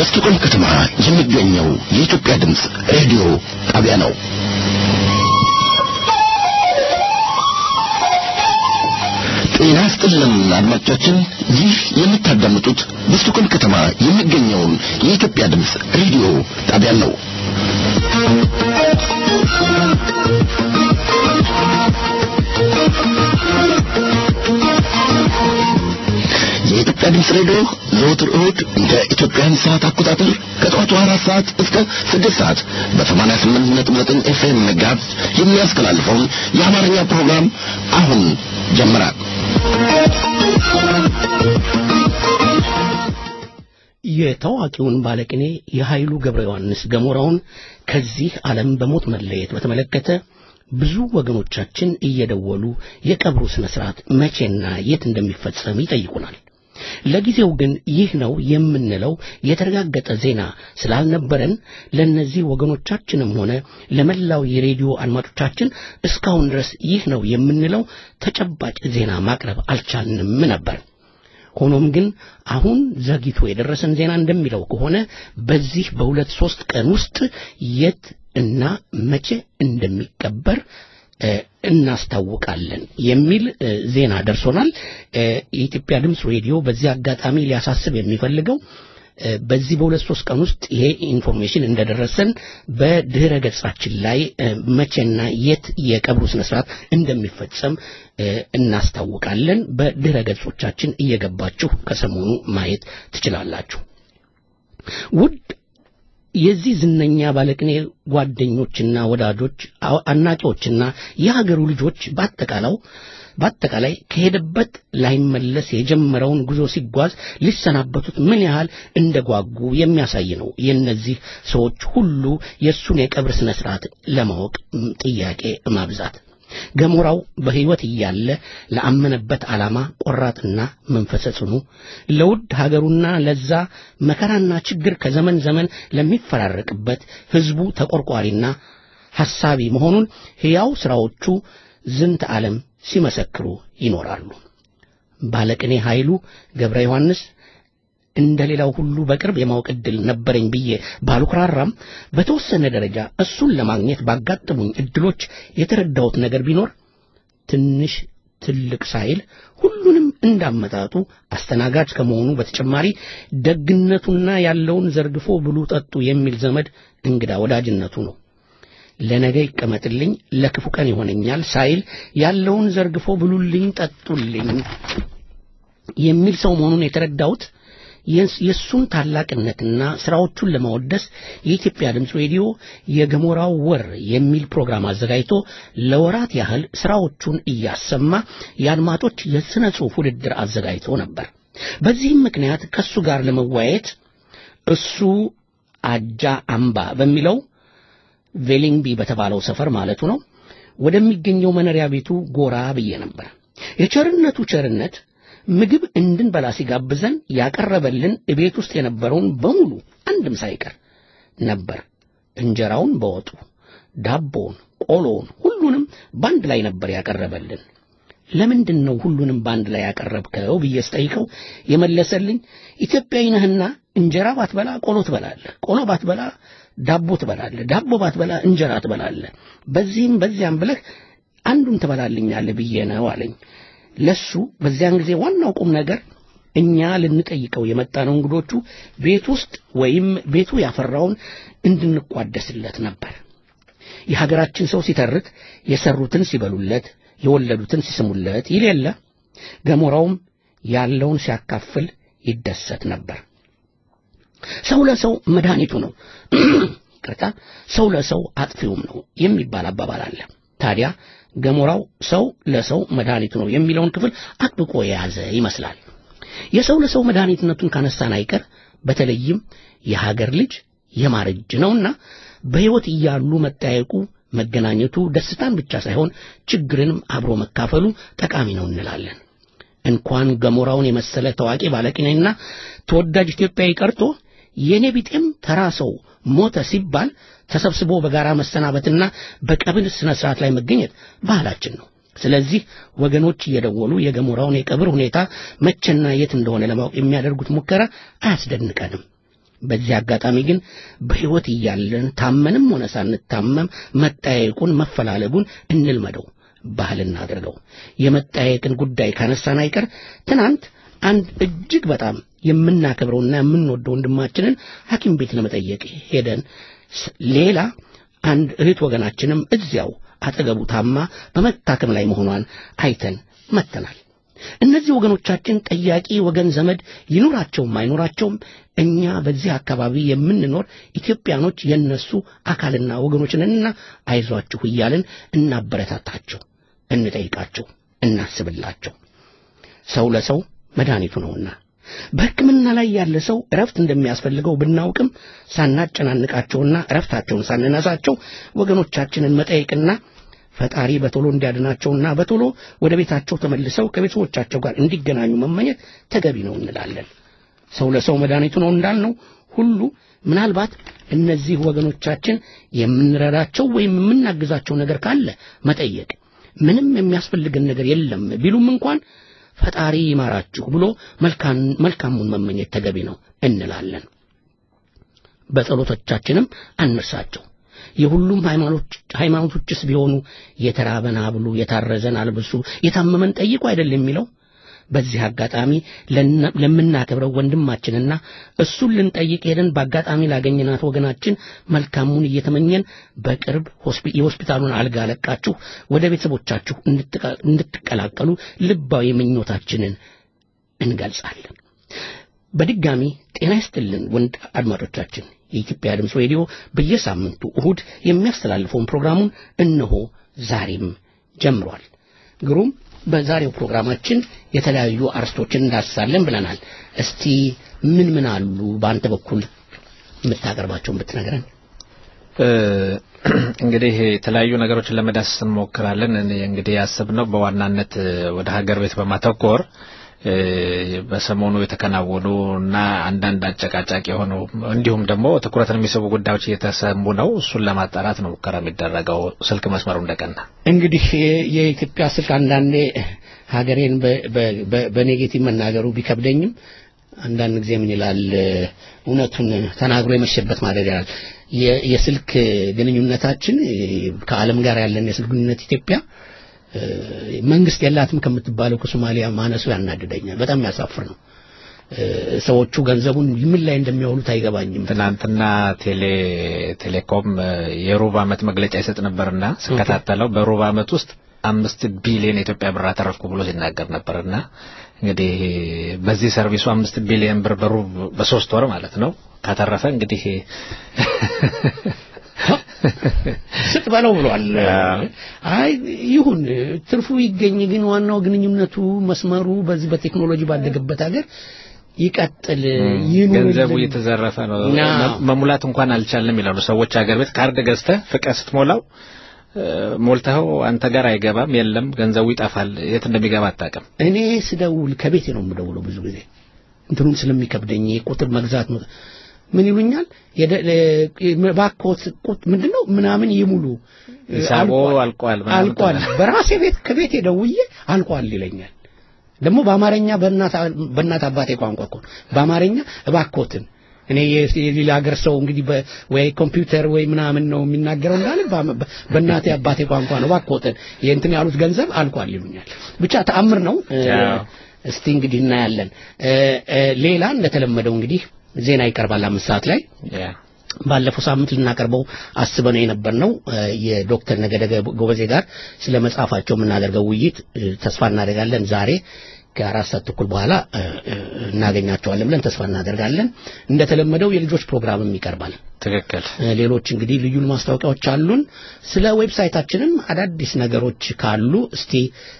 በስቶኮልም ከተማ የሚገኘው የኢትዮጵያ ድምፅ ሬዲዮ ጣቢያ ነው። ጤና ይስጥልን አድማጮቻችን፣ ይህ የምታዳምጡት በስቶኮልም ከተማ የሚገኘውን የኢትዮጵያ ድምፅ ሬዲዮ ጣቢያ ነው። የኢትዮጵያ ድምፅ ሬዲዮ ዘወትር እሁድ እንደ ኢትዮጵያን ሰዓት አቆጣጠር ከጠዋቱ አራት ሰዓት እስከ ስድስት ሰዓት በሰማንያ ስምንት ነጥብ ዘጠኝ ኤፍኤም ጋዝ የሚያስተላልፈውን የአማርኛ ፕሮግራም አሁን ጀምራል። የታዋቂውን ባለቅኔ የኃይሉ ገብረ ዮሐንስ ገሞራውን ከዚህ ዓለም በሞት መለየት በተመለከተ ብዙ ወገኖቻችን እየደወሉ የቀብሩ ስነ ስርዓት መቼና የት እንደሚፈጸም ይጠይቁናል። ለጊዜው ግን ይህ ነው የምንለው የተረጋገጠ ዜና ስላልነበረን ለእነዚህ ወገኖቻችንም ሆነ ለመላው የሬዲዮ አድማጮቻችን እስካሁን ድረስ ይህ ነው የምንለው ተጨባጭ ዜና ማቅረብ አልቻልንም ነበር። ሆኖም ግን አሁን ዘግይቶ የደረሰን ዜና እንደሚለው ከሆነ በዚህ በሁለት ሶስት ቀን ውስጥ የት እና መቼ እንደሚቀበር እናስታውቃለን የሚል ዜና ደርሶናል። የኢትዮጵያ ድምፅ ሬዲዮ በዚህ አጋጣሚ ሊያሳስብ የሚፈልገው በዚህ በሁለት ሶስት ቀን ውስጥ ይሄ ኢንፎርሜሽን እንደደረሰን በድህረ ገጻችን ላይ መቼና የት የቀብሩ ስነ ስርዓት እንደሚፈጸም እናስታውቃለን። በድህረ ገጾቻችን እየገባችሁ ከሰሞኑ ማየት ትችላላችሁ። ውድ የዚህ ዝነኛ ባለቅኔ ጓደኞችና ወዳጆች፣ አድናቂዎችና የሀገሩ ልጆች በአጠቃላው በአጠቃላይ ከሄደበት ላይመለስ የጀመረውን ጉዞ ሲጓዝ ሊሰናበቱት ምን ያህል እንደጓጉ የሚያሳይ ነው። የእነዚህ ሰዎች ሁሉ የእሱን የቀብር ስነ ስርዓት ለማወቅ ጥያቄ ማብዛት ገሞራው በሕይወት እያለ ለአመነበት ዓላማ ቆራጥና መንፈሰ ጽኑ ለውድ ሀገሩና ለዛ መከራና ችግር ከዘመን ዘመን ለሚፈራረቅበት ሕዝቡ ተቆርቋሪና ሐሳቢ መሆኑን ሕያው ሥራዎቹ ዝንተ ዓለም ሲመሰክሩ ይኖራሉ። ባለቅኔ ኃይሉ ገብረ ዮሐንስ እንደ ሌላው ሁሉ በቅርብ የማወቅ ዕድል ነበረኝ ብዬ ባልኩራራም በተወሰነ ደረጃ እሱን ለማግኘት ባጋጠሙኝ ዕድሎች የተረዳሁት ነገር ቢኖር ትንሽ ትልቅ ሳይል ሁሉንም እንዳመጣጡ አስተናጋጅ ከመሆኑ በተጨማሪ ደግነቱና ያለውን ዘርግፎ ብሉ ጠጡ የሚል ዘመድ እንግዳ ወዳጅነቱ ነው። ለነገ ይቀመጥልኝ ለክፉ ቀን ይሆነኛል ሳይል ያለውን ዘርግፎ ብሉልኝ ጠጡልኝ የሚል ሰው መሆኑን የተረዳሁት የእሱን ታላቅነትና ስራዎቹን ለማወደስ የኢትዮጵያ ድምፅ ሬዲዮ የገሞራው ወር የሚል ፕሮግራም አዘጋጅቶ ለወራት ያህል ስራዎቹን እያሰማ የአድማጮች የሥነ ጽሑፍ ውድድር አዘጋጅቶ ነበር። በዚህም ምክንያት ከእሱ ጋር ለመወያየት እሱ አጃ አምባ በሚለው ቬሊንግቢ በተባለው ሰፈር ማለቱ ነው ወደሚገኘው መኖሪያ ቤቱ ጎራ ብዬ ነበር። የቸርነቱ ቸርነት ምግብ እንድንበላ ሲጋብዘን ያቀረበልን እቤት ውስጥ የነበረውን በሙሉ አንድም ሳይቀር ነበር። እንጀራውን በወጡ ዳቦውን፣ ቆሎውን ሁሉንም ባንድ ላይ ነበር ያቀረበልን። ለምንድን ነው ሁሉንም ባንድ ላይ ያቀረብከው ብዬ ስጠይቀው የመለሰልኝ ኢትዮጵያዊ ነህና እንጀራ ባትበላ ቆሎ ትበላለህ፣ ቆሎ ባትበላ ዳቦ ትበላለህ፣ ዳቦ ባትበላ እንጀራ ትበላለህ፣ በዚህም በዚያም ብለህ አንዱን ትበላልኛለህ ብዬ ነው አለኝ። ለሱ በዚያን ጊዜ ዋናው ቁም ነገር እኛ ልንጠይቀው የመጣነው እንግዶቹ ቤት ውስጥ ወይም ቤቱ ያፈራውን እንድንቋደስለት ነበር። የሀገራችን ሰው ሲተርት የሰሩትን ሲበሉለት፣ የወለዱትን ሲስሙለት ይል የለ። ገሞራውም ያለውን ሲያካፍል ይደሰት ነበር። ሰው ለሰው መድኃኒቱ ነው። ቅርታ ሰው ለሰው አጥፊውም ነው የሚባል አባባል አለ። ታዲያ ገሞራው ሰው ለሰው መድኃኒቱ ነው የሚለውን ክፍል አጥብቆ የያዘ ይመስላል። የሰው ለሰው መድኃኒትነቱን ካነሳን አይቀር በተለይም የሀገር ልጅ የማር እጅ ነውና በሕይወት እያሉ መጠያየቁ፣ መገናኘቱ ደስታን ብቻ ሳይሆን ችግርንም አብሮ መካፈሉ ጠቃሚ ነው እንላለን። እንኳን ገሞራውን የመሰለ ታዋቂ ባለቅኔና ተወዳጅ ኢትዮጵያዊ ቀርቶ የኔ ቢጤም ተራ ሰው ሞተ ሲባል ተሰብስቦ በጋራ መሰናበትና በቀብር ስነ ስርዓት ላይ መገኘት ባህላችን ነው። ስለዚህ ወገኖች እየደወሉ የገሞራውን የቀብር ሁኔታ መቼና የት እንደሆነ ለማወቅ የሚያደርጉት ሙከራ አያስደንቀንም። በዚህ አጋጣሚ ግን በሕይወት እያለን ታመንም ሆነ ሳንታመም መጠያየቁን መፈላለጉን እንልመደው፣ ባህል እናድርገው። የመጠያየቅን ጉዳይ ካነሳን አይቀር ትናንት አንድ እጅግ በጣም የምናከብረውና የምንወደው ወንድማችንን ሐኪም ቤት ለመጠየቅ ሄደን ሌላ አንድ እህት ወገናችንም እዚያው አጠገቡ ታማ በመታከም ላይ መሆኗን አይተን መጥተናል። እነዚህ ወገኖቻችን ጠያቂ ወገን ዘመድ ይኑራቸውም አይኑራቸውም እኛ በዚህ አካባቢ የምንኖር ኢትዮጵያኖች የነሱ አካልና ወገኖች ነንና አይዟችሁ እያልን እናበረታታቸው፣ እንጠይቃቸው፣ እናስብላቸው። ሰው ለሰው መድኃኒቱ ነውና በሕክምና ላይ ያለ ሰው እረፍት እንደሚያስፈልገው ብናውቅም ሳናጨናንቃቸውና እረፍታቸውን ሳንነሳቸው ወገኖቻችንን መጠየቅና ፈጣሪ በቶሎ እንዲያድናቸውና በቶሎ ወደ ቤታቸው ተመልሰው ከቤተሰቦቻቸው ጋር እንዲገናኙ መመኘት ተገቢ ነው እንላለን። ሰው ለሰው መድኃኒቱ ነው እንዳልነው ሁሉ ምናልባት እነዚህ ወገኖቻችን የምንረዳቸው ወይም የምናግዛቸው ነገር ካለ መጠየቅ፣ ምንም የሚያስፈልገን ነገር የለም ቢሉም እንኳን ፈጣሪ ይማራችሁ ብሎ መልካሙን መመኘት ተገቢ ነው እንላለን። በጸሎቶቻችንም አንርሳቸው። የሁሉም ሃይማኖቶችስ ቢሆኑ የተራበን አብሉ፣ የታረዘን አልብሱ፣ የታመመን ጠይቁ አይደል የሚለው? በዚህ አጋጣሚ ለምናከብረው ወንድማችንና እሱን ልንጠይቅ ሄደን በአጋጣሚ ላገኘናት ወገናችን መልካሙን እየተመኘን በቅርብ የሆስፒታሉን አልጋ ለቃችሁ ወደ ቤተሰቦቻችሁ እንድትቀላቀሉ ልባዊ ምኞታችንን እንገልጻለን። በድጋሚ ጤና ይስጥልን ወንድ አድማጮቻችን። የኢትዮጵያ ድምፅ ሬዲዮ በየሳምንቱ እሁድ የሚያስተላልፈውን ፕሮግራሙን እነሆ ዛሬም ጀምሯል። ግሩም በዛሬው ፕሮግራማችን የተለያዩ አርስቶችን እንዳስሳለን ብለናል። እስቲ ምን ምን አሉ በአንተ በኩል የምታቀርባቸውን ብትነግረን። እንግዲህ የተለያዩ ነገሮችን ለመዳሰስ እንሞክራለን። እኔ እንግዲህ ያሰብነው በዋናነት ወደ ሀገር ቤት በማተኮር በሰሞኑ የተከናወኑ እና አንዳንድ አጨቃጫቂ የሆኑ እንዲሁም ደግሞ ትኩረትን የሚስቡ ጉዳዮች እየተሰሙ ነው። እሱን ለማጣራት ነው ሙከራ የሚደረገው። ስልክ መስመሩ እንደቀና እንግዲህ የኢትዮጵያ ስልክ አንዳንዴ ሀገሬን በኔጌቲቭ መናገሩ ቢከብደኝም አንዳንድ ጊዜ ምን ይላል እውነቱን ተናግሮ የመሸበት ማደር ይላል። የስልክ ግንኙነታችን ከዓለም ጋር ያለን የስልክ ግንኙነት ኢትዮጵያ መንግስት የላትም ከምትባለው ከሶማሊያ ማነሱ ያናድደኛል። በጣም ያሳፍር ነው። ሰዎቹ ገንዘቡን ምን ላይ እንደሚያውሉት አይገባኝም። ትናንትና ቴሌ ቴሌኮም የሩብ ዓመት መግለጫ ይሰጥ ነበርና ስከታተለው በሩብ ዓመት ውስጥ አምስት ቢሊዮን የኢትዮጵያ ብር አተረፍኩ ብሎ ሲናገር ነበርና እንግዲህ በዚህ ሰርቪሱ አምስት ቢሊዮን ብር በሩብ በሶስት ወር ማለት ነው ካተረፈ እንግዲህ ስጥ በለው ብሏል። አይ ይሁን ትርፉ ይገኝ፣ ግን ዋናው ግንኙነቱ መስመሩ በዚህ በቴክኖሎጂ ባደገበት ሀገር ይቀጥል ይኑር። ገንዘቡ እየተዘረፈ ነው። መሙላት እንኳን አልቻለም ይላሉ ሰዎች። ሀገር ቤት ካርድ ገዝተህ ፍቀህ ስትሞላው ሞልተኸው አንተ ጋር አይገባም። የለም ገንዘቡ ይጠፋል። የት እንደሚገባ አታውቅም። እኔ ስደውል ከቤቴ ነው የምደውለው ብዙ ጊዜ እንትኑም ስለሚከብደኝ ቁጥር መግዛት ነው ምን ይሉኛል ባኮት ቁጥ ምንድነው ምናምን ይሙሉ ሂሳቦ አልቋል አልቋል በራሴ ቤት ከቤት ደውዬ አልቋል ይለኛል ደግሞ በአማርኛ በእናት አባቴ ቋንቋ እኮ በአማርኛ እባኮትን እኔ የሌላ ሀገር ሰው እንግዲህ ወይ ኮምፒውተር ወይ ምናምን ነው የሚናገረው እንዳለ በእናቴ አባቴ ቋንቋ ነው እባኮትን የእንትን ያሉት ገንዘብ አልቋል ይሉኛል ብቻ ተአምር ነው እስቲ እንግዲህ እናያለን ሌላ እንደተለመደው እንግዲህ ዜና ይቀርባል አምስት ሰዓት ላይ ባለፈው ሳምንት ልናቀርበው አስበነው የነበርነው የዶክተር ነገደ ጎበዜ ጋር ስለ መጽሐፋቸው የምናደርገው ውይይት ተስፋ እናደርጋለን ዛሬ ከአራት ሰዓት ተኩል በኋላ እናገኛቸዋለን ብለን ተስፋ እናደርጋለን። እንደተለመደው የልጆች ፕሮግራምም ይቀርባል። ትክክል። ሌሎች እንግዲህ ልዩ ማስታወቂያዎች አሉን። ስለ ዌብሳይታችንም አዳዲስ ነገሮች ካሉ እስቲ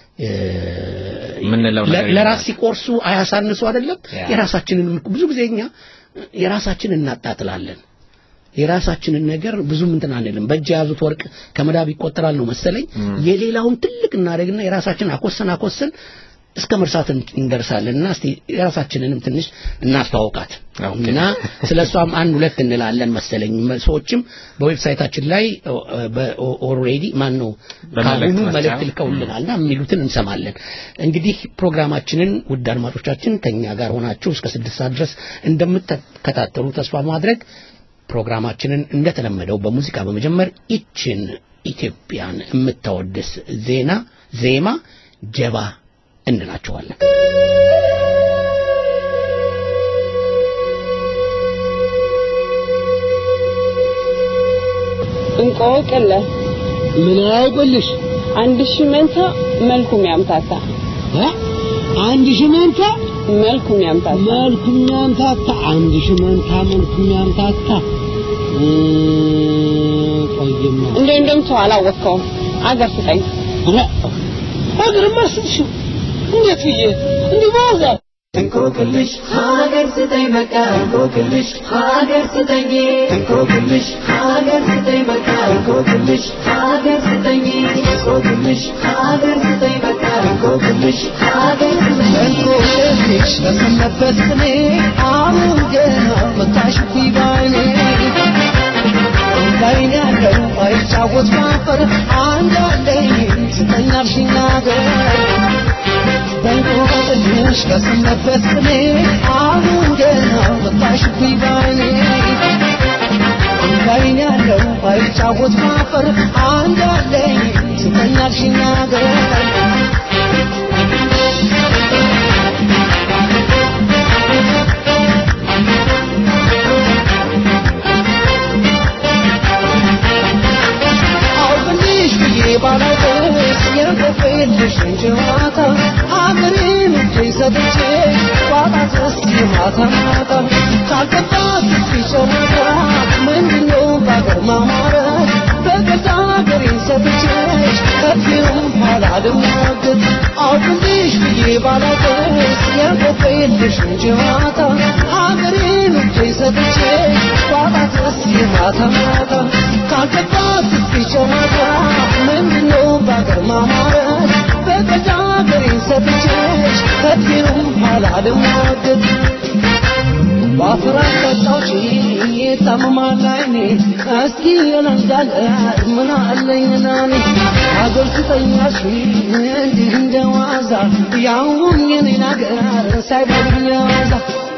ምንለው ለራስ ሲቆርሱ አያሳንሱ አይደለም። የራሳችንን ብዙ ጊዜ እኛ የራሳችንን እናጣጥላለን። የራሳችንን ነገር ብዙም እንትን አንልም። በእጅ የያዙት ወርቅ ከመዳብ ይቆጠራል ነው መሰለኝ። የሌላውን ትልቅ እናደርግና የራሳችን አኮሰን አኮሰን እስከ መርሳት እንደርሳለን እና እስቲ የራሳችንንም ትንሽ እናስተዋውቃት ኦኬ። እና ስለ እሷም አንድ ሁለት እንላለን መሰለኝ ሰዎችም በዌብሳይታችን ላይ ኦልሬዲ ማን ነው በመልእክት ካሁኑ መስጫ። መልእክት ልከውልናል እና የሚሉትን እንሰማለን እንግዲህ ፕሮግራማችንን ውድ አድማጮቻችን ከኛ ጋር ሆናችሁ እስከ ስድስት ሰዓት ድረስ እንደምትከታተሉ ተስፋ ማድረግ ፕሮግራማችንን እንደተለመደው በሙዚቃ በመጀመር ይችን ኢትዮጵያን የምታወድስ ዜና ዜማ ጀባ እንላቸዋለን እንቆቅልህ ምን አያውቅልሽ አንድ ሺህ መንታ መልኩም ያምታታ እ? አንድ ሺህ መንታ መልኩም ያምታታ መልኩም ያምታታ አንድ ሺህ መንታ መልኩም ያምታታ እ፣ ቆይማ እንደ እንደምትው አላወቅከውም አገር ስጠኝ ኧረ ሀገርማ ስትሽው እንዴት ብዬ እንዲህ በዋዛ እንቆቅልሽ ሀገር ስጠኝ በቃ እንቆቅልሽ ሀገር ስጠኝ እንቆቅልሽ ሀገር ስጠኝ በቃ እንቆቅልሽ ሀገር ስጠኝ እንቆቅልሽ ሀገር ስጠኝ በቃ እንቆቅልሽ ሀገር ስጠኝ እንቆቅልሽ በሰነበት ስሜ አሁን ገና መታሽብኝ ባይኔ እንዳይን ያለው አይጫወት ማፈር አንዳንዴ ስጠኝ አልሽኝ ነገር በእንቆቅልሽ በሰነበት ስሜ አሁን ገና መታሽብኝ ባይኔ እንዳይን ያለው አይጫወት ማፈር አንዳንዴ ስጠኝ አልሽኝ ነገር አውቅልሽ ብዬ ባላውቅሽ የቆፌልሽ ጨዋታ አገሬን እጄ ሰጥቼ ባጣትስ ማታ ማታ ካልገባት ጨዋታ ምንድነው በአገር ማማረት በገዛ አገሬን ሰጥቼሽ ከፊውም ኋላ ልሟገት አውቅልሽ ብዬ ባላውቅሽ የቆፌልሽ ጨዋታ አገሬን እጄ ሰጥቼ ባጣትስ ማታ ማታ ካልገባት ጨዋታ ምንድነው በአገር ማማረት በገዛ አገሬን ሰጥቼሽ ከፊውም ኋላ ልሟገት ባፍራት ጠጣች ታመማል አይኔ እስኪ የለንዳለ ምን አለኝና እኔ አገር ስጠኛሽ እንዲህ እንደ ዋዛ ያውም የኔን አገር ሳይበሉኝ ዋዛ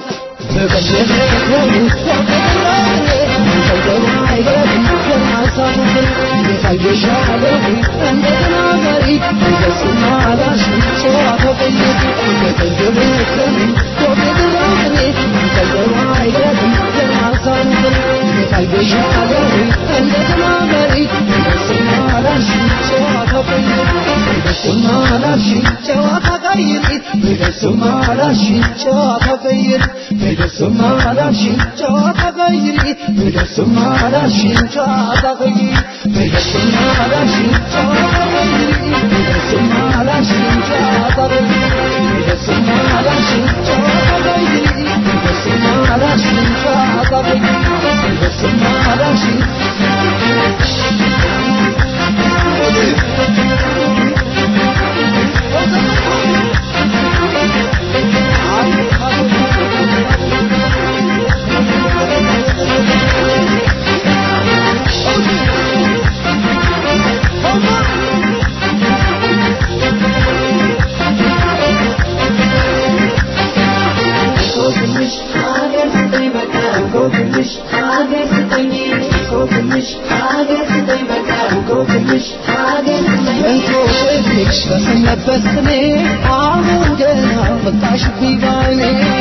እንቆቅልሽ ሀገር ስጠኝ በቃ እንቆቅልሽ ሀገር ስጠኝ እንቆቅልሽ ሀገር ስጠኝ በቃ እንቆቅልሽ ሀገር ስጠኝ እንቆቅልሽ በሰነበት ስሜ አሁን ገና መጣሽብኝ ባይኔ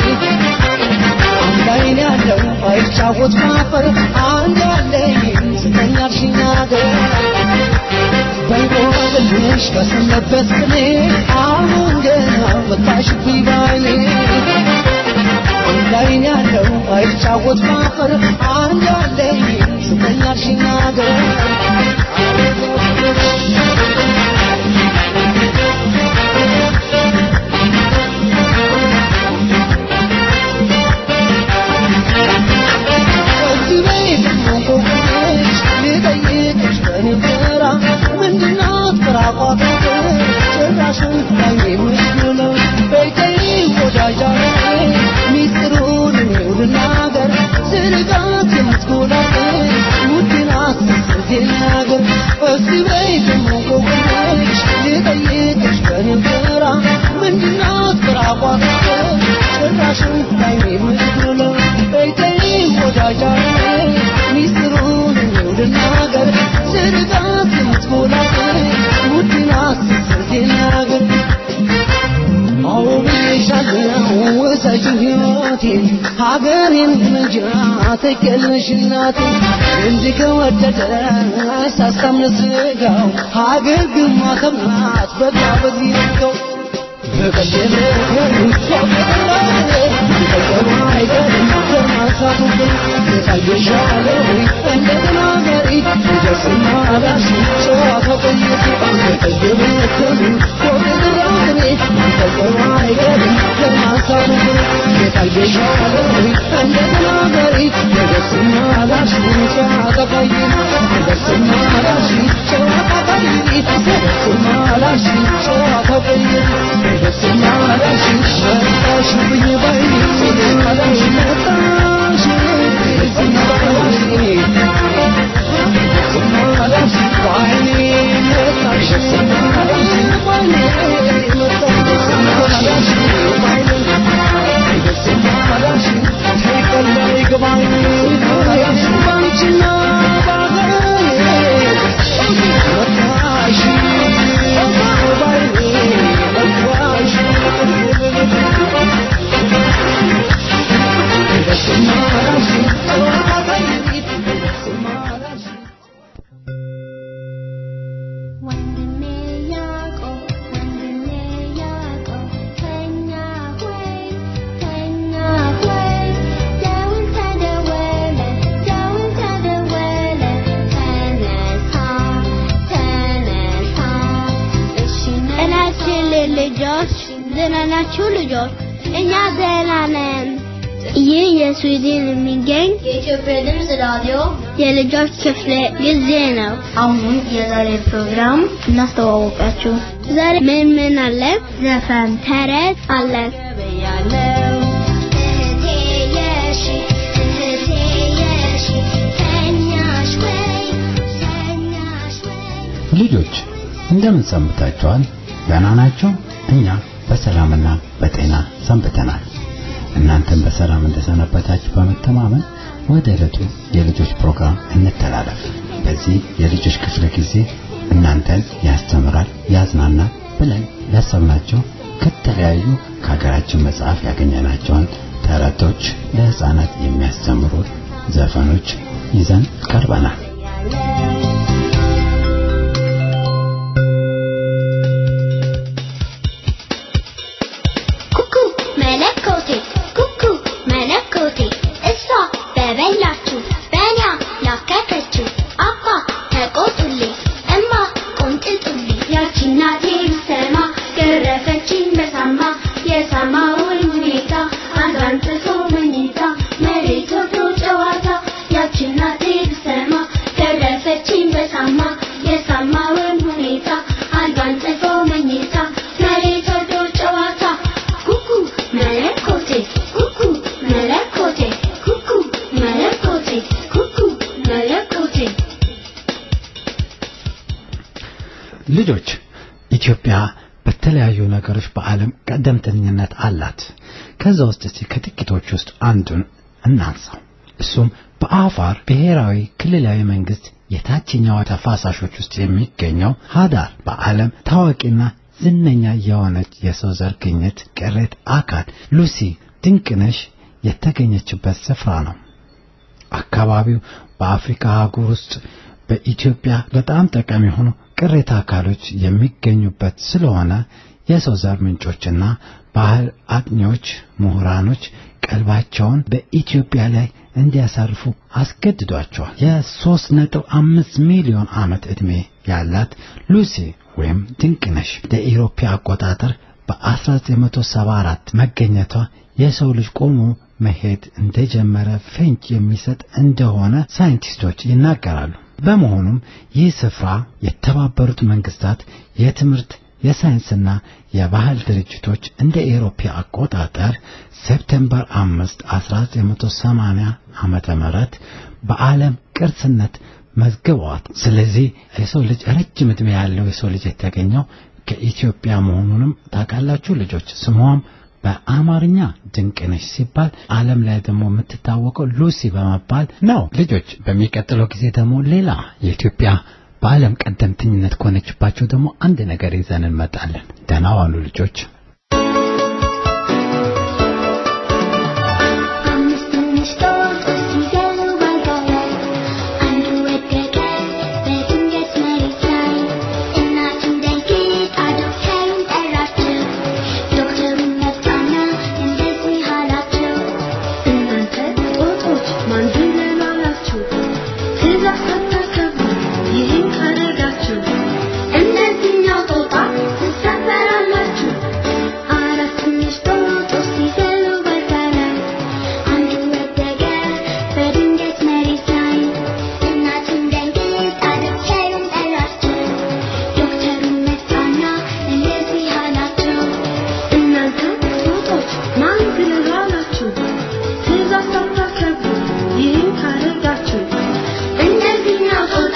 አንድ አይን ያለው አይጫወት ማፈር አንድ ያለኝ ስጠኝ አልሽኝ ነገር በእንቆቅልሽ በሰነበት ስሜ አሁን ገና መጣሽብኝ ባይኔ አንድ አይን ያለው አይጫወት ማፈር አንድ ያለኝ ስጠኝ አልሽኝ ነገር ከዚህ ቤት እንቆቅልሽ ልጠይቅሽ በነበራ ምንድናት ቅራቋት ጭራሽን ላይ የምትውለው ባይኔ ምትሎ በይተይ ወዳጃ ሚስጥሩን እንድናገር ስርቃት የምትሞላት ውድና ስትናገር አዎ ብዬሻለሁ ውሰጂኝ ሕይወቴን ሀገሬን እንጃ ተከልሽ እናቴ እንዲህ ከወደደ ሳስታምነ ስጋው ሀገር ግን ማከብራት በቃ በዚህ ነው ወንድሜ ያዕቆብ ወንድሜ ያዕቆብ ተኛ ሆይ ተኛ ሆይ ደውል ተደወለ ደውል ተደወለ ተነሳ ተነሳ እሺ እናችን ልጆች ደህና ናችሁ ልጆች እኛ ደህና ነን ይህ የስዊድን የሚገኝ የኢትዮጵያ ድምፅ ራዲዮ የልጆች ክፍለ ጊዜ ነው። አሁን የዛሬ ፕሮግራም እናስተዋወቃችሁ። ዛሬ ምን ምን አለ? ዘፈን፣ ተረት አለ። እህቴ የሺ እህቴ የሺ ተኛሽ ወይ ተኛሽ ወይ ልጆች እንደምን ሰንብታችኋል? ደህና ናቸው? እኛ በሰላምና በጤና ሰንብተናል። እናንተም በሰላም እንደሰነበታችሁ በመተማመን ወደ ዕለቱ የልጆች ፕሮግራም እንተላለፍ። በዚህ የልጆች ክፍለ ጊዜ እናንተን ያስተምራል፣ ያዝናናል ብለን ያሰብናቸው ከተለያዩ ከሀገራችን መጽሐፍ ያገኘናቸውን ተረቶች፣ ለህፃናት የሚያስተምሩ ዘፈኖች ይዘን ቀርበናል። ኩኩ መለኮቴ ኩኩ መለኮቴ እሷ በበላችሁ በእኛ ላከከችው አባ ተቆጡልኝ እማ ቆንጥጡልኝ ያቺ እናቴ ብትሰማ ገረፈችኝ በሳማ የሳማውን ሁኔታ አንዷን ጥሶ መኝታ መሬት ወርዶ ጨዋታ ያቺ እናቴ ብትሰማ ገረፈችኝ በሳማ የሳማውን ሁኔታ አንዷን ጥፎ መኝታ መሬት ወርዶ ጨዋታ ኩኩ መለኮቴ ኩኩ መለኮቴ ኩኩ መለኮቴ ኩኩ መለኮቴ ልጆች ኢትዮጵያ በተለያዩ ነገሮች በዓለም ቀደምተኝነት አላት። ከዛ ውስጥ እስቲ ከጥቂቶች ውስጥ አንዱን እናንሳው። እሱም በአፋር ብሔራዊ ክልላዊ መንግስት የታችኛው ተፋሳሾች ውስጥ የሚገኘው ሀዳር በዓለም ታዋቂና ዝነኛ የሆነች የሰው ዘር ግኝት ቅሬት አካል ሉሲ ድንቅነሽ የተገኘችበት ስፍራ ነው። አካባቢው በአፍሪካ አህጉር ውስጥ በኢትዮጵያ በጣም ጠቃሚ የሆኑ ቅሬታ አካሎች የሚገኙበት ስለሆነ የሰው ዘር ምንጮችና ባህል አጥኚዎች፣ ምሁራኖች ቀልባቸውን በኢትዮጵያ ላይ እንዲያሳርፉ አስገድዷቸዋል። የሶስት ነጥብ አምስት ሚሊዮን ዓመት ዕድሜ ያላት ሉሲ ወይም ድንቅነሽ ለኢሮፓ አቆጣጠር በ1974 መገኘቷ የሰው ልጅ ቆሞ መሄድ እንደጀመረ ፍንጭ የሚሰጥ እንደሆነ ሳይንቲስቶች ይናገራሉ። በመሆኑም ይህ ስፍራ የተባበሩት መንግስታት የትምህርት የሳይንስና የባህል ድርጅቶች እንደ ኤሮፓ አቆጣጠር ሴፕቴምበር 5 1980 ዓመተ ምህረት በዓለም ቅርስነት መዝግበዋት። ስለዚህ የሰው ልጅ ረጅም ዕድሜ ያለው የሰው ልጅ የተገኘው ከኢትዮጵያ መሆኑንም ታውቃላችሁ ልጆች። ስሟም በአማርኛ ድንቅነሽ ሲባል ዓለም ላይ ደግሞ የምትታወቀው ሉሲ በመባል ነው። ልጆች በሚቀጥለው ጊዜ ደግሞ ሌላ የኢትዮጵያ በዓለም ቀደምተኝነት ከሆነችባቸው ደግሞ አንድ ነገር ይዘን እንመጣለን። ደህና ዋሉ ልጆች። አምስት ትንሽ ጦጦች ሲዘሉ ባልጋ ላይ አንዱ ወደቀ በድንገት መሬት ላይ እናቱን ደንግጣ ዶክተሩን ጠራችው ዶክተሩን መጣና እንደዚህ አላቸው እናንተ ጦጦች ማን ብለን አላችሁ? ትእዛዝ ሳታከብሩ ይህን ካደረጋችሁ እንደዚህኛው ጦጣ ትሰበራላችሁ አራት ትንሽ ጦጦች ሲዘሉ ባልጋ ላይ አንዱ ወደቀ በድንገት መሬት ላይ እናቱን ደንግጣ ዶክተሩን ጠራችው ዶክተሩን መጣና እንደዚህ አላቸው እናንተ ጦጦች ማን ብለን አላችሁ? ትእዛዝ ሳታከብሩ ይህን ካደረጋችሁ እንደዚህኛው ጦጣ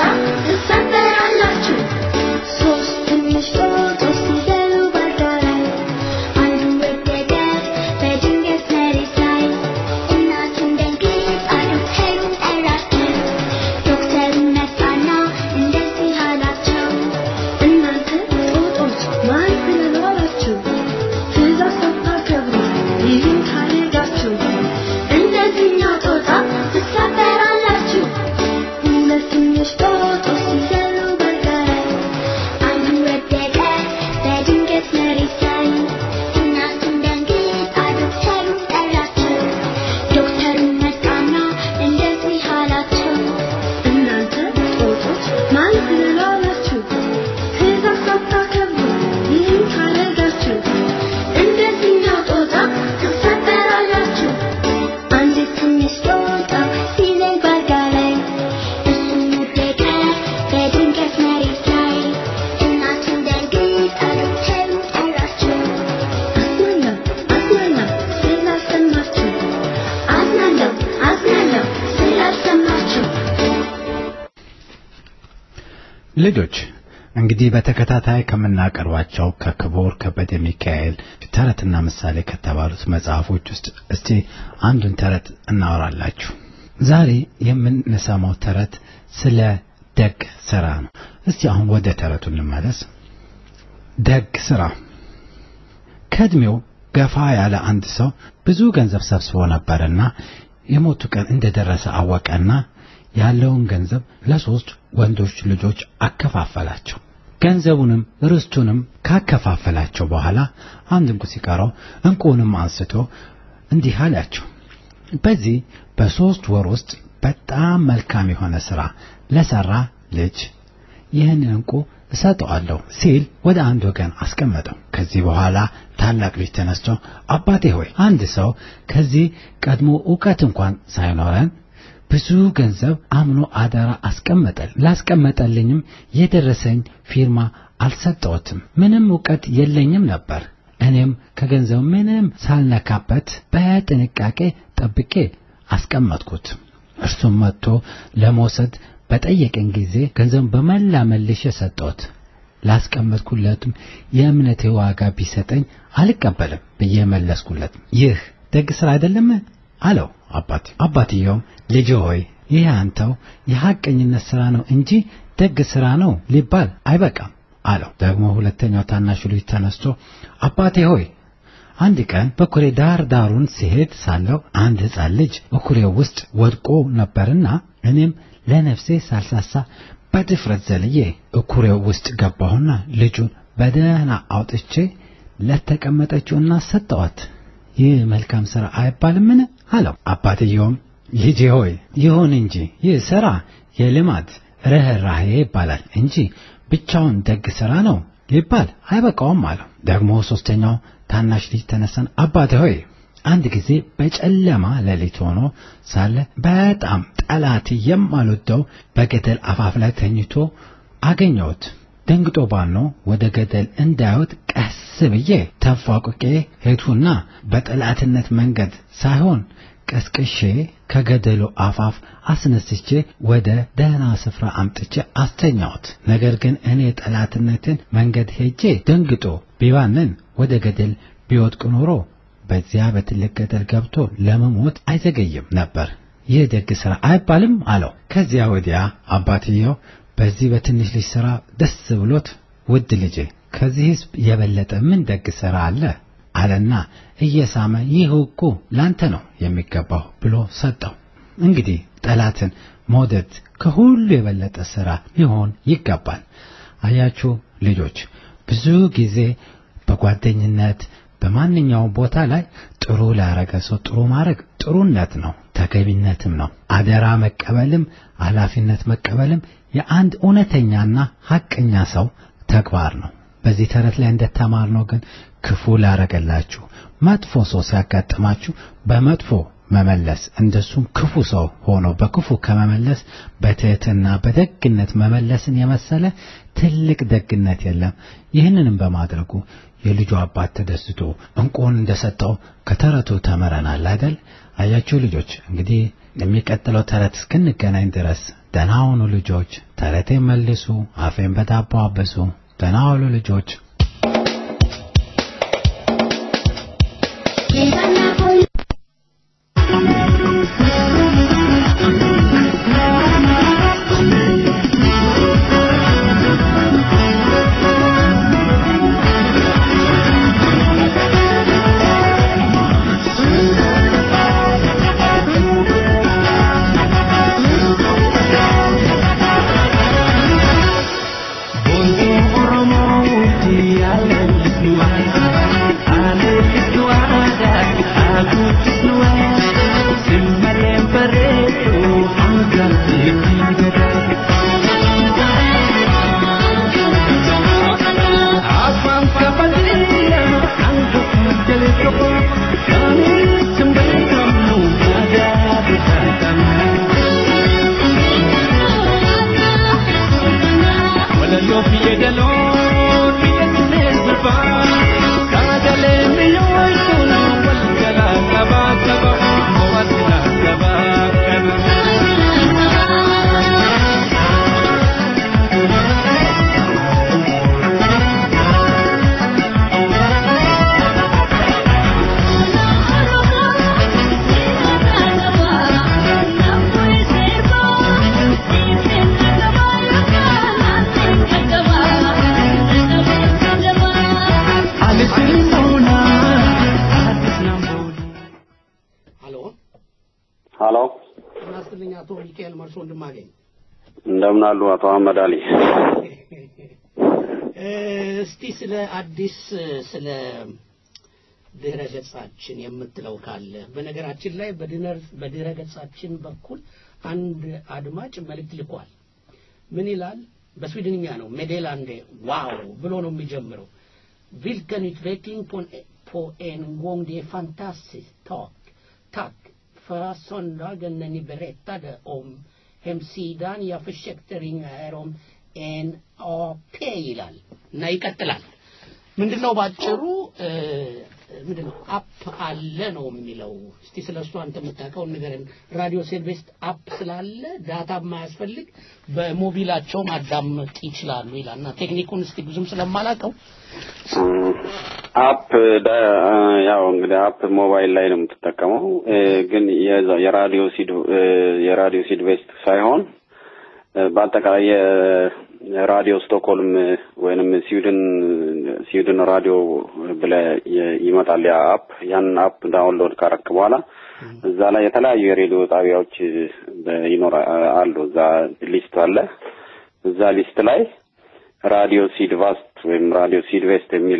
ትሰበራላችሁ ሶስት ትንሽ ጦጦች ሲዘሉ ባልጋ ላይ አንዱ ወደቀ በድንገት መሬት ላይ እናቱን ደንግጣ ዶክተሩን ጠራችው ዶክተሩን መጣና እንደዚህ አላቸው እናንተ ጦጦች ማን ብለን አላችሁ? ትእዛዝ ሳታከብሩ ይህን ካደረጋችሁ እንደዚህኛው ጦጣ ትሰበራላችሁ ሁለት ትንሽ ጦጦች ሲዘሉ ባልጋ ላይ አንዱ ወደቀ በድንገት መሬት ላይ እናቱን ደንግጣ ዶክተሩን ጠራችው ዶክተሩን መጣና እንደዚህ አላቸው እናንተ ጦጦች ማን ብለን አላችሁ? ትእዛዝ ሳታከብሩ ይህን ካደረጋችሁ እንደዚህኛው ጦጣ ትሰበራላችሁ አንድ ትንሽ ጦጣ ሲዘል ባልጋ ላይ እሱም ወደቀ በድንገት መሬት ላይ እናቱን ደንግጣ ዶክተሩን ጠራችው አዝናለሁ አዝናለሁ ስላልሰማችሁ አዝናለሁ አዝናለሁ ስላልሰማችሁ ልጆች እንግዲህ በተከታታይ ከምናቀርባቸው ከክቡር ከበደ ሚካኤል ተረትና ምሳሌ ከተባሉት መጽሐፎች ውስጥ እስቲ አንዱን ተረት እናወራላችሁ። ዛሬ የምንሰማው ተረት ስለ ደግ ስራ ነው። እስቲ አሁን ወደ ተረቱ እንመለስ። ደግ ስራ ከእድሜው ገፋ ያለ አንድ ሰው ብዙ ገንዘብ ሰብስቦ ነበርና የሞቱ ቀን እንደደረሰ አወቀና ያለውን ገንዘብ ለሶስት ወንዶች ልጆች አከፋፈላቸው። ገንዘቡንም ርስቱንም ካከፋፈላቸው በኋላ አንድ እንቁ ሲቀረው እንቁንም አንስቶ እንዲህ አላቸው፣ በዚህ በሶስት ወር ውስጥ በጣም መልካም የሆነ ሥራ ለሠራ ልጅ ይህንን እንቁ እሰጠዋለሁ ሲል ወደ አንድ ወገን አስቀመጠው። ከዚህ በኋላ ታላቅ ልጅ ተነስቶ አባቴ ሆይ አንድ ሰው ከዚህ ቀድሞ ዕውቀት እንኳን ሳይኖረን ብዙ ገንዘብ አምኖ አደራ አስቀመጠል። ላስቀመጠልኝም የደረሰኝ ፊርማ አልሰጠሁትም። ምንም ዕውቀት የለኝም ነበር። እኔም ከገንዘቡ ምንም ሳልነካበት በጥንቃቄ ጠብቄ አስቀመጥኩት። እርሱም መጥቶ ለመውሰድ በጠየቀኝ ጊዜ ገንዘቡን በመላ መልሼ ሰጠሁት። ላስቀመጥኩለትም የእምነቴ ዋጋ ቢሰጠኝ አልቀበልም ብዬ መለስኩለት። ይህ ደግ ሥራ አይደለም አለው አባት አባትየውም ልጅ ሆይ ይህ አንተው የሐቀኝነት ሥራ ነው እንጂ ደግ ሥራ ነው ሊባል አይበቃም አለው። ደግሞ ሁለተኛው ታናሹ ልጅ ተነስቶ አባቴ ሆይ አንድ ቀን በኩሬ ዳር ዳሩን ሲሄድ ሳለው አንድ ሕፃን ልጅ በኩሬው ውስጥ ወድቆ ነበርና እኔም ለነፍሴ ሳልሳሳ በድፍረት ዘልዬ እኩሬው ውስጥ ገባሁና ልጁን በደህና አውጥቼ ለተቀመጠችውና ሰጠዋት። ይህ መልካም ሥራ አይባልምን? አለው። አባትየውም ልጄ ሆይ ይሁን እንጂ ይህ ሥራ የልማድ ርኅራኄ ይባላል እንጂ ብቻውን ደግ ሥራ ነው ሊባል አይበቃውም አለው። ደግሞ ሦስተኛው ታናሽ ልጅ ተነሳን አባቴ ሆይ አንድ ጊዜ በጨለማ ሌሊት ሆኖ ሳለ በጣም ጠላት የማልወደው በገደል አፋፍ ላይ ተኝቶ አገኘሁት። ደንግጦ ባኖ ወደ ገደል እንዳይወጥ ቀስ ብዬ ተንፏቅቄ ሄድሁና በጠላትነት መንገድ ሳይሆን ቀስቅሼ ከገደሉ አፋፍ አስነስቼ ወደ ደህና ስፍራ አምጥቼ አስተኛሁት። ነገር ግን እኔ ጠላትነትን መንገድ ሄጄ ደንግጦ ቢባንን ወደ ገደል ቢወድቅ ኖሮ በዚያ በትልቅ ገደል ገብቶ ለመሞት አይዘገይም ነበር። ይህ ደግ ሥራ አይባልም አለው። ከዚያ ወዲያ አባትየው በዚህ በትንሽ ልጅ ሥራ ደስ ብሎት ውድ ልጄ ከዚህስ የበለጠ ምን ደግ ሥራ አለ አለና እየሳመ ይህ እኮ ላንተ ነው የሚገባው ብሎ ሰጠው። እንግዲህ ጠላትን መውደድ ከሁሉ የበለጠ ሥራ ሊሆን ይገባል። አያችሁ ልጆች፣ ብዙ ጊዜ በጓደኝነት በማንኛውም ቦታ ላይ ጥሩ ላረገ ሰው ጥሩ ማድረግ ጥሩነት ነው፣ ተገቢነትም ነው። አደራ መቀበልም ኃላፊነት መቀበልም የአንድ እውነተኛና ሐቀኛ ሰው ተግባር ነው። በዚህ ተረት ላይ እንደተማርነው ግን ክፉ ላረገላችሁ መጥፎ ሰው ሲያጋጥማችሁ በመጥፎ መመለስ እንደሱም ክፉ ሰው ሆኖ በክፉ ከመመለስ በትህትና በደግነት መመለስን የመሰለ ትልቅ ደግነት የለም። ይህንንም በማድረጉ የልጁ አባት ተደስቶ እንቁን እንደሰጠው ከተረቱ ተምረናል አይደል? አያችሁ ልጆች፣ እንግዲህ የሚቀጥለው ተረት እስክንገናኝ ድረስ ደህና ሁኑ ልጆች። ተረቴን መልሱ፣ አፌን በዳቦ አበሱ። ደህና ሁኑ ልጆች። ሀሎ እናስትልኝ አቶ ሚካኤል መርሶ ወንድማገኝ እንደምን አሉ አቶ አህመድ አሊ? እስቲ ስለ አዲስ ስለ ድህረ ገጻችን የምትለው ካለ በነገራችን ላይ በድህረ ገጻችን በኩል አንድ አድማጭ መልእክት ልኳል ምን ይላል በስዊድንኛ ነው ሜዴላንዴ ዋው ብሎ ነው የሚጀምረው vilken utveckling på en, på en gång det är fantastiskt tack tack förra söndagen när ni berättade om hemsidan jag försökte ringa er om en AP ይላል እና ይቀጥላል ምንድነው ባጭሩ ምንድነው አፕ አለ ነው የሚለው እስቲ ስለ እሱ አንተ የምታውቀውን ንገረን ራዲዮ ሴልቬስት አፕ ስላለ ዳታ የማያስፈልግ በሞቢላቸው ማዳመጥ ይችላሉ ይላል እና ቴክኒኩን እስቲ ብዙም ስለማላውቀው አፕ ያው እንግዲህ አፕ ሞባይል ላይ ነው የምትጠቀመው ግን የራዲዮ ሲድ የራዲዮ ሲድ ቬስት ሳይሆን በአጠቃላይ የራዲዮ ስቶክሆልም ወይንም ስዊድን ስዊድን ራዲዮ ብለ ይመጣል ያ አፕ ያንን አፕ ዳውንሎድ ካረክ በኋላ እዛ ላይ የተለያዩ የሬዲዮ ጣቢያዎች ይኖራ አሉ እዛ ሊስት አለ እዛ ሊስት ላይ ራዲዮ ሲድ ቫስት ወይም ራዲዮ ሲድ ቬስት የሚል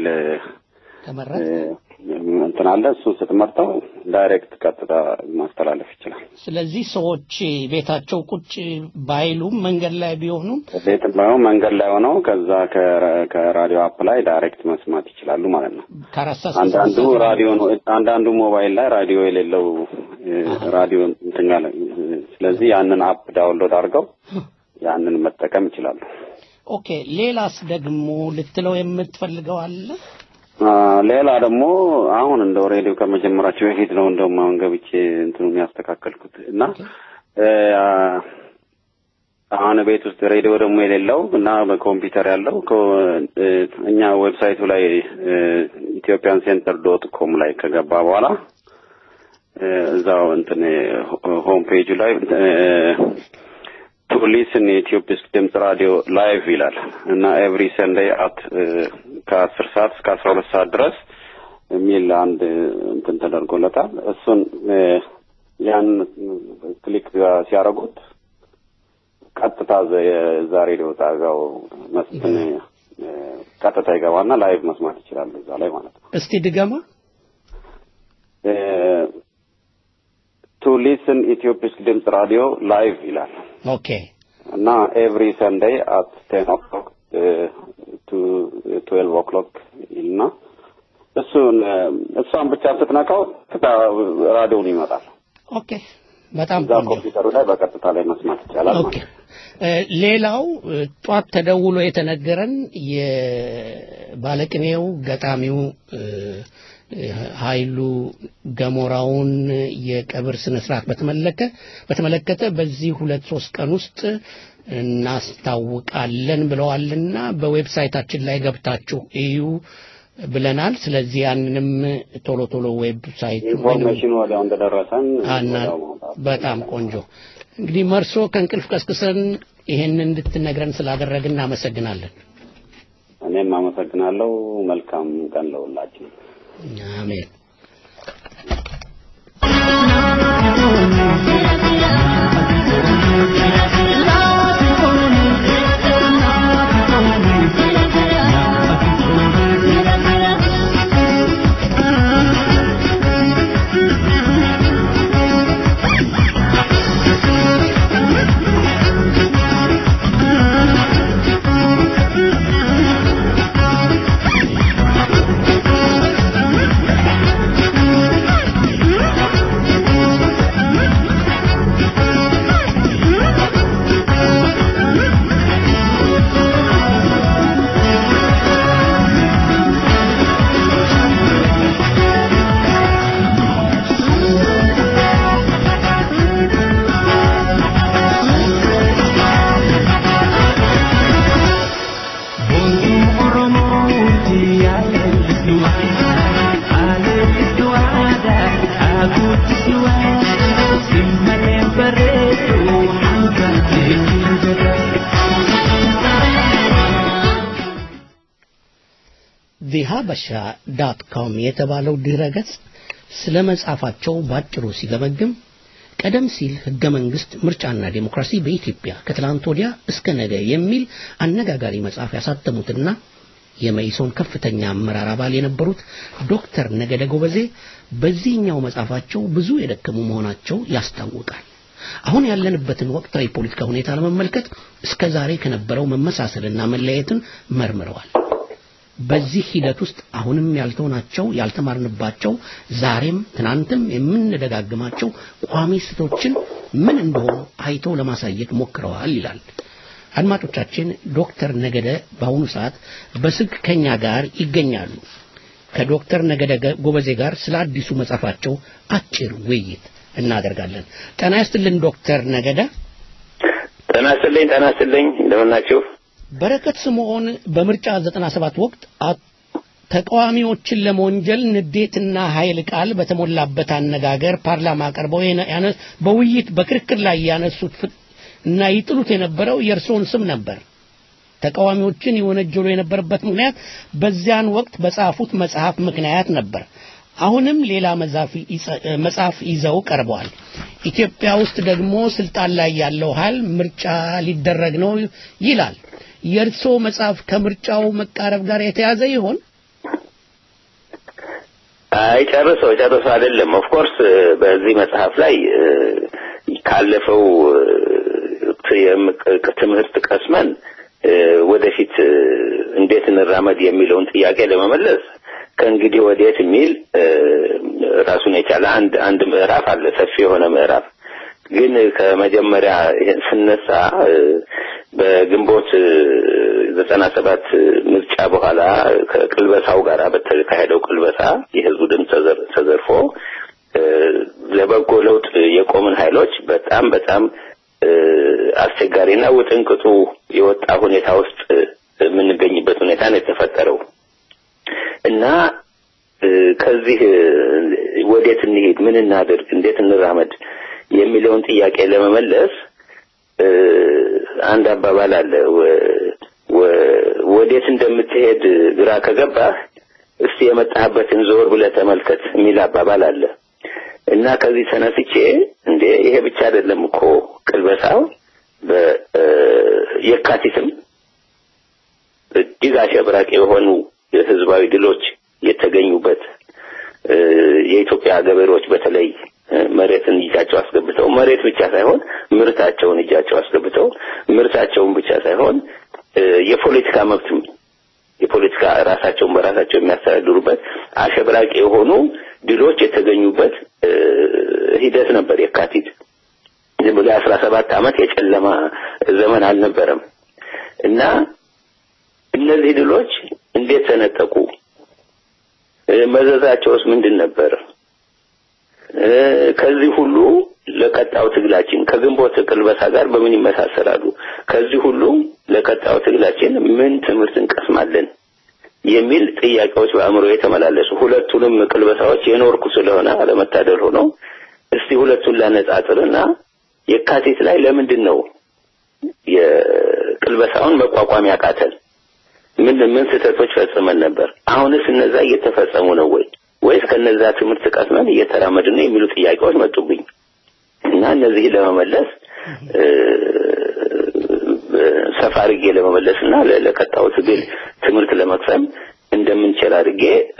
እንትን አለ እሱ ስትመርጠው ዳይሬክት ቀጥታ ማስተላለፍ ይችላል ስለዚህ ሰዎች ቤታቸው ቁጭ ባይሉም መንገድ ላይ ቢሆኑም ቤትም ባይሆን መንገድ ላይ ሆነው ከዛ ከራዲዮ አፕ ላይ ዳይሬክት መስማት ይችላሉ ማለት ነው አንዳንዱ ራዲዮ አንዳንዱ ሞባይል ላይ ራዲዮ የሌለው ራዲዮ እንትን ያለ ስለዚህ ያንን አፕ ዳውንሎድ አድርገው ያንን መጠቀም ይችላሉ ኦኬ ሌላስ ደግሞ ልትለው የምትፈልገው አለ ሌላ ደግሞ አሁን እንደው ሬዲዮ ከመጀመራቸው በፊት ነው እንደውም አሁን ገብቼ እንትኑን ያስተካከልኩት እና አሁን ቤት ውስጥ ሬዲዮ ደግሞ የሌለው እና በኮምፒውተር ያለው እኛ ዌብሳይቱ ላይ ኢትዮጵያን ሴንተር ዶት ኮም ላይ ከገባ በኋላ እዛው እንትን ሆም ፔጁ ላይ ቱ ሊስን የኢትዮፒስ ድምፅ ራዲዮ ላይቭ ይላል እና ኤቭሪ ሰንደይ አት ከአስር ሰዓት እስከ አስራ ሁለት ሰዓት ድረስ የሚል አንድ እንትን ተደርጎለታል። እሱን ያን ክሊክ ሲያደርጉት ቀጥታ የዛ ሬዲዮ ጣቢያው መስትን ቀጥታ ይገባና ላይቭ መስማት ይችላሉ እዛ ላይ ማለት ነው። እስቲ ድገማ። ቱ ሊስን ኢትዮፒስ ድምፅ ራዲዮ ላይቭ ይላል ኦኬ እና ኤቭሪ ሰንደይ አት ቴን ኦክሎክ ቱ ትዌልቭ ኦክሎክ ይልና እሱን እሷን ብቻ ስትነካው ቀጥታ ራዲዮን ይመጣል። ኦኬ በጣም እዛ ኮምፒውተሩ ላይ በቀጥታ ላይ መስማት ይቻላል ኦኬ ሌላው ጧት ተደውሎ የተነገረን የባለቅኔው ገጣሚው ኃይሉ ገሞራውን የቀብር ስነ ስርዓት በተመለከ በተመለከተ በዚህ ሁለት ሶስት ቀን ውስጥ እናስታውቃለን ብለዋልና በዌብሳይታችን ላይ ገብታችሁ እዩ ብለናል። ስለዚህ ያንንም ቶሎ ቶሎ ዌብሳይት ኢንፎርሜሽኑ ወዲያው እንደደረሰን በጣም ቆንጆ። እንግዲህ መርሶ ከእንቅልፍ ቀስቅሰን ይሄንን እንድትነግረን ስላደረግን እናመሰግናለን። እኔም አመሰግናለሁ። መልካም ቀን ለሁላችን። አሜን። ሀበሻ ዳት ኮም የተባለው ድረ ገጽ ስለ መጻፋቸው ባጭሩ ሲገመግም ቀደም ሲል ህገ መንግስት ምርጫና ዴሞክራሲ በኢትዮጵያ ከትላንት ወዲያ እስከ ነገ የሚል አነጋጋሪ መጽሐፍ ያሳተሙትና የመኢሶን ከፍተኛ አመራር አባል የነበሩት ዶክተር ነገደ ጎበዜ በዚህኛው መጽሐፋቸው ብዙ የደከሙ መሆናቸው ያስታውቃል። አሁን ያለንበትን ወቅታዊ ፖለቲካ ሁኔታ ለመመልከት እስከ ዛሬ ከነበረው መመሳሰልና መለያየትን መርምረዋል። በዚህ ሂደት ውስጥ አሁንም ያልተውናቸው ያልተማርንባቸው ዛሬም ትናንትም የምንደጋግማቸው ቋሚ ስህተቶችን ምን እንደሆኑ አይተው ለማሳየት ሞክረዋል ይላል። አድማጮቻችን ዶክተር ነገደ በአሁኑ ሰዓት በስልክ ከኛ ጋር ይገኛሉ። ከዶክተር ነገደ ጎበዜ ጋር ስለ አዲሱ መጽሐፋቸው አጭር ውይይት እናደርጋለን። ጤና ይስጥልን ዶክተር ነገደ። ጤና ይስጥልኝ። ጤና ይስጥልኝ። እንደምን ናችሁ? በረከት ስምዖን በምርጫ 97 ወቅት ተቃዋሚዎችን ለመወንጀል ንዴትና ኃይል ቃል በተሞላበት አነጋገር ፓርላማ ቀርበው በውይይት በክርክር ላይ ያነሱት እና ይጥሉት የነበረው የእርስዎን ስም ነበር። ተቃዋሚዎችን ይወነጀሉ የነበረበት ምክንያት በዚያን ወቅት በጻፉት መጽሐፍ ምክንያት ነበር። አሁንም ሌላ መጽሐፍ ይዘው ቀርበዋል። ኢትዮጵያ ውስጥ ደግሞ ስልጣን ላይ ያለው ኃይል ምርጫ ሊደረግ ነው ይላል። የእርስዎ መጽሐፍ ከምርጫው መቃረብ ጋር የተያዘ ይሆን? አይ ጨርሶ ጨርሶ አይደለም። ኦፍ ኮርስ በዚህ መጽሐፍ ላይ ካለፈው ትምህርት ቀስመን ወደፊት እንዴት እንራመድ የሚለውን ጥያቄ ለመመለስ ከእንግዲህ ወዴት የሚል ራሱን የቻለ አንድ አንድ ምዕራፍ አለ፣ ሰፊ የሆነ ምዕራፍ። ግን ከመጀመሪያ ስነሳ በግንቦት ዘጠና ሰባት ምርጫ በኋላ ከቅልበሳው ጋር በተካሄደው ቅልበሳ የህዝቡ ድምፅ ተዘርፎ ለበጎ ለውጥ የቆምን ኃይሎች በጣም በጣም አስቸጋሪና ውጥንቅጡ የወጣ ሁኔታ ውስጥ የምንገኝበት ሁኔታ ነው የተፈጠረው እና ከዚህ ወዴት እንሄድ፣ ምን እናድርግ፣ እንዴት እንራመድ የሚለውን ጥያቄ ለመመለስ አንድ አባባል አለ። ወዴት እንደምትሄድ ግራ ከገባህ እስቲ የመጣህበትን ዞር ብለህ ተመልከት የሚል አባባል አለ እና ከዚህ ተነስቼ እንዴ ይሄ ብቻ አይደለም እኮ ቅልበሳው በየካቲትም እጅግ አሸብራቂ የሆኑ የህዝባዊ ድሎች የተገኙበት የኢትዮጵያ ገበሬዎች በተለይ መሬትን እጃቸው አስገብተው መሬት ብቻ ሳይሆን ምርታቸውን እጃቸው አስገብተው ምርታቸውን ብቻ ሳይሆን የፖለቲካ መብትም የፖለቲካ ራሳቸውን በራሳቸው የሚያስተዳድሩበት አሸብራቂ የሆኑ ድሎች የተገኙበት ሂደት ነበር የካቲት። ዝም ብሎ የአስራ ሰባት ዓመት የጨለማ ዘመን አልነበረም እና እነዚህ ድሎች እንዴት ተነጠቁ? መዘዛቸውስ ምንድን ነበር? ከዚህ ሁሉ ለቀጣው ትግላችን ከግንቦት ቅልበሳ ጋር በምን ይመሳሰላሉ? ከዚህ ሁሉ ለቀጣው ትግላችን ምን ትምህርት እንቀስማለን? የሚል ጥያቄዎች በአእምሮ የተመላለሱ ሁለቱንም ቅልበሳዎች የኖርኩ ስለሆነ አለመታደል ሆኖ እስቲ ሁለቱን ላነጻጽርና የካቲት ላይ ለምንድን ነው የቅልበሳውን መቋቋም ያቃተን? ምን ምን ስህተቶች ፈጽመን ነበር? አሁንስ እነዛ እየተፈጸሙ ነው ወይ ወይስ ከነዛ ትምህርት ቀስመን እየተራመድን ነው የሚሉ ጥያቄዎች መጡብኝ እና እነዚህን ለመመለስ ሰፋ አድርጌ ለመመለስ እና ለቀጣው ትግል ትምህርት ለመቅሰም እንደምንችል አድርጌ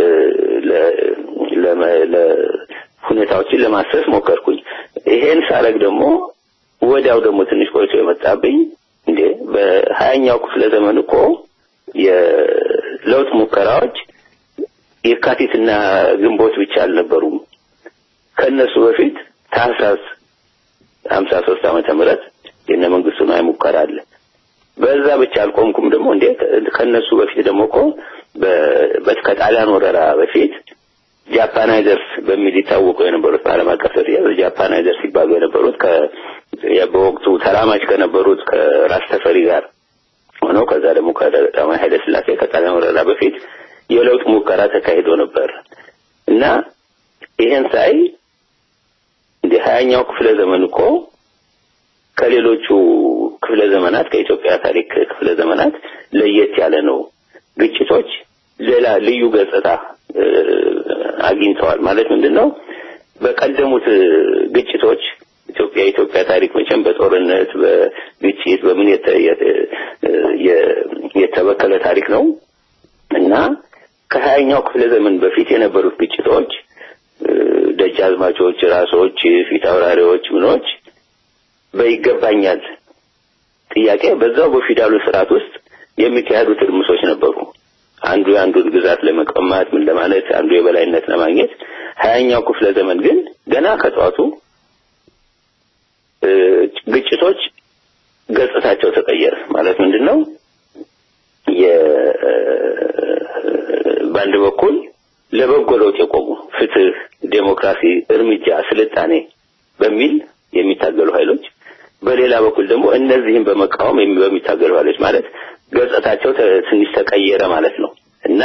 ሁኔታዎችን ለማሰስ ሞከርኩኝ። ይሄን ሳረግ ደግሞ ወዲያው ደግሞ ትንሽ ቆይቶ የመጣብኝ እንዴ በሀያኛው ክፍለ ዘመን እኮ የለውጥ ሙከራዎች የካቲትና ግንቦት ብቻ አልነበሩም። ከነሱ በፊት ታህሳስ ሀምሳ ሶስት ዓመተ ምህረት የነ መንግስቱ ነዋይ ሙከራ አለ። በዛ ብቻ አልቆምኩም። ደግሞ እንዴ ከነሱ በፊት ደግሞ እኮ ከጣሊያን ወረራ በፊት ጃፓናይዘርስ በሚል ይታወቁ የነበሩት በዓለም አቀፍ ደረጃ ጃፓናይዘርስ ሲባሉ የነበሩት በወቅቱ ተራማጅ ከነበሩት ከራስ ተፈሪ ጋር ሆነው ከዛ ደግሞ ከቀዳማዊ ኃይለ ሥላሴ ከጣሊያን ወረራ በፊት የለውጥ ሙከራ ተካሂዶ ነበር እና ይሄን ሳይ እንደ ሀያኛው ክፍለ ዘመን እኮ ከሌሎቹ ክፍለ ዘመናት ከኢትዮጵያ ታሪክ ክፍለ ዘመናት ለየት ያለ ነው። ግጭቶች ሌላ ልዩ ገጽታ አግኝተዋል። ማለት ምንድን ነው? በቀደሙት ግጭቶች ኢትዮጵያ የኢትዮጵያ ታሪክ መቼም በጦርነት በግጭት በምን የተበከለ ታሪክ ነው እና ከሀያኛው ክፍለ ዘመን በፊት የነበሩት ግጭቶች ደጃዝማቾች፣ ራሶች፣ ፊት አውራሪዎች፣ ምኖች በይገባኛል ጥያቄ በዛው በፊውዳሉ ስርዓት ውስጥ የሚካሄዱ ትርምሶች ነበሩ። አንዱ የአንዱን ግዛት ለመቀማት ምን ለማለት አንዱ የበላይነት ለማግኘት። ሀያኛው ክፍለ ዘመን ግን ገና ከጠዋቱ ግጭቶች ገጽታቸው ተቀየረ። ማለት ምንድን ነው? በአንድ በኩል ለበጎ ለውጥ የቆሙ ፍትህ፣ ዴሞክራሲ፣ እርምጃ፣ ስልጣኔ በሚል የሚታገሉ ኃይሎች በሌላ በኩል ደግሞ እነዚህን በመቃወም በሚታገሉ ኃይሎች ማለት ገጽታቸው ትንሽ ተቀየረ ማለት ነው እና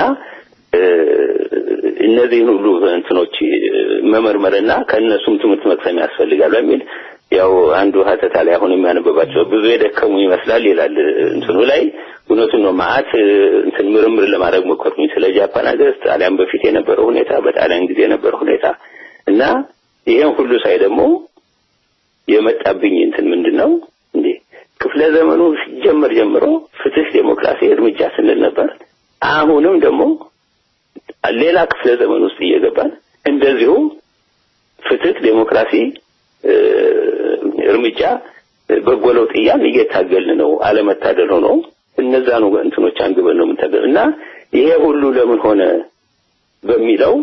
እነዚህን ሁሉ እንትኖች መመርመርና ከእነሱም ትምህርት መቅሰም ያስፈልጋል በሚል ያው አንዱ ሀተታ ላይ አሁን የሚያነበባቸው ብዙ የደከሙ ይመስላል ይላል እንትኑ ላይ እውነቱን ነው። ማአት እንትን ምርምር ለማድረግ ሞከርኩኝ ስለ ጃፓን ሀገር ጣሊያን በፊት የነበረው ሁኔታ፣ በጣሊያን ጊዜ የነበረው ሁኔታ እና ይሄን ሁሉ ሳይ ደግሞ የመጣብኝ እንትን ምንድን ነው እንዴ ክፍለ ዘመኑ ሲጀመር ጀምሮ ፍትህ፣ ዴሞክራሲ፣ እርምጃ ስንል ነበር። አሁንም ደግሞ ሌላ ክፍለ ዘመን ውስጥ እየገባን እንደዚሁ ፍትህ፣ ዴሞክራሲ፣ እርምጃ፣ በጎ ለውጥ እያልን እየታገልን ነው። አለመታደል ሆኖ እነዛኑ እንትኖች አንግበን ነው የምንታገል እና ይሄ ሁሉ ለምን ሆነ በሚለው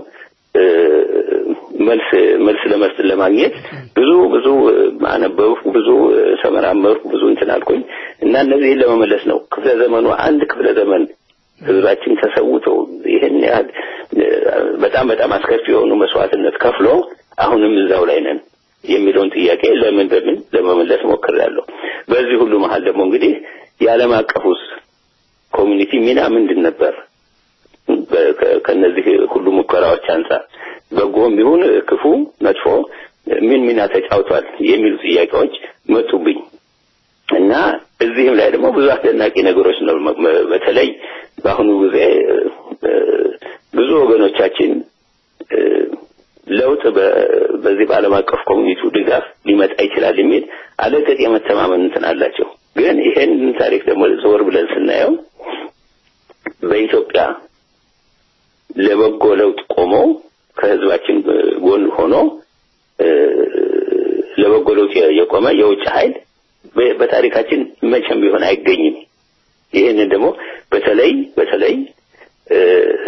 መልስ መልስ ለመስጠት ለማግኘት ብዙ ብዙ አነበብኩ፣ ብዙ ተመራመርኩ፣ ብዙ እንትን አልኩኝ እና እነዚህን ለመመለስ ነው ክፍለ ዘመኑ አንድ ክፍለ ዘመን ህዝባችን ተሰውቶ ይህን ያህል በጣም በጣም አስከፊ የሆኑ መስዋዕትነት ከፍሎ አሁንም እዛው ላይ ነን የሚለውን ጥያቄ ለምን በምን ለመመለስ ሞክሬያለሁ። በዚህ ሁሉ መሀል ደግሞ እንግዲህ የዓለም አቀፉስ ኮሚኒቲ ሚና ምንድን ነበር? በ- ከ- ከነዚህ ሁሉ ሙከራዎች አንጻር በጎም ይሁን ክፉ መጥፎ ምን ሚና ተጫውቷል የሚሉ ጥያቄዎች መጡብኝ እና እዚህም ላይ ደግሞ ብዙ አስደናቂ ነገሮች ነው። መ- መ- በተለይ በአሁኑ ጊዜ እ፣ ብዙ ወገኖቻችን እ፣ ለውጥ በ- በዚህ በዓለም አቀፍ ኮሚኒቲው ድጋፍ ሊመጣ ይችላል የሚል አለቀጥ የመተማመን እንትን አላቸው። ግን ይሄን ታሪክ ደግሞ ዞር ብለን ስናየው በኢትዮጵያ ለበጎ ለውጥ ቆሞ ከህዝባችን ጎን ሆኖ እ፣ ለበጎ ለውጥ የቆመ የውጭ ኃይል በ- በታሪካችን መቼም ቢሆን አይገኝም። ይህንን ደግሞ በተለይ በተለይ እ፣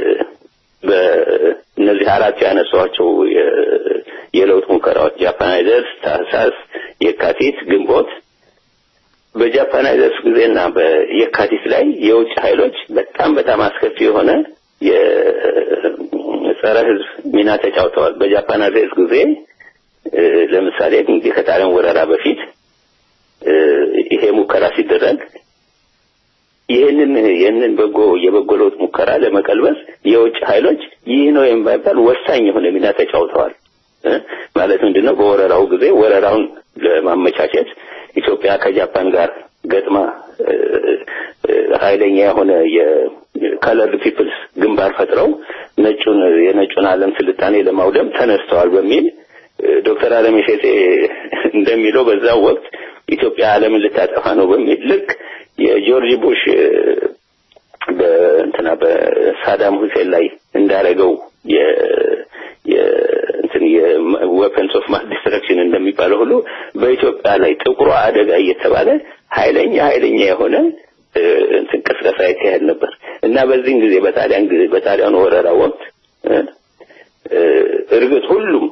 በእነዚህ አራት ያነሷቸው የ- የለውጥ ሙከራዎች ጃፓናይዘርስ፣ ታህሳስ፣ የካቲት፣ ግንቦት በጃፓናይዘርስ ጊዜና በየካቲት ላይ የውጭ ኃይሎች በጣም በጣም አስከፊ የሆነ የጸረ ህዝብ ሚና ተጫውተዋል። በጃፓናይዘርስ ጊዜ እ፣ ለምሳሌ እንግዲህ ከጣሊያን ወረራ በፊት እ፣ ይሄ ሙከራ ሲደረግ ይህንን ይህንን በጎ የበጎ ለውጥ ሙከራ ለመቀልበስ የውጭ ኃይሎች ይህ ነው የማይባል ወሳኝ የሆነ ሚና ተጫውተዋል። እ? ማለት ምንድነው? በወረራው ጊዜ ወረራውን ለማመቻቸት ኢትዮጵያ ከጃፓን ጋር ገጥማ እ፣ እ፣ ኃይለኛ የሆነ የከለርድ ፒፕልስ ግንባር ፈጥረው ነጩን የነጩን ዓለም ስልጣኔ ለማውደም ተነስተዋል በሚል እ፣ ዶክተር አለሜ ሼቴ እንደሚለው በዛው ወቅት ኢትዮጵያ ዓለምን ልታጠፋ ነው በሚል ልክ የጆርጅ ቡሽ እ፣ በእንትና በሳዳም ሁሴን ላይ እንዳረገው የ የ እንትን የዌፐንስ ኦፍ ማስ ዲስትራክሽን እንደሚባለው ሁሉ በኢትዮጵያ ላይ ጥቁሯ አደጋ እየተባለ ኃይለኛ ኃይለኛ የሆነ እ፣ እንትን ቅስቀሳ ይካሄድ ነበር እና በዚህን ጊዜ በጣሊያን ጊዜ በጣሊያን ወረራ ወቅት እ፣ እ፣ እርግጥ ሁሉም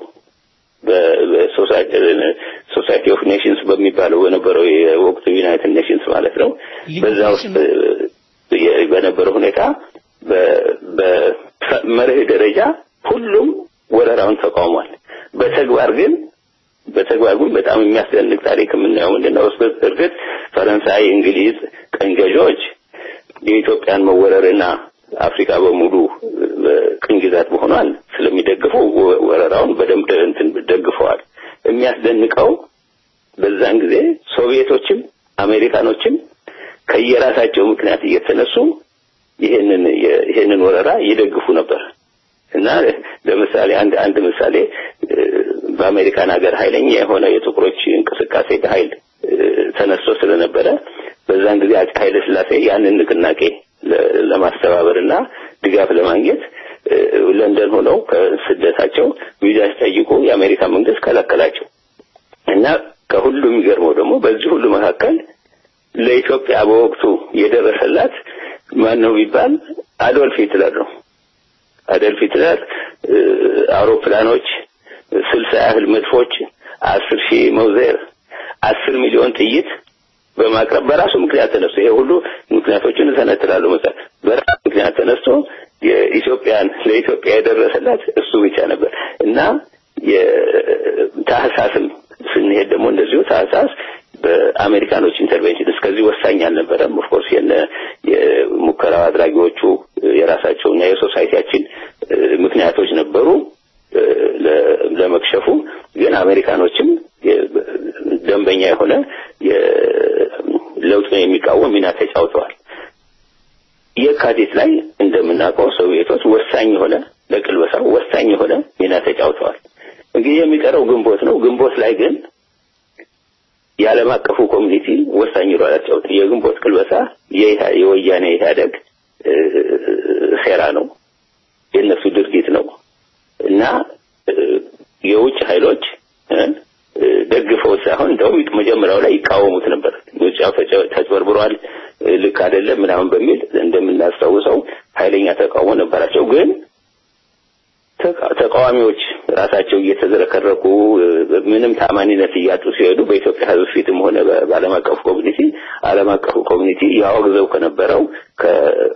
በሶሳይቲ ኦፍ ኔሽንስ በሚባለው በነበረው የወቅቱ ዩናይትድ ኔሽንስ ማለት ነው በዛ ውስጥ እ፣ የ- በነበረው ሁኔታ በ- በመርህ ደረጃ ሁሉም ወረራውን ተቃውሟል። በተግባር ግን በተግባር ግን በጣም የሚያስደንቅ ታሪክ የምናየው ምንድነው? እስ- እርግጥ ፈረንሳይ፣ እንግሊዝ ቀኝ ገዢዎች የኢትዮጵያን መወረርና አፍሪካ በሙሉ ቅኝ ግዛት መሆኗን ስለሚደግፉ ወ- ወረራውን በደንብ እንትን ደግፈዋል። የሚያስደንቀው በዛን ጊዜ ሶቪየቶችም አሜሪካኖችም ከየራሳቸው ምክንያት እየተነሱ ይሄንን የ- ይሄንን ወረራ ይደግፉ ነበር እና ለምሳሌ አንድ አንድ ምሳሌ እ፣ በአሜሪካን ሀገር ኃይለኛ የሆነ የጥቁሮች እንቅስቃሴ በኃይል እ፣ ተነስቶ ስለነበረ በዛን ጊዜ አፄ ኃይለ ሥላሴ ያንን ንቅናቄ ለ- ለማስተባበርና ድጋፍ ለማግኘት እ፣ ለንደን ሆነው ከስደታቸው ቪዛ ሲጠይቁ የአሜሪካ መንግስት ከለከላቸው እና ከሁሉ የሚገርመው ደግሞ በዚህ ሁሉ መካከል ለኢትዮጵያ በወቅቱ የደረሰላት ማን ነው ቢባል አዶልፍ ሂትለር ነው። አዶልፍ ሂትለር እ፣ አውሮፕላኖች፣ ስልሳ ያህል መድፎች፣ አስር ሺህ መውዜር፣ አስር ሚሊዮን ጥይት በማቅረብ በራሱ ምክንያት ተነስቶ ይሄ ሁሉ ምክንያቶችን እተነትላለሁ መሰል በራሱ ምክንያት ተነስቶ የኢትዮጵያን ለኢትዮጵያ የደረሰላት እሱ ብቻ ነበር እና የታህሳስም ስንሄድ ደግሞ እንደዚሁ ታህሳስ በአሜሪካኖች ኢንተርቬንሽን እስከዚህ ወሳኝ አልነበረም። ኦፍኮርስ የነ የሙከራው አድራጊዎቹ የራሳቸውና የሶሳይቲያችን እ፣ ምክንያቶች ነበሩ እ፣ ለ- ለመክሸፉ ግን አሜሪካኖችም የ- ደንበኛ የሆነ ለውጡን የሚቃወም ሚና ተጫውተዋል። የካቲት ላይ እንደምናውቀው ሶቪየቶች ወሳኝ የሆነ ለቅልበሳው ወሳኝ የሆነ ሚና ተጫውተዋል። እንግዲህ የሚቀረው ግንቦት ነው። ግንቦት ላይ ግን የዓለም አቀፉ ኮሚኒቲ ወሳኝ ሮል አጫወተ። የግንቦት ቅልበሳ የኢህአ- የወያኔ ኢህአደግ እ፣ ሴራ ነው፣ የእነሱ ድርጊት ነው እና እ፣ የውጭ ኃይሎች እ፣ እ፣ ደግፈው ሳይሆን እንደውም መጀመሪያው ላይ ይቃወሙት ነበር። ምርጫው ተጨ- ተጭበርብሯል፣ እ፣ ልክ አይደለም ምናምን በሚል እንደምናስታውሰው ኃይለኛ ተቃውሞ ነበራቸው ግን ተቃ- ተቃዋሚዎች ራሳቸው እየተዝረከረኩ እ፣ ምንም ታማኒነት እያጡ ሲሄዱ በኢትዮጵያ ሕዝብ ፊትም ሆነ በ- በዓለም አቀፉ ኮሚኒቲ ዓለም አቀፉ ኮሚኒቲ ያወግዘው ከነበረው ከ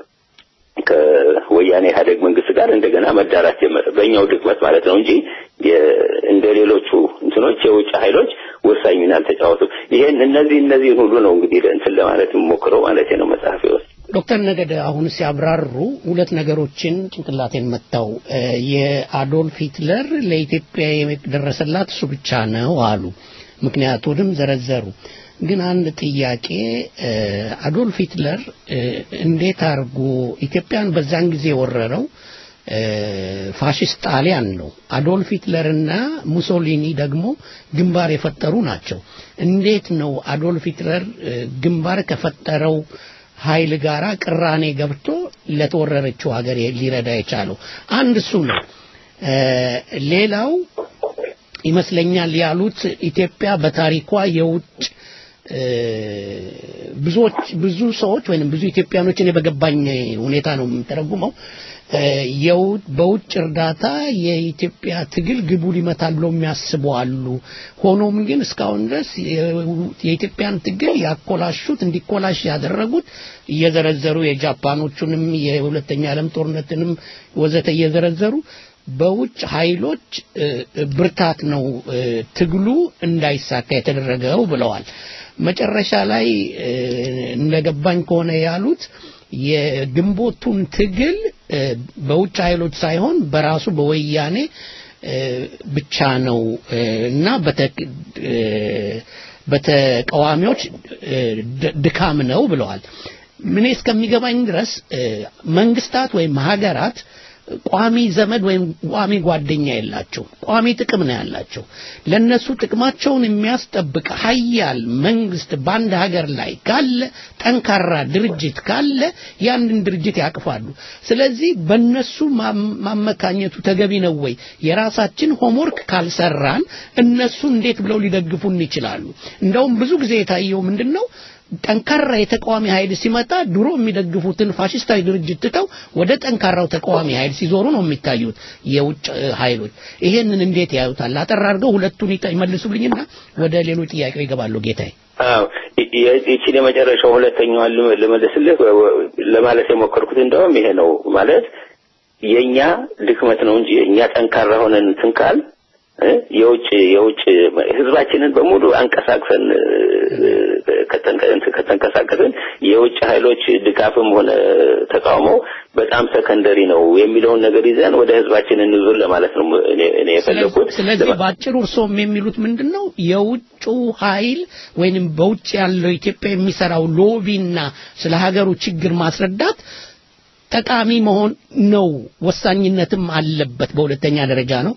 ከወያኔ ኢህአዴግ መንግስት ጋር እንደገና መዳራት ጀመረ። በእኛው ድክመት ማለት ነው እንጂ የ- እንደ ሌሎቹ እንትኖች የውጭ ኃይሎች ወሳኝ ሚና አልተጫወቱም። ይሄን እነዚህ እነዚህን ሁሉ ነው እንግዲህ እንትን ለማለት የምሞክረው ማለት ነው መጽሐፌ ውስጥ። ዶክተር ነገደ አሁን ሲያብራሩ ሁለት ነገሮችን ጭንቅላቴን መታው። የአዶልፍ ሂትለር ለኢትዮጵያ የደረሰላት እሱ ብቻ ነው አሉ። ምክንያቱንም ዘረዘሩ። ግን አንድ ጥያቄ አዶልፍ ሂትለር እንዴት አድርጎ ኢትዮጵያን በዛን ጊዜ የወረረው ፋሽስት ጣሊያን ነው። አዶልፍ ሂትለርና ሙሶሊኒ ደግሞ ግንባር የፈጠሩ ናቸው። እንዴት ነው አዶልፍ ሂትለር ግንባር ከፈጠረው ኃይል ጋራ ቅራኔ ገብቶ ለተወረረችው ሀገር ሊረዳ የቻለው? አንድ እሱ ነው። ሌላው ይመስለኛል ያሉት ኢትዮጵያ በታሪኳ የውጭ ብዙዎች ብዙ ሰዎች ወይንም ብዙ ኢትዮጵያኖች እኔ በገባኝ ሁኔታ ነው የምተረጉመው በውጭ እርዳታ የኢትዮጵያ ትግል ግቡን ይመታል ብለው የሚያስቡ አሉ። ሆኖም ግን እስካሁን ድረስ የኢትዮጵያን ትግል ያኮላሹት እንዲኮላሽ ያደረጉት እየዘረዘሩ የጃፓኖቹንም የሁለተኛ ዓለም ጦርነትንም ወዘተ እየዘረዘሩ በውጭ ኃይሎች ብርታት ነው ትግሉ እንዳይሳካ የተደረገው ብለዋል። መጨረሻ ላይ እንደገባኝ ከሆነ ያሉት የግንቦቱን ትግል በውጭ ኃይሎች ሳይሆን በራሱ በወያኔ ብቻ ነው እና በተቃዋሚዎች ድካም ነው ብለዋል። ምን እስከሚገባኝ ድረስ መንግስታት ወይም ሀገራት ቋሚ ዘመድ ወይም ቋሚ ጓደኛ የላቸው። ቋሚ ጥቅም ነው ያላቸው። ለነሱ ጥቅማቸውን የሚያስጠብቅ ሀያል መንግስት በአንድ ሀገር ላይ ካለ፣ ጠንካራ ድርጅት ካለ ያንን ድርጅት ያቅፋሉ። ስለዚህ በነሱ ማመካኘቱ ተገቢ ነው ወይ? የራሳችን ሆምወርክ ካልሰራን እነሱ እንዴት ብለው ሊደግፉን ይችላሉ? እንደውም ብዙ ጊዜ የታየው ምንድን ነው? ጠንካራ የተቃዋሚ ኃይል ሲመጣ ድሮ የሚደግፉትን ፋሽስታዊ ድርጅት ትተው ወደ ጠንካራው ተቃዋሚ ኃይል ሲዞሩ ነው የሚታዩት የውጭ ኃይሎች። ይሄንን እንዴት ያዩታል? አጠር አድርገው ሁለቱን ይመልሱልኝና ወደ ሌሎች ጥያቄው ይገባሉ ጌታዬ። አዎ ይቺን የመጨረሻው ሁለተኛዋን ልመልስልህ ለማለት የሞከርኩት እንደውም ይሄ ነው ማለት የኛ ድክመት ነው እንጂ እኛ ጠንካራ ሆነን እንትን ካል የውጭ የውጭ ህዝባችንን በሙሉ አንቀሳቅሰን ከተንቀሳቀስን የውጭ ኃይሎች ድጋፍም ሆነ ተቃውሞ በጣም ሰከንደሪ ነው የሚለውን ነገር ይዘን ወደ ህዝባችን እንዙር ለማለት ነው እኔ የፈለኩት። ስለዚህ በአጭሩ እርስዎም የሚሉት ምንድን ነው? የውጩ ኃይል ወይንም በውጭ ያለው ኢትዮጵያ የሚሰራው ሎቢና ስለ ሀገሩ ችግር ማስረዳት ጠቃሚ መሆን ነው፣ ወሳኝነትም አለበት። በሁለተኛ ደረጃ ነው።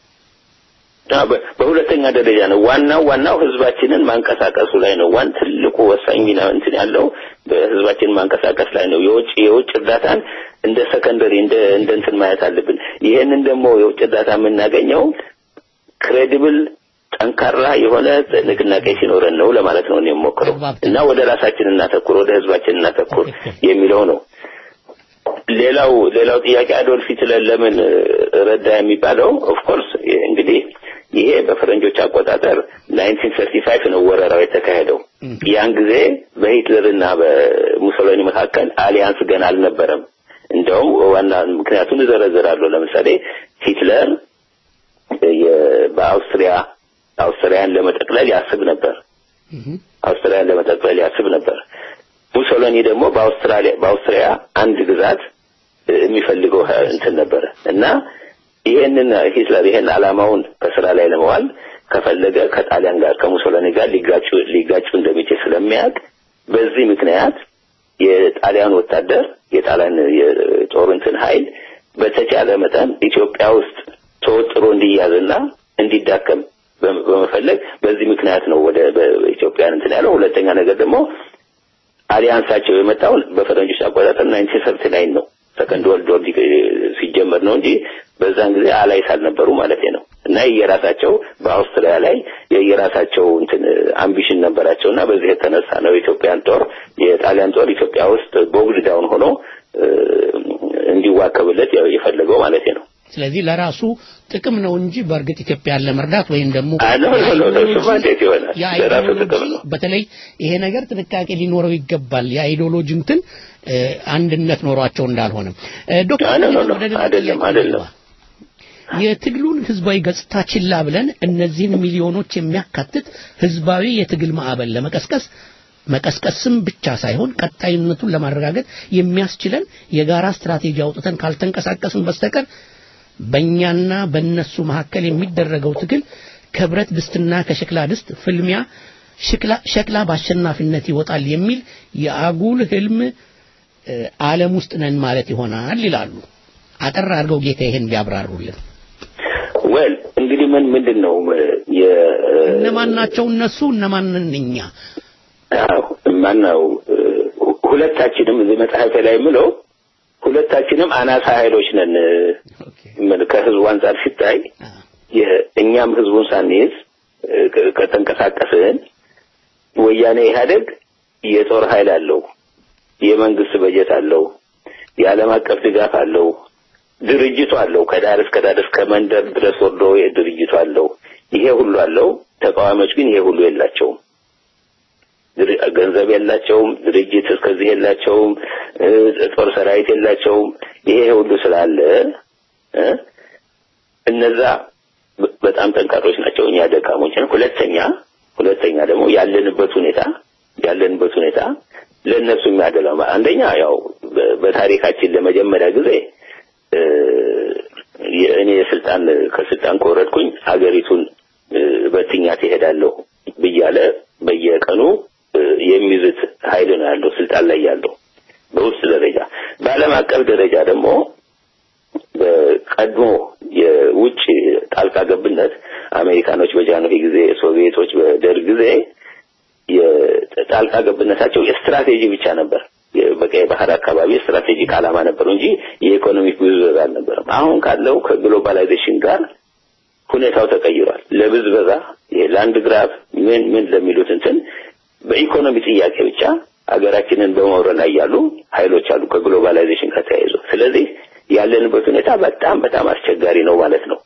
በሁለተኛ ደረጃ ነው። ዋናው ዋናው ህዝባችንን ማንቀሳቀሱ ላይ ነው። ዋን ትልቁ ወሳኝ ሚና እንትን ያለው በህዝባችንን ማንቀሳቀስ ላይ ነው። የውጭ የውጭ እርዳታን እንደ ሰከንደሪ እንደ እንደ እንትን ማየት አለብን። ይሄንን ደግሞ የውጭ እርዳታ የምናገኘው ክሬዲብል ጠንካራ የሆነ ንቅናቄ ሲኖረን ነው ለማለት ነው እኔ የምሞክረው እና ወደ ራሳችን እናተኩር፣ ወደ ህዝባችን እናተኩር የሚለው ነው። ሌላው ሌላው ጥያቄ አዶልፍ ሂትለር ለምን ረዳ የሚባለው ኦፍ ኮርስ እንግዲህ ይሄ በፈረንጆች አቆጣጠር 1935 ነው ወረራው የተካሄደው። ያን ጊዜ በሂትለርና በሙሶሎኒ መካከል አሊያንስ ገና አልነበረም። እንደውም ዋና ምክንያቱን እዘረዝራለሁ። ለምሳሌ ሂትለር በአውስትሪያ አውስትሪያን ለመጠቅለል ያስብ ነበር። አውስትሪያን ለመጠቅለል ያስብ ነበር። ሙሶሎኒ ደግሞ በአውስትራሊያ በአውስትሪያ አንድ ግዛት የሚፈልገው እንትን ነበረ እና ይሄንን ሂትለር ይሄን አላማውን በስራ ላይ ለመዋል ከፈለገ ከጣሊያን ጋር ከሙሶሎኒ ጋር ሊጋጩ ሊጋጩ እንደሚችል ስለሚያውቅ በዚህ ምክንያት የጣሊያን ወታደር የጣሊያን የጦር እንትን ኃይል በተቻለ መጠን ኢትዮጵያ ውስጥ ተወጥሮ እንዲያዝና እንዲዳከም በመፈለግ በዚህ ምክንያት ነው ወደ ኢትዮጵያን እንትን ያለው። ሁለተኛ ነገር ደግሞ አሊያንሳቸው የመጣው በፈረንጆች አቆጣጠር 1939 ነው። ሰከንድ ወርልድ ወር ሲጀመር ነው እንጂ በዛን ጊዜ አላይስ አልነበሩ ማለት ነው። እና የየራሳቸው በአውስትሪያ ላይ የየራሳቸው እንትን አምቢሽን ነበራቸውና በዚህ የተነሳ ነው የኢትዮጵያን ጦር የጣሊያን ጦር ኢትዮጵያ ውስጥ ቦግድ ዳውን ሆኖ እንዲዋከብለት የፈለገው ማለት ነው። ስለዚህ ለራሱ ጥቅም ነው እንጂ በእርግጥ ኢትዮጵያን ለመርዳት ወይም ደግሞ በተለይ ይሄ ነገር ጥንቃቄ ሊኖረው ይገባል። የአይዲዮሎጂ እንትን አንድነት ኖሯቸው እንዳልሆነ ዶክተር አይደለም አይደለም የትግሉን ህዝባዊ ገጽታ ችላ ብለን እነዚህን ሚሊዮኖች የሚያካትት ህዝባዊ የትግል ማዕበል ለመቀስቀስ መቀስቀስም ብቻ ሳይሆን ቀጣይነቱን ለማረጋገጥ የሚያስችለን የጋራ ስትራቴጂ አውጥተን ካልተንቀሳቀስን በስተቀር በእኛና በእነሱ መካከል የሚደረገው ትግል ከብረት ድስትና ከሸክላ ድስት ፍልሚያ ሸክላ በአሸናፊነት ይወጣል የሚል የአጉል ህልም ዓለም ውስጥ ነን ማለት ይሆናል ይላሉ። አጠር አድርገው ጌታ ይሄን ቢያብራሩልን። ወል እንግዲህ ምን ምንድን ነው እነማን ናቸው እነሱ? እነማን እኛ? ማነው ሁለታችንም እዚህ መጽሐፍ ላይ የምለው ሁለታችንም አናሳ ኃይሎች ነን። ከህዝቡ አንጻር ሲታይ እኛም ህዝቡን ሳንይዝ ከተንቀሳቀስን ወያኔ ኢህአደግ የጦር ኃይል አለው፣ የመንግስት በጀት አለው፣ የዓለም አቀፍ ድጋፍ አለው፣ ድርጅቱ አለው። ከዳር እስከ ዳር እስከ መንደር ድረስ ወርዶ ድርጅቱ አለው። ይሄ ሁሉ አለው። ተቃዋሚዎች ግን ይሄ ሁሉ የላቸውም። ገንዘብ የላቸውም። ድርጅት እስከዚህ የላቸውም። ጦር ሰራዊት የላቸውም። ይሄ ሁሉ ስላለ እነዛ በጣም ጠንካሮች ናቸው። እኛ ደካሞች ነን። ሁለተኛ ሁለተኛ ደግሞ ያለንበት ሁኔታ ያለንበት ሁኔታ ለእነሱ የሚያደላ አንደኛ ያው በታሪካችን ለመጀመሪያ ጊዜ እኔ የስልጣን ከስልጣን ከወረድኩኝ ሀገሪቱን በትኛ ትሄዳለሁ ብያለ በየቀኑ የሚዝት ኃይል ነው ያለው ስልጣን ላይ ያለው በውስጥ ደረጃ። በዓለም አቀፍ ደረጃ ደግሞ በቀድሞ የውጭ ጣልቃ ገብነት አሜሪካኖች በጃንሆይ ጊዜ፣ ሶቪየቶች በደርግ ጊዜ የጣልቃ ገብነታቸው የስትራቴጂ ብቻ ነበር። በቀይ ባህር አካባቢ ስትራቴጂክ ዓላማ ነበሩ እንጂ የኢኮኖሚክ ብዝበዛ አልነበረም። አሁን ካለው ከግሎባላይዜሽን ጋር ሁኔታው ተቀይሯል። ለብዝበዛ የላንድ ግራብ ምን ምን ለሚሉት እንትን በኢኮኖሚ ጥያቄ ብቻ ሀገራችንን በመውረር ላይ ያሉ ኃይሎች አሉ ከግሎባላይዜሽን ጋር ተያይዞ። ስለዚህ ያለንበት ሁኔታ በጣም በጣም አስቸጋሪ ነው ማለት ነው።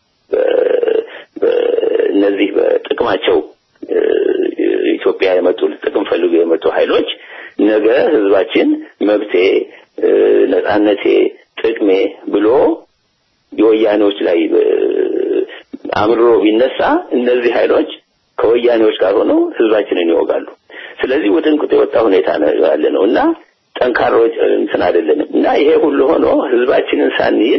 እነዚህ በጥቅማቸው ኢትዮጵያ የመጡ ጥቅም ፈልጎ የመጡ ኃይሎች ነገ ህዝባችን መብቴ፣ ነጻነቴ፣ ጥቅሜ ብሎ የወያኔዎች ላይ አምርሮ ቢነሳ እነዚህ ኃይሎች ከወያኔዎች ጋር ሆነው ህዝባችንን ይወጋሉ። ስለዚህ ውጥንቅጥ የወጣ ሁኔታ ነው ያለ ነው እና ጠንካሮች እንትን አይደለንም እና ይሄ ሁሉ ሆኖ ህዝባችንን ሳንይዝ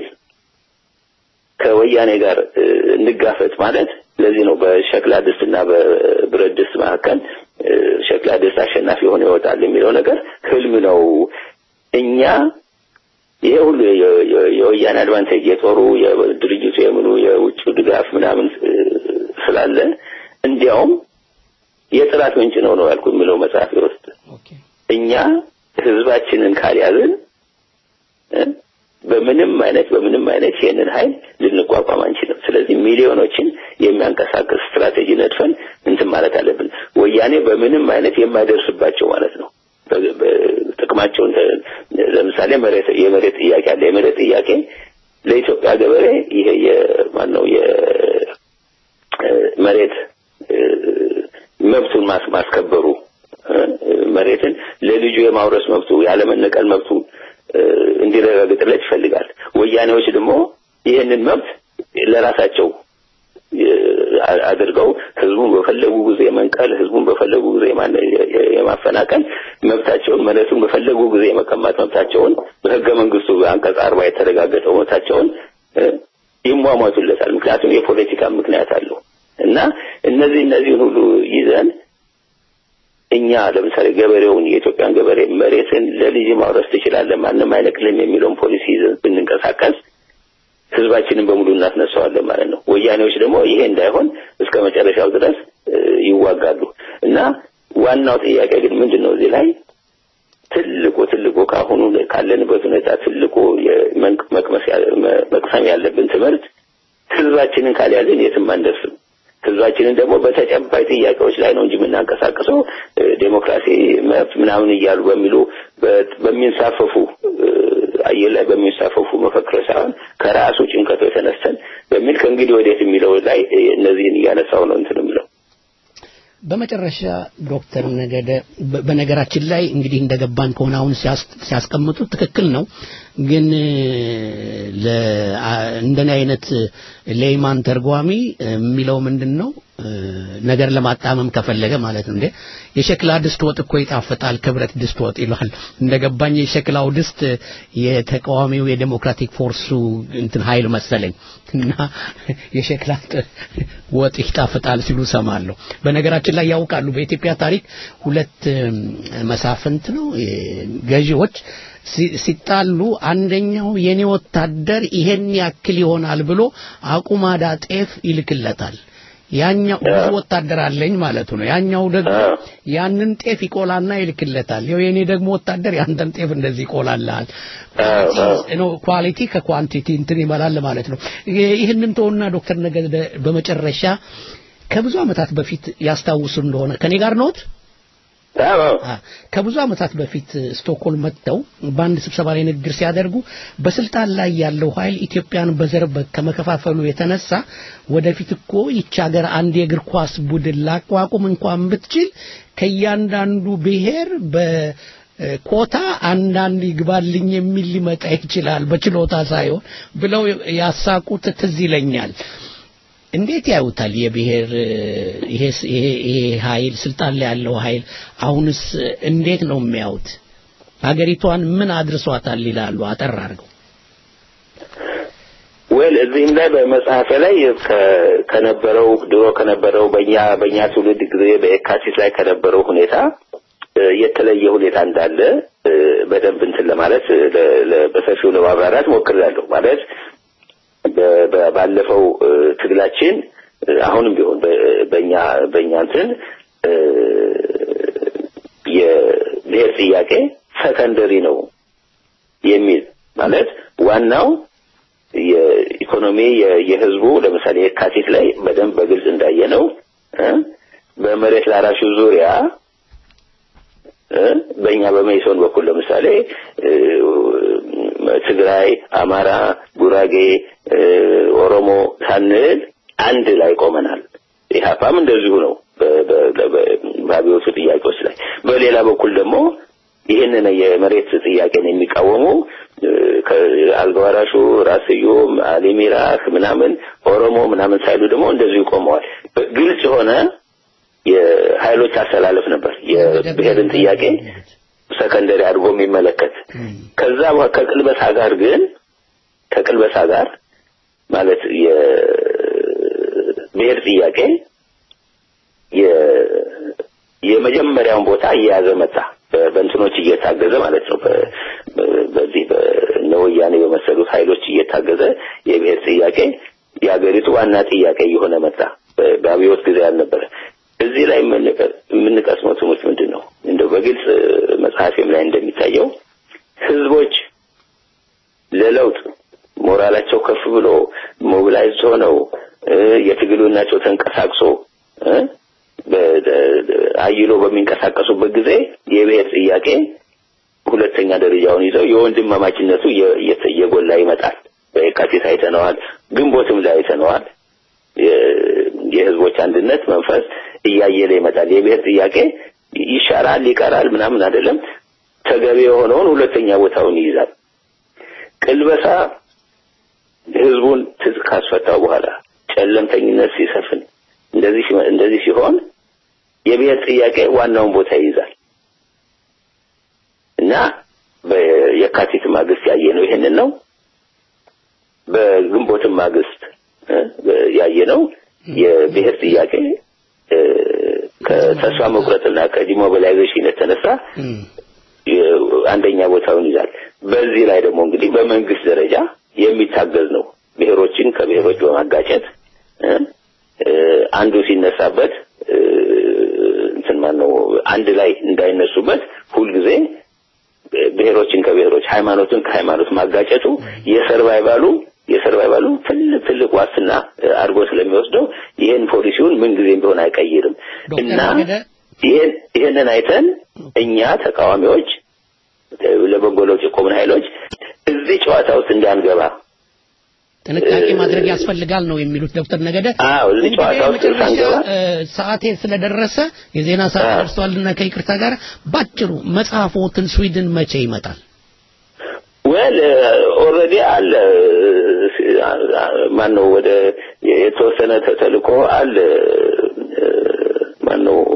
ከወያኔ ጋር እንጋፈጥ ማለት ለዚህ ነው በሸክላ ድስትና በብረት ድስት መካከል ሸክላ ድስት አሸናፊ ሆኖ ይወጣል የሚለው ነገር ህልም ነው። እኛ ይሄ ሁሉ የወያኔ አድቫንቴጅ የጦሩ የድርጅቱ የምኑ የውጭ ድጋፍ ምናምን ስላለ እንዲያውም የጥራት ምንጭ ነው ነው ያልኩ የሚለው መጽሐፍ ውስጥ እኛ ህዝባችንን ካልያዝን በምንም አይነት በምንም አይነት ይሄንን ኃይል ልንቋቋም አንችልም። ስለዚህ ሚሊዮኖችን የሚያንቀሳቅስ ስትራቴጂ ነድፈን እንትን ማለት አለብን። ወያኔ በምንም አይነት የማይደርስባቸው ማለት ነው። ጥቅማቸውን ለምሳሌ መሬት የመሬት ጥያቄ አለ። የመሬት ጥያቄ ለኢትዮጵያ ገበሬ ይሄ የማን ነው የመሬት መብቱን ማስከበሩ መሬትን ለልጁ የማውረስ መብቱ ያለመነቀል መብቱ እንዲረጋግጥለት ይፈልጋል። ወያኔዎች ደግሞ ይህንን መብት ለራሳቸው አድርገው ህዝቡን በፈለጉ ጊዜ መንቀል፣ ህዝቡን በፈለጉ ጊዜ የማፈናቀል መብታቸውን፣ መሬቱን በፈለጉ ጊዜ የመቀማት መብታቸውን በህገ መንግስቱ በአንቀጽ አርባ የተረጋገጠው መብታቸውን ይሟሟቱለታል። ምክንያቱም የፖለቲካ ምክንያት አለው እና እነዚህ እነዚህን ሁሉ ይዘን እኛ ለምሳሌ ገበሬውን የኢትዮጵያን ገበሬ መሬትን ለልጅ ማውረስ ትችላለህ፣ ማንም አይነቅልም የሚለውን ፖሊሲ ይዘን ብንንቀሳቀስ ህዝባችንን በሙሉ እናስነሳዋለን ማለት ነው። ወያኔዎች ደግሞ ይሄ እንዳይሆን እስከ መጨረሻው ድረስ ይዋጋሉ እና ዋናው ጥያቄ ግን ምንድን ነው እዚህ ላይ ትልቁ ትልቁ ካሁኑ ካለንበት ሁኔታ ትልቁ መቅሰም ያለብን ትምህርት ህዝባችንን ካልያዝን የትም አንደርስም። ህዝባችንን ደግሞ በተጨባጭ ጥያቄዎች ላይ ነው እንጂ የምናንቀሳቅሰው ዴሞክራሲ፣ መብት ምናምን እያሉ በሚሉ በሚንሳፈፉ አየር ላይ በሚንሳፈፉ መፈክሮች ሳይሆን ከራሱ ጭንቀቱ የተነስተን በሚል ከእንግዲህ ወዴት የሚለው ላይ እነዚህን እያነሳው ነው እንትን የሚለው በመጨረሻ ዶክተር ነገደ በ- በነገራችን ላይ እንግዲህ እንደገባን ከሆነ አሁን ሲያስ- ሲያስቀምጡት ትክክል ነው። ግን ለ አ- እንደኔ አይነት ሌይማን ተርጓሚ የሚለው ምንድን ነው እ፣ ነገር ለማጣመም ከፈለገ ማለት ነው እንዴ የሸክላ ድስት ወጥ እኮ ይጣፍጣል ከብረት ድስት ወጥ ይሏል። እንደገባኝ የሸክላው ድስት የተቃዋሚው የዴሞክራቲክ ፎርሱ እንትን ኃይል መሰለኝ እና የሸክላ ጥ- ወጥ ይጣፍጣል ሲሉ ሰማለሁ። በነገራችን ላይ ያውቃሉ በኢትዮጵያ ታሪክ ሁለት እም፣ መሳፍንት ነው እ፣ ገዢዎች ሲ- ሲጣሉ አንደኛው የኔ ወታደር ይሄን ያክል ይሆናል ብሎ አቁማዳ ጤፍ ይልክለታል። ያኛው ብዙ ወታደር አለኝ ማለቱ ነው። ያኛው ደግሞ ያንን ጤፍ ይቆላና ይልክለታል። ይኸው የኔ ደግሞ ወታደር ያንተን ጤፍ እንደዚህ ይቆላልሃል። ነው ኳሊቲ ከኳንቲቲ እንትን ይመላል ማለት ነው። ይህንን ተውና ዶክተር ነገደ በመጨረሻ ከብዙ ዓመታት በፊት ያስታውሱ እንደሆነ ከኔ ጋር ነዎት? አ፣ ከብዙ ዓመታት በፊት ስቶክሆልም መጥተው በአንድ ስብሰባ ላይ ንግግር ሲያደርጉ በስልጣን ላይ ያለው ኃይል ኢትዮጵያን በዘር በ- ከመከፋፈሉ የተነሳ ወደፊት እኮ ይች ሀገር አንድ የእግር ኳስ ቡድን ላቋቁም እንኳን ብትችል ከእያንዳንዱ ብሔር በኮታ አንዳንድ ይግባልኝ የሚል ሊመጣ ይችላል በችሎታ ሳይሆን ብለው ያሳቁት ትዝ ይለኛል። እንዴት ያዩታል? የብሔር ይሄ ይሄ ይሄ ኃይል ስልጣን ላይ ያለው ኃይል አሁንስ እንዴት ነው የሚያዩት? ሀገሪቷን ምን አድርሷታል ይላሉ አጠር አድርገው። ወል እዚህም ላይ በመጽሐፌ ላይ ከ- ከነበረው ድሮ ከነበረው በእኛ በእኛ ትውልድ ጊዜ በየካቲት ላይ ከነበረው ሁኔታ እ፣ የተለየ ሁኔታ እንዳለ እ፣ በደንብ እንትን ለማለት ለ- ለ- በሰፊው ለማብራራት ሞክሬያለሁ። ማለት በ- በ- ባለፈው እ፣ ትግላችን እ፣ አሁንም ቢሆን በ- በእኛ በእኛ እንትን እ፣ የብሔር ጥያቄ ሰከንደሪ ነው የሚል ማለት ዋናው የኢኮኖሚ የ- የህዝቡ ለምሳሌ የካቲት ላይ በደንብ በግልጽ እንዳየ ነው በመሬት ላራሹ ዙሪያ እ፣ በእኛ በመይሶን በኩል ለምሳሌ እ፣ ትግራይ፣ አማራ፣ ጉራጌ፣ እ፣ ኦሮሞ ሳንል አንድ ላይ ቆመናል። ኢህአፓም እንደዚሁ ነው በ- በ- በ- በአብዮቱ ጥያቄዎች ላይ። በሌላ በኩል ደግሞ ይህንን የመሬት ጥያቄን የሚቃወሙ እ፣ ከአልጋ ወራሹ ራስ ስዩም፣ አሊ ሚራህ ምናምን ኦሮሞ ምናምን ሳይሉ ደግሞ እንደዚሁ ቆመዋል። ግልጽ የሆነ የኃይሎች አሰላለፍ ነበር የብሔርን ጥያቄ ሰከንደሪ አድርጎ የሚመለከት ከዛ በኋላ ከቅልበሳ ጋር ግን ከቅልበሳ ጋር ማለት የብሔር ጥያቄ የ- የመጀመሪያውን ቦታ እየያዘ መጣ በ- በእንትኖች እየታገዘ ማለት ነው በ- በ- በዚህ በእነ ወያኔ በመሰሉት ኃይሎች እየታገዘ የብሔር ጥያቄ የሀገሪቱ ዋና ጥያቄ እየሆነ መጣ በ- በአብዮት ጊዜ ያልነበረ እዚህ ላይ የምንቀ- የምንቀስመው ትምህርት ምንድን ነው እንደው በግልጽ መጽሐፌም ላይ እንደሚታየው ህዝቦች ለለውጥ ሞራላቸው ከፍ ብሎ ሞቢላይዝ ሆነው እ፣ የትግሉናቸው ተንቀሳቅሶ እ፣ በ- በ- አይሎ በሚንቀሳቀሱበት ጊዜ የብሔር ጥያቄ ሁለተኛ ደረጃውን ይዘው የወንድማማችነቱ እየ- እየ- እየጎላ ይመጣል። በየካቲት አይተነዋል፣ ግንቦትም ላይ አይተነዋል። የ- የህዝቦች አንድነት መንፈስ እያየለ ይመጣል። የብሔር ጥያቄ ይሻራል፣ ይቀራል ምናምን አይደለም። ተገቢ የሆነውን ሁለተኛ ቦታውን ይይዛል። ቅልበሳ ህዝቡን ትጥቅ ካስፈታው በኋላ ጨለምተኝነት ሲሰፍን እንደዚህ ሲ- እንደዚህ ሲሆን የብሔር ጥያቄ ዋናውን ቦታ ይይዛል እና በየካቲት ማግስት ያየነው ይሄንን ነው። በግንቦትም ማግስት እ፣ ያየነው የብሔር ጥያቄ እ፣ ከተስፋ መቁረጥና ከዲሞቢላይዜሽን የተነሳ የ- አንደኛ ቦታውን ይዛል። በዚህ ላይ ደግሞ እንግዲህ በመንግስት ደረጃ የሚታገዝ ነው። ብሔሮችን ከብሔሮች በማጋጨት እ፣ እ፣ አንዱ ሲነሳበት እ፣ እንትን ማነው አንድ ላይ እንዳይነሱበት ሁልጊዜ ብሔሮችን ከብሔሮች ሃይማኖትን ከሃይማኖት ማጋጨቱ የሰርቫይቫሉ የሰርቫይቫሉ ትልቅ ትልቅ ዋስትና እ፣ አድርጎ ስለሚወስደው ይህን ፖሊሲውን ምንጊዜም ቢሆን አይቀይርም እና ይህን ይህንን አይተን እኛ ተቃዋሚዎች እ፣ ለበጎ ለውጥ የቆምን ኃይሎች እዚህ ጨዋታ ውስጥ እንዳንገባ ጥንቃቄ ማድረግ ያስፈልጋል ነው የሚሉት ዶክተር ነገደ። አዎ እዚህ እንግዲህ ጨዋታ ውስጥ የመጨረሻ ሳንገባ እ፣ ሰዓቴ ስለደረሰ የዜና ሰዓት ደርሷልና ከይቅርታ ጋር ባጭሩ መጽሐፎትን ስዊድን መቼ ይመጣል? ወል ኦልሬዲ አለ ማን ነው ወደ የተወሰነ ተልእኮ አለ ማን ነው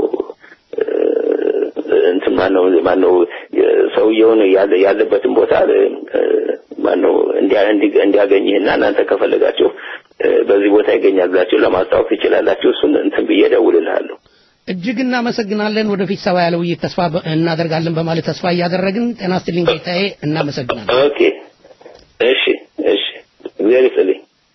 እንትን ማን ነው ማን ነው ሰውየውን ያለ ያለበትን ቦታ ማን ነው እንዲያ እንዲ- እንዲያገኝህና እናንተ ከፈለጋችሁ እ፣ በዚህ ቦታ ይገኛል ብላችሁ ለማስታወቅ ትችላላችሁ። እሱን እንትን ብዬ እደውልልሃለሁ። እጅግ እናመሰግናለን። ወደፊት ሰባ ያለ ውይይት ተስፋ በ- እናደርጋለን በማለት ተስፋ እያደረግን ጤና ይስጥልኝ ጌታዬ፣ እናመሰግናለን። ኦኬ፣ እሺ፣ እሺ፣ እግዚአብሔር ይስጥልኝ።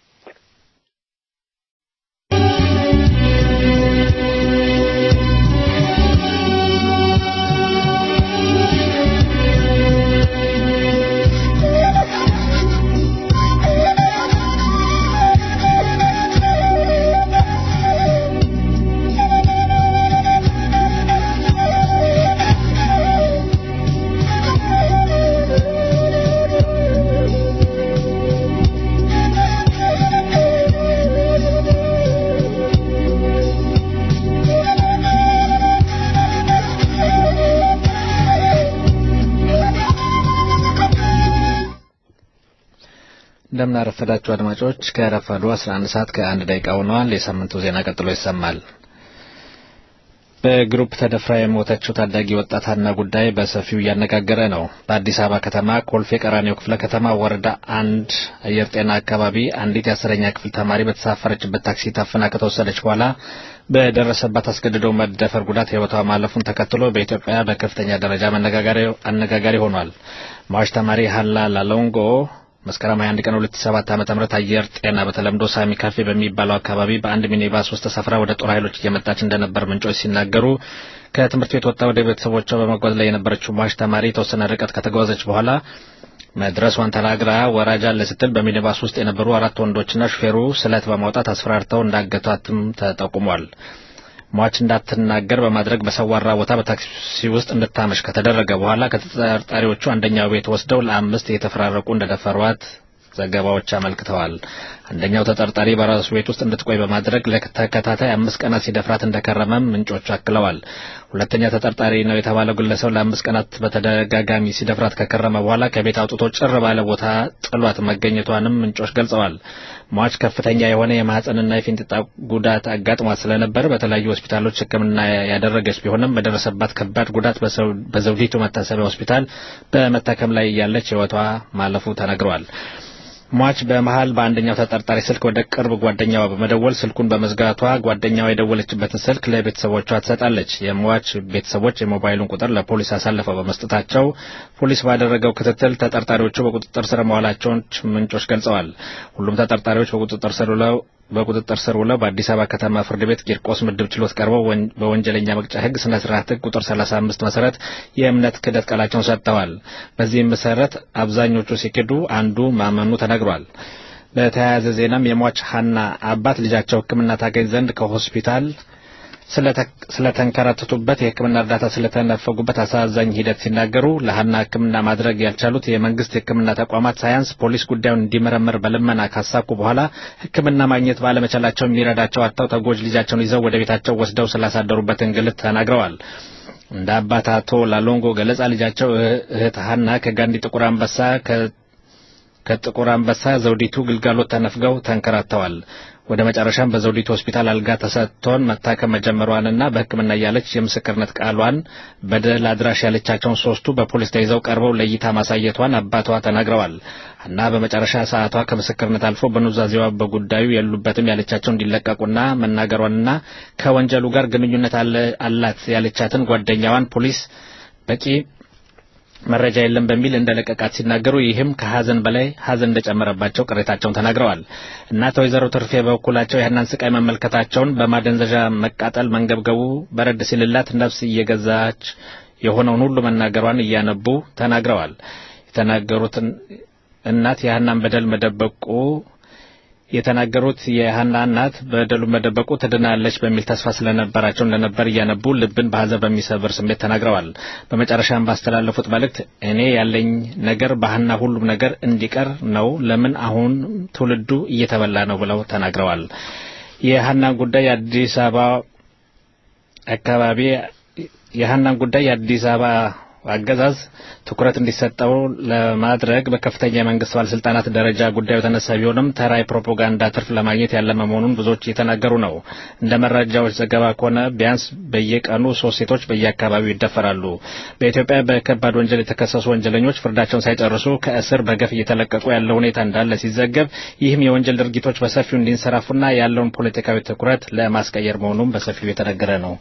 እንደምን አረፈዳችሁ አድማጮች። ከረፋዱ 11 ሰዓት ከአንድ ደቂቃ ሆነዋል። የሳምንቱ ዜና ቀጥሎ ይሰማል። በግሩፕ ተደፍራ የሞተችው ታዳጊ ወጣት ሀና ጉዳይ በሰፊው እያነጋገረ ነው። በአዲስ አበባ ከተማ ኮልፌ ቀራኒዮ ክፍለ ከተማ ወረዳ አንድ አየር ጤና አካባቢ አንዲት የአስረኛ ክፍል ተማሪ በተሳፈረችበት ታክሲ ታፍና ከተወሰደች በኋላ በደረሰባት አስገድዶ መደፈር ጉዳት ሕይወቷ ማለፉን ተከትሎ በኢትዮጵያ በከፍተኛ ደረጃ መነጋገሪያ- አነጋጋሪ ሆኗል። ሟች ተማሪ ሀላ ላሎንጎ መስከረም 21 ቀን 2007 ዓ.ም አየር ጤና በተለምዶ ሳሚ ካፌ በሚባለው አካባቢ በአንድ ሚኒባስ ውስጥ ተሳፍራ ወደ ጦር ኃይሎች እየመጣች እንደነበር ምንጮች ሲናገሩ ከትምህርት ቤት ወጥታ ወደ ቤተሰቦቿ በመጓዝ ላይ የነበረችው ሟች ተማሪ የተወሰነ ርቀት ከተጓዘች በኋላ መድረሷን ተናግራ ወራጅ አለ ስትል በሚኒባስ ውስጥ የነበሩ አራት ወንዶችና ሹፌሩ ስለት በማውጣት አስፈራርተው እንዳገቷትም ተጠቁሟል። ሟች እንዳትናገር በማድረግ በሰዋራ ቦታ በታክሲ ውስጥ እንድታመሽ ከተደረገ በኋላ ከተጠርጣሪዎቹ አንደኛው ቤት ወስደው ለአምስት እየተፈራረቁ እንደደፈሯት ዘገባዎች አመልክተዋል። አንደኛው ተጠርጣሪ በራሱ ቤት ውስጥ እንድትቆይ በማድረግ ለተከታታይ አምስት ቀናት ሲደፍራት እንደከረመም ምንጮቹ አክለዋል። ሁለተኛ ተጠርጣሪ ነው የተባለው ግለሰብ ለአምስት ቀናት በተደጋጋሚ ሲደፍራት ከከረመ በኋላ ከቤት አውጥቶ ጭር ባለ ቦታ ጥሏት መገኘቷንም ምንጮች ገልጸዋል። ሟች ከፍተኛ የሆነ የማህፀንና የፊንጢጣ ጉዳት አጋጥሟት ስለነበር በተለያዩ ሆስፒታሎች ሕክምና ያደረገች ቢሆንም በደረሰባት ከባድ ጉዳት በሰው- በዘውዲቱ መታሰቢያ ሆስፒታል በመታከም ላይ ያለች ሕይወቷ ማለፉ ተነግሯል። ሟች በመሃል በአንደኛው ተጠርጣሪ ስልክ ወደ ቅርብ ጓደኛዋ በመደወል ስልኩን በመዝጋቷ ጓደኛዋ የደወለችበትን ስልክ ለቤተሰቦቿ ትሰጣለች። የሟች ቤተሰቦች የሞባይሉን ቁጥር ለፖሊስ አሳልፈው በመስጠታቸው ፖሊስ ባደረገው ክትትል ተጠርጣሪዎቹ በቁጥጥር ስር መዋላቸውን ምንጮች ገልጸዋል። ሁሉም ተጠርጣሪዎች በቁጥጥር ስር ውለው በቁጥጥር ስር ውለው በአዲስ አበባ ከተማ ፍርድ ቤት ቂርቆስ ምድብ ችሎት ቀርበው ወን- በወንጀለኛ መቅጫ ሕግ ስነ ስርዓት ሕግ ቁጥር 35 መሰረት የእምነት ክህደት ቃላቸውን ሰጥተዋል። በዚህም መሰረት አብዛኞቹ ሲክዱ አንዱ ማመኑ ተነግሯል። በተያያዘ ዜናም የሟች ሀና አባት ልጃቸው ሕክምና ታገኝ ዘንድ ከሆስፒታል ስለተ- ስለተንከራተቱበት የሕክምና እርዳታ ስለተነፈጉበት አሳዛኝ ሂደት ሲናገሩ ለሀና ሕክምና ማድረግ ያልቻሉት የመንግስት የሕክምና ተቋማት ሳያንስ ፖሊስ ጉዳዩን እንዲመረምር በልመና ካሳኩ በኋላ ሕክምና ማግኘት ባለመቻላቸው የሚረዳቸው አጥተው ተጎጅ ልጃቸውን ይዘው ወደ ቤታቸው ወስደው ስላሳደሩበት እንግልት ተናግረዋል። እንደ አባት አቶ ላሎንጎ ገለጻ ልጃቸው እህ- እህት ሀና ከጋንዲ ጥቁር አንበሳ ከ- ከጥቁር አንበሳ ዘውዲቱ ግልጋሎት ተነፍገው ተንከራተዋል። ወደ መጨረሻም በዘውዲቱ ሆስፒታል አልጋ ተሰጥቶን መታከም መጀመሯንና በሕክምና እያለች የምስክርነት ቃሏን በደል አድራሽ ያለቻቸውን ሶስቱ በፖሊስ ተይዘው ቀርበው ለእይታ ማሳየቷን አባቷ ተናግረዋል እና በመጨረሻ ሰዓቷ ከምስክርነት አልፎ በኑዛዜዋ በጉዳዩ የሉበትም ያለቻቸው እንዲለቀቁና መናገሯንና ከወንጀሉ ጋር ግንኙነት አለ- አላት ያለቻትን ጓደኛዋን ፖሊስ በቂ መረጃ የለም በሚል እንደለቀቃት ሲናገሩ ይህም ከሀዘን በላይ ሀዘን እንደጨመረባቸው ቅሬታቸውን ተናግረዋል። እናት ወይዘሮ ትርፌ በበኩላቸው ያህናን ስቃይ መመልከታቸውን በማደንዘዣ መቃጠል መንገብገቡ በረድ ሲልላት ነፍስ እየገዛች የሆነውን ሁሉ መናገሯን እያነቡ ተናግረዋል። የተናገሩትን እናት የሀናን በደል መደበቁ የተናገሩት የሀና እናት በደሉን መደበቁ ትድናለች በሚል ተስፋ ስለነበራቸው እንደነበር እያነቡ ልብን በሀዘን በሚሰብር ስሜት ተናግረዋል። በመጨረሻም ባስተላለፉት መልእክት እኔ ያለኝ ነገር በሀና ሁሉም ነገር እንዲቀር ነው፣ ለምን አሁን ትውልዱ እየተበላ ነው ብለው ተናግረዋል። የሀናን ጉዳይ የአዲስ አበባ አካባቢ የሀናን ጉዳይ የአዲስ አበባ አገዛዝ ትኩረት እንዲሰጠው ለማድረግ በከፍተኛ የመንግስት ባለስልጣናት ደረጃ ጉዳዩ የተነሳ ቢሆንም ተራ የፕሮፓጋንዳ ትርፍ ለማግኘት ያለመ መሆኑን ብዙዎች እየተናገሩ ነው። እንደ መረጃዎች ዘገባ ከሆነ ቢያንስ በየቀኑ ሶስት ሴቶች በየአካባቢው ይደፈራሉ። በኢትዮጵያ በከባድ ወንጀል የተከሰሱ ወንጀለኞች ፍርዳቸውን ሳይጨርሱ ከእስር በገፍ እየተለቀቁ ያለ ሁኔታ እንዳለ ሲዘገብ፣ ይህም የወንጀል ድርጊቶች በሰፊው እንዲንሰራፉና ያለውን ፖለቲካዊ ትኩረት ለማስቀየር መሆኑን በሰፊው የተነገረ ነው።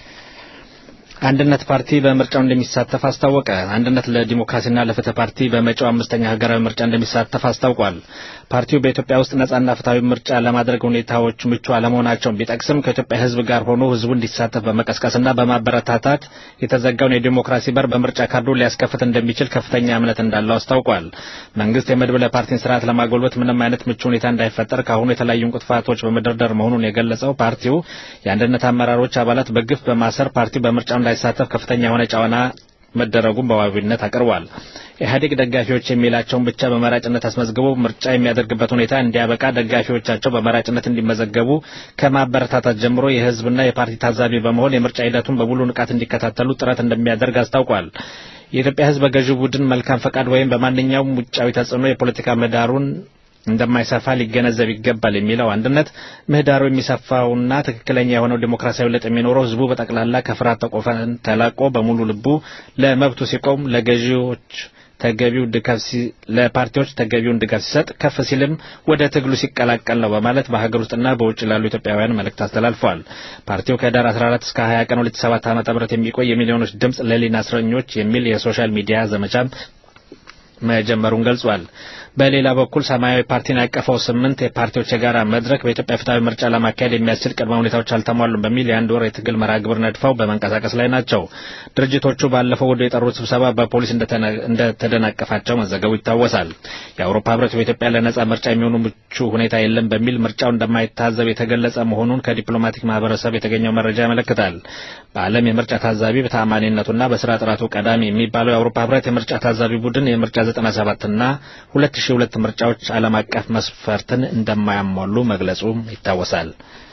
አንድነት ፓርቲ በምርጫው እንደሚሳተፍ አስታወቀ። አንድነት ለዲሞክራሲና ለፍትህ ፓርቲ በመጪው አምስተኛ ሀገራዊ ምርጫ እንደሚሳተፍ አስታውቋል። ፓርቲው በኢትዮጵያ ውስጥ ነጻና ፍትሐዊ ምርጫ ለማድረግ ሁኔታዎች ምቹ አለመሆናቸውን ቢጠቅስም ከኢትዮጵያ ሕዝብ ጋር ሆኖ ሕዝቡ እንዲሳተፍ በመቀስቀስና በማበረታታት የተዘጋውን የዲሞክራሲ በር በምርጫ ካርዱ ሊያስከፍት እንደሚችል ከፍተኛ እምነት እንዳለው አስታውቋል። መንግስት የመድብለ ፓርቲን ስርዓት ለማጎልበት ምንም አይነት ምቹ ሁኔታ እንዳይፈጠር ከአሁኑ የተለያዩ እንቅፋቶች በመደርደር መሆኑን የገለጸው ፓርቲው የአንድነት አመራሮች አባላት በግፍ በማሰር ፓርቲው በምርጫው እንዳይሳተፍ ከፍተኛ የሆነ ጫና መደረጉን በዋቢነት አቅርቧል። ኢህአዴግ ደጋፊዎች የሚላቸውን ብቻ በመራጭነት አስመዝግቦ ምርጫ የሚያደርግበት ሁኔታ እንዲያበቃ ደጋፊዎቻቸው በመራጭነት እንዲመዘገቡ ከማበረታታት ጀምሮ የህዝብና የፓርቲ ታዛቢ በመሆን የምርጫ ሂደቱን በሙሉ ንቃት እንዲከታተሉ ጥረት እንደሚያደርግ አስታውቋል። የኢትዮጵያ ህዝብ በገዢው ቡድን መልካም ፈቃድ ወይም በማንኛውም ውጫዊ ተጽዕኖ የፖለቲካ ምህዳሩን እንደማይሰፋ ሊገነዘብ ይገባል የሚለው አንድነት ምህዳሩ የሚሰፋውና ትክክለኛ የሆነው ዲሞክራሲያዊ ለውጥ የሚኖረው ህዝቡ በጠቅላላ ከፍርሃት ተቆፈን ተላቆ በሙሉ ልቡ ለመብቱ ሲቆም ለገዢዎች ተገቢው ድጋፍ ለፓርቲዎች ተገቢውን ድጋፍ ሲሰጥ ከፍ ሲልም ወደ ትግሉ ሲቀላቀል ነው በማለት በሀገር ውስጥና በውጭ ላሉ ኢትዮጵያውያን መልእክት አስተላልፈዋል። ፓርቲው ከህዳር 14 እስከ 20 ቀን 2007 ዓ.ም የሚቆይ የሚሊዮኖች ድምፅ ለህሊና እስረኞች የሚል የሶሻል ሚዲያ ዘመቻም መጀመሩን ገልጿል። በሌላ በኩል ሰማያዊ ፓርቲን ያቀፈው ስምንት የፓርቲዎች የጋራ መድረክ በኢትዮጵያ ፍትሐዊ ምርጫ ለማካሄድ የሚያስችል ቅድመ ሁኔታዎች አልተሟሉም በሚል የአንድ ወር የትግል መርሃ ግብር ነድፈው በመንቀሳቀስ ላይ ናቸው። ድርጅቶቹ ባለፈው ወደ የጠሩት ስብሰባ በፖሊስ እንደተደናቀፋቸው መዘገቡ ይታወሳል። የአውሮፓ ህብረት በኢትዮጵያ ለነጻ ምርጫ የሚሆኑ ምቹ ሁኔታ የለም በሚል ምርጫው እንደማይታዘብ የተገለጸ መሆኑን ከዲፕሎማቲክ ማህበረሰብ የተገኘው መረጃ ያመለክታል። በዓለም የምርጫ ታዛቢ በተአማኒነቱና በስራ ጥራቱ ቀዳሚ የሚባለው የአውሮፓ ህብረት የምርጫ ታዛቢ ቡድን የምርጫ 97 እና 2002 ምርጫዎች ዓለም አቀፍ መስፈርትን እንደማያሟሉ መግለጹም ይታወሳል።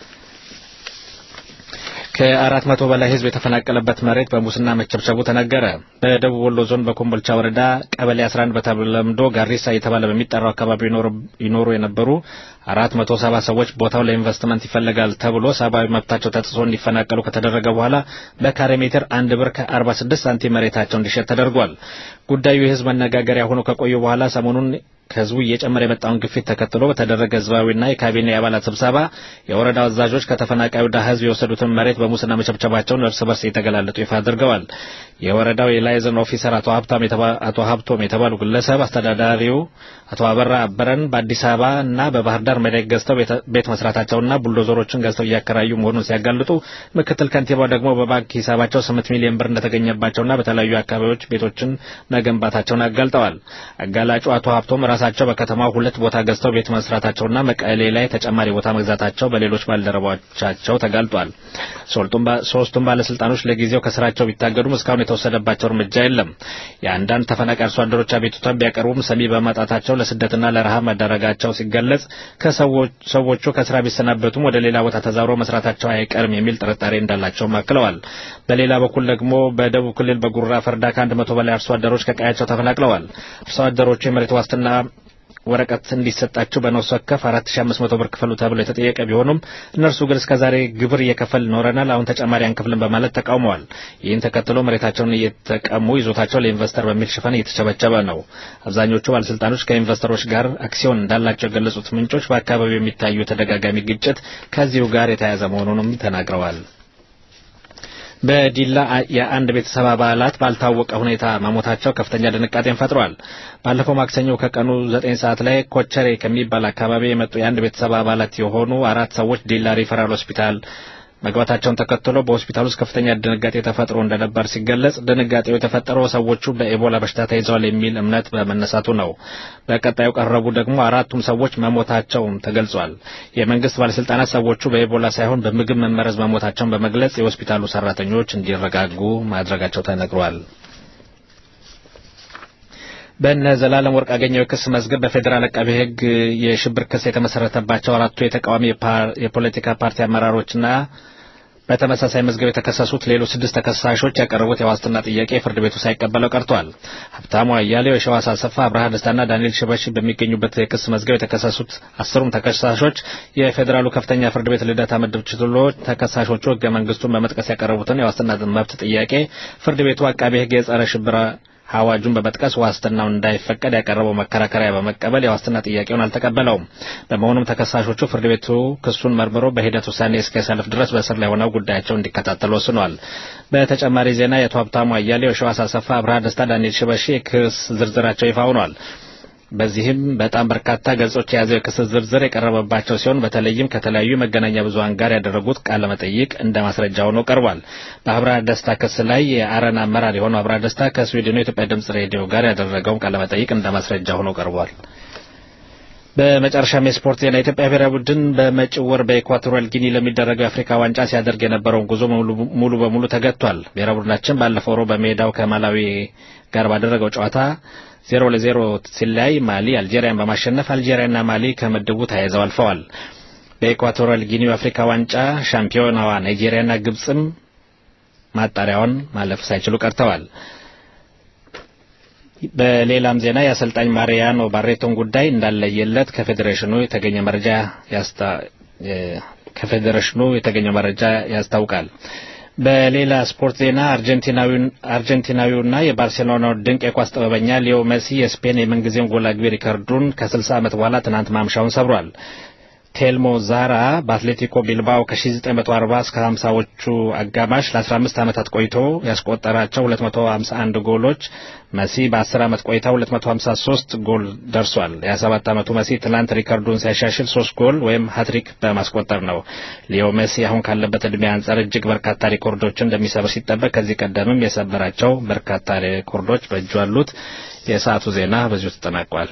ከአራት መቶ በላይ ህዝብ የተፈናቀለበት መሬት በሙስና መቸብቸቡ ተነገረ። በደቡብ ወሎ ዞን በኮምቦልቻ ወረዳ ቀበሌ 11 በተለምዶ ጋሪሳ እየተባለ በሚጠራው አካባቢ ይኖሩ የነበሩ አራት መቶ ሰባ ሰዎች ቦታው ለኢንቨስትመንት ይፈልጋል ተብሎ ሰብአዊ መብታቸው ተጥሶ እንዲፈናቀሉ ከተደረገ በኋላ በካሬ ሜትር አንድ ብር ከ46 ሳንቲም መሬታቸው እንዲሸጥ ተደርጓል። ጉዳዩ የህዝብ መነጋገሪያ ሆኖ ከቆዩ በኋላ ሰሞኑን ከህዝቡ እየጨመረ የመጣውን ግፊት ተከትሎ በተደረገ ህዝባዊና የካቢኔ አባላት ስብሰባ የወረዳው አዛዦች ከተፈናቃዩ ድሃ ህዝብ የወሰዱትን መሬት በሙስና መቸብቸባቸውን እርስ በርስ የተገላለጡ ይፋ አድርገዋል። የወረዳው የላይዘን ኦፊሰር አቶ ሀብታም አቶ ሀብቶም የተባሉ ግለሰብ አስተዳዳሪው አቶ አበራ አበረን በአዲስ አበባ እና በባህር ዳር መሬት ገዝተው ቤት መስራታቸውና ቡልዶዘሮችን ገዝተው እያከራዩ መሆኑን ሲያጋልጡ፣ ምክትል ከንቲባው ደግሞ በባንክ ሂሳባቸው ስምንት ሚሊዮን ብር እንደተገኘባቸውና በተለያዩ አካባቢዎች ቤቶችን መገንባታቸውን አጋልጠዋል። አጋላጩ አቶ ሀብቶም ራሳቸው በከተማው ሁለት ቦታ ገዝተው ቤት መስራታቸውና መቀሌ ላይ ተጨማሪ ቦታ መግዛታቸው በሌሎች ባልደረቦቻቸው ተጋልጧል። ሶስቱም ባለስልጣኖች ለጊዜው ከስራቸው ቢታገዱም እስካሁን የተወሰደባቸው እርምጃ የለም። የአንዳንድ ተፈናቃይ አርሶ አደሮች አቤቱታን ቢያቀርቡም ሰሚ በማጣታቸው ለስደትና ለረሃብ መዳረጋቸው ሲገለጽ ከሰዎቹ ከስራ ቢሰናበቱም ወደ ሌላ ቦታ ተዛውረው መስራታቸው አይቀርም የሚል ጥርጣሬ እንዳላቸውም አክለዋል። በሌላ በኩል ደግሞ በደቡብ ክልል በጉራ ፈርዳ ከአንድ መቶ በላይ አርሶ አደሮች ከቀያቸው ተፈናቅለዋል። አርሶ አደሮቹ የመሬት ዋስትና ወረቀት እንዲሰጣቸው በነፍስ ወከፍ 4500 ብር ክፈሉ ተብሎ የተጠየቀ ቢሆኑም እነርሱ ግን እስከዛሬ ግብር እየከፈል ኖረናል፣ አሁን ተጨማሪ አንከፍልም በማለት ተቃውመዋል። ይህን ተከትሎ መሬታቸውን እየተቀሙ ይዞታቸው ለኢንቨስተር በሚል ሽፋን እየተቸበቸበ ነው። አብዛኞቹ ባለስልጣኖች ከኢንቨስተሮች ጋር አክሲዮን እንዳላቸው የገለጹት ምንጮች በአካባቢው የሚታዩ ተደጋጋሚ ግጭት ከዚሁ ጋር የተያያዘ መሆኑንም ተናግረዋል። በዲላ የአንድ ቤተሰብ አባላት ባልታወቀ ሁኔታ መሞታቸው ከፍተኛ ድንጋጤን ፈጥሯል። ባለፈው ማክሰኞ ከቀኑ ዘጠኝ ሰዓት ላይ ኮቸሬ ከሚባል አካባቢ የመጡ የአንድ ቤተሰብ አባላት የሆኑ አራት ሰዎች ዲላ ሪፈራል ሆስፒታል መግባታቸውን ተከትሎ በሆስፒታል ውስጥ ከፍተኛ ድንጋጤ ተፈጥሮ እንደነበር ሲገለጽ ድንጋጤው የተፈጠረው ሰዎቹ በኤቦላ በሽታ ተይዘዋል የሚል እምነት በመነሳቱ ነው። በቀጣዩ ቀረቡ ደግሞ አራቱም ሰዎች መሞታቸውም ተገልጿል። የመንግስት ባለስልጣናት ሰዎቹ በኤቦላ ሳይሆን በምግብ መመረዝ መሞታቸውን በመግለጽ የሆስፒታሉ ሰራተኞች እንዲረጋጉ ማድረጋቸው ተነግሯል። በእነ ዘላለም ወርቅ አገኘው የክስ መዝገብ በፌዴራል አቃቤ ሕግ የሽብር ክስ የተመሰረተባቸው አራቱ የተቃዋሚ የፖለቲካ ፓርቲ አመራሮችና በተመሳሳይ መዝገብ የተከሰሱት ሌሎች ስድስት ተከሳሾች ያቀረቡት የዋስትና ጥያቄ ፍርድ ቤቱ ሳይቀበለው ቀርቷል። ሀብታሙ አያሌው፣ የሸዋስ አሰፋ፣ አብርሃ ደስታና ዳንኤል ሽበሺ በሚገኙበት የክስ መዝገብ የተከሰሱት አስሩም ተከሳሾች የፌዴራሉ ከፍተኛ ፍርድ ቤት ልደታ ምድብ ችሎት ተከሳሾቹ ህገ መንግስቱን በመጥቀስ ያቀረቡትን የዋስትና መብት ጥያቄ ፍርድ ቤቱ አቃቤ ሕግ የጸረ ሽብር አዋጁን በመጥቀስ ዋስትናው እንዳይፈቀድ ያቀረበው መከራከሪያ በመቀበል የዋስትና ጥያቄውን አልተቀበለውም። በመሆኑም ተከሳሾቹ ፍርድ ቤቱ ክሱን መርምሮ በሂደት ውሳኔ እስኪያሳልፍ ድረስ በእስር ላይ ሆነው ጉዳያቸው እንዲከታተሉ ወስኗል። በተጨማሪ ዜና የአቶ ሀብታሙ አያሌው፣ የሸዋስ አሰፋ፣ አብርሃ ደስታ፣ ዳንኤል ሽበሺ የክስ ዝርዝራቸው ይፋ ሆኗል። በዚህም በጣም በርካታ ገጾች የያዘው የክስ ዝርዝር የቀረበባቸው ሲሆን በተለይም ከተለያዩ መገናኛ ብዙኃን ጋር ያደረጉት ቃለ መጠይቅ እንደ ማስረጃ ሆኖ ቀርቧል። በአብርሃ ደስታ ክስ ላይ የአረና አመራር የሆነው አብርሃ ደስታ ከስዊድኑ የኢትዮጵያ ድምጽ ሬዲዮ ጋር ያደረገውን ቃለ መጠይቅ እንደ ማስረጃ ሆኖ ቀርቧል። በመጨረሻም የስፖርት ዜና የኢትዮጵያ ብሔራዊ ቡድን በመጪው ወር በኢኳቶሪያል ጊኒ ለሚደረገው የአፍሪካ ዋንጫ ሲያደርግ የነበረውን ጉዞ ሙሉ በሙሉ ተገጥቷል። ብሔራዊ ቡድናችን ባለፈው ሮብ በሜዳው ከማላዊ ጋር ባደረገው ጨዋታ ዜሮ ለዜሮ ሲለያይ ማሊ አልጄሪያን በማሸነፍ አልጄሪያና ማሊ ከምድቡ ተያይዘው አልፈዋል። በኢኳቶሪያል ጊኒው አፍሪካ ዋንጫ ሻምፒዮናዋ ናይጄሪያና ግብጽም ማጣሪያውን ማለፍ ሳይችሉ ቀርተዋል። በሌላም ዜና የአሰልጣኝ ማሪያኖ ባሬቶን ጉዳይ እንዳለየለት ከፌዴሬሽኑ የተገኘ መረጃ ያስታ ከፌዴሬሽኑ የተገኘው መረጃ ያስታውቃል። በሌላ ስፖርት ዜና አርጀንቲናዊውና የባርሴሎናው ድንቅ የኳስ ጥበበኛ ሊዮ መሲ የስፔን የምንጊዜም ጎል አግቢ ሪከርዱን ከ60 ዓመት በኋላ ትናንት ማምሻውን ሰብሯል። ቴልሞ ዛራ በአትሌቲኮ ቢልባኦ ከ1940 እስከ 50ዎቹ አጋማሽ ለ15 ዓመታት ቆይቶ ያስቆጠራቸው 251 ጎሎች መሲ በ10 ዓመት ቆይታ 253 ጎል ደርሷል። የ27 ዓመቱ መሲ ትናንት ሪከርዱን ሲያሻሽል 3 ጎል ወይም ሃትሪክ በማስቆጠር ነው። ሊዮ መሲ አሁን ካለበት ዕድሜ አንጻር እጅግ በርካታ ሪኮርዶችን እንደሚሰብር ሲጠበቅ ከዚህ ቀደምም የሰበራቸው በርካታ ሪኮርዶች በእጁ አሉት። የሰዓቱ ዜና በዚሁ ተጠናቋል።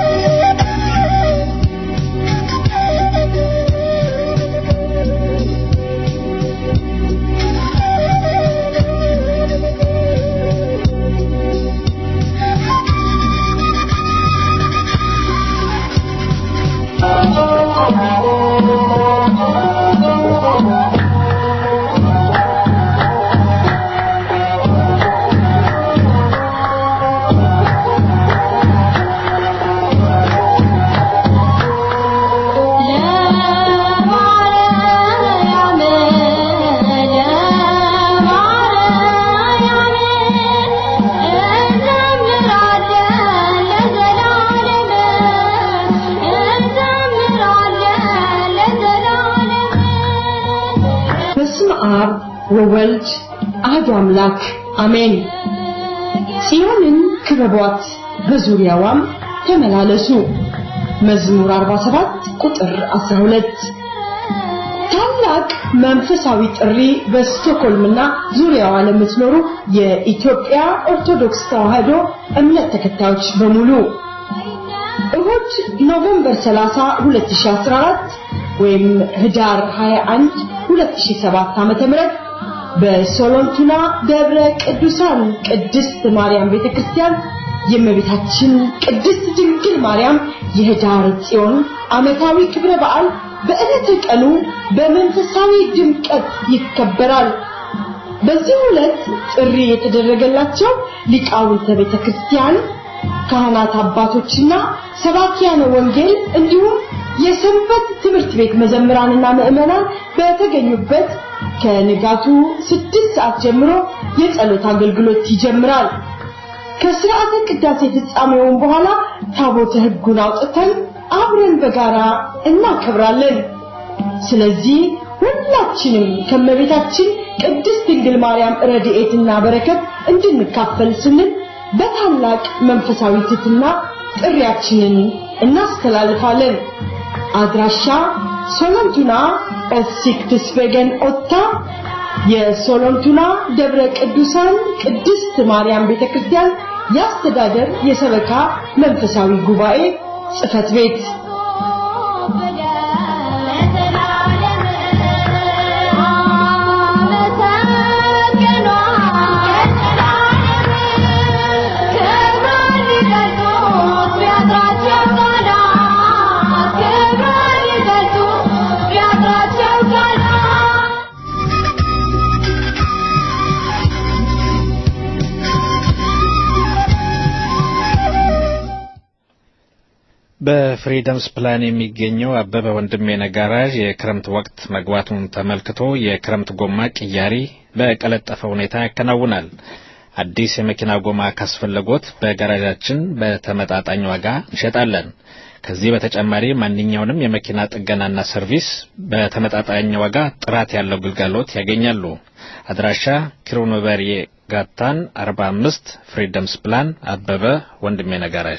በስመ አብ ወወልድ አሐዱ አምላክ አሜን። ጽዮንን ክበቧት በዙሪያዋም ተመላለሱ። መዝሙር 47 ቁጥር 12 ታላቅ መንፈሳዊ ጥሪ በስቶኮልምና ዙሪያዋ ለምትኖሩ የኢትዮጵያ ኦርቶዶክስ ተዋሕዶ እምነት ተከታዮች በሙሉ እሁድ ኖቬምበር 30 2014 ወይም ህዳር 21 2007 ዓመተ ምህረት በሶሎንቱና ደብረ ቅዱሳን ቅድስት ማርያም ቤተክርስቲያን የእመቤታችን ቅድስት ድንግል ማርያም የህዳር ጽዮን ዓመታዊ ክብረ በዓል በዕለተ ቀኑ በመንፈሳዊ ድምቀት ይከበራል። በዚህ ዕለት ጥሪ የተደረገላቸው ሊቃውንተ ቤተክርስቲያን፣ ካህናት አባቶችና ሰባኪያነ ወንጌል እንዲሁም የሰንበት ትምህርት ቤት መዘምራንና ምዕመናን በተገኙበት ከንጋቱ ስድስት ሰዓት ጀምሮ የጸሎት አገልግሎት ይጀምራል። ከስርዓተ ቅዳሴ ፍጻሜውን በኋላ ታቦተ ሕጉን አውጥተን አብረን በጋራ እናከብራለን። ስለዚህ ሁላችንም ከመቤታችን ቅድስት ድንግል ማርያም ረድኤትና በረከት እንድንካፈል ስንል በታላቅ መንፈሳዊ ትሕትና ጥሪያችንን እናስተላልፋለን። አድራሻ ሶሎንቱና ኦሲክትስቬገን ኦታ የሶሎንቱላ ደብረ ቅዱሳን ቅድስት ማርያም ቤተክርስቲያን የአስተዳደር የሰበካ መንፈሳዊ ጉባኤ ጽሕፈት ቤት በፍሪደምስ ፕላን የሚገኘው አበበ ወንድሜ ነጋራዥ የክረምት ወቅት መግባቱን ተመልክቶ የክረምት ጎማ ቅያሪ በቀለጠፈ ሁኔታ ያከናውናል። አዲስ የመኪና ጎማ ካስፈለጎት በጋራዣችን በተመጣጣኝ ዋጋ እንሸጣለን። ከዚህ በተጨማሪ ማንኛውንም የመኪና ጥገናና ሰርቪስ በተመጣጣኝ ዋጋ ጥራት ያለው ግልጋሎት ያገኛሉ። አድራሻ ኪሩኖቨርዬ ጋታን 45 ፍሪደምስ ፕላን አበበ ወንድሜ ነጋራዥ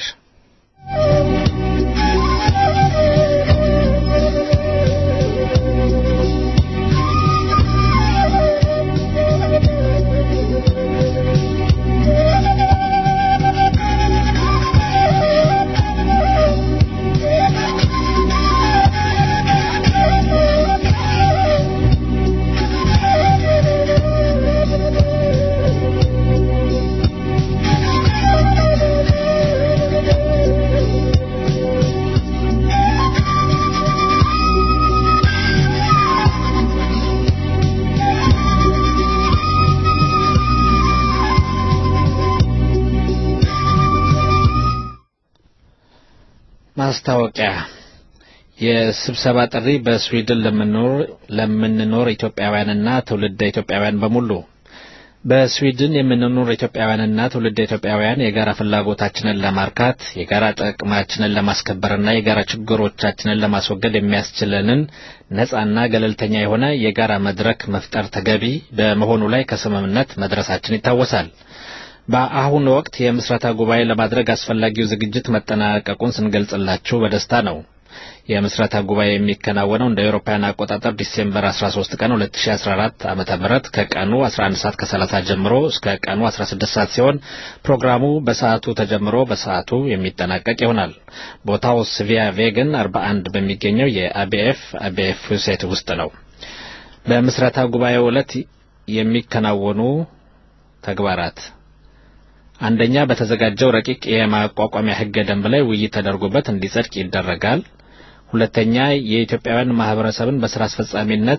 ማስታወቂያ የስብሰባ ጥሪ በስዊድን ለምንኖር ለምንኖር ኢትዮጵያውያንና ትውልደ ኢትዮጵያውያን በሙሉ በስዊድን የምንኖር ኢትዮጵያውያንና ትውልደ ኢትዮጵያውያን የጋራ ፍላጎታችንን ለማርካት የጋራ ጥቅማችንን ለማስከበርና የጋራ ችግሮቻችንን ለማስወገድ የሚያስችለንን ነጻና ገለልተኛ የሆነ የጋራ መድረክ መፍጠር ተገቢ በመሆኑ ላይ ከስምምነት መድረሳችን ይታወሳል። በአሁኑ ወቅት የምስረታ ጉባኤ ለማድረግ አስፈላጊው ዝግጅት መጠናቀቁን ስንገልጽላችሁ በደስታ ነው። የምስረታ ጉባኤ የሚከናወነው እንደ አውሮፓውያን አቆጣጠር ዲሴምበር 13 ቀን 2014 ዓመተ ምህረት ከቀኑ 11 ሰዓት ከ30 ጀምሮ እስከ ቀኑ 16 ሰዓት ሲሆን ፕሮግራሙ በሰዓቱ ተጀምሮ በሰዓቱ የሚጠናቀቅ ይሆናል። ቦታው ስቪያ ቬገን 41 በሚገኘው የአቢኤፍ አቢኤፍ ሴት ውስጥ ነው። በምስረታ ጉባኤው ዕለት የሚከናወኑ ተግባራት አንደኛ በተዘጋጀው ረቂቅ የማቋቋሚያ ሕገ ደንብ ላይ ውይይት ተደርጎበት እንዲጸድቅ ይደረጋል። ሁለተኛ የኢትዮጵያውያን ማህበረሰብን በስራ አስፈጻሚነት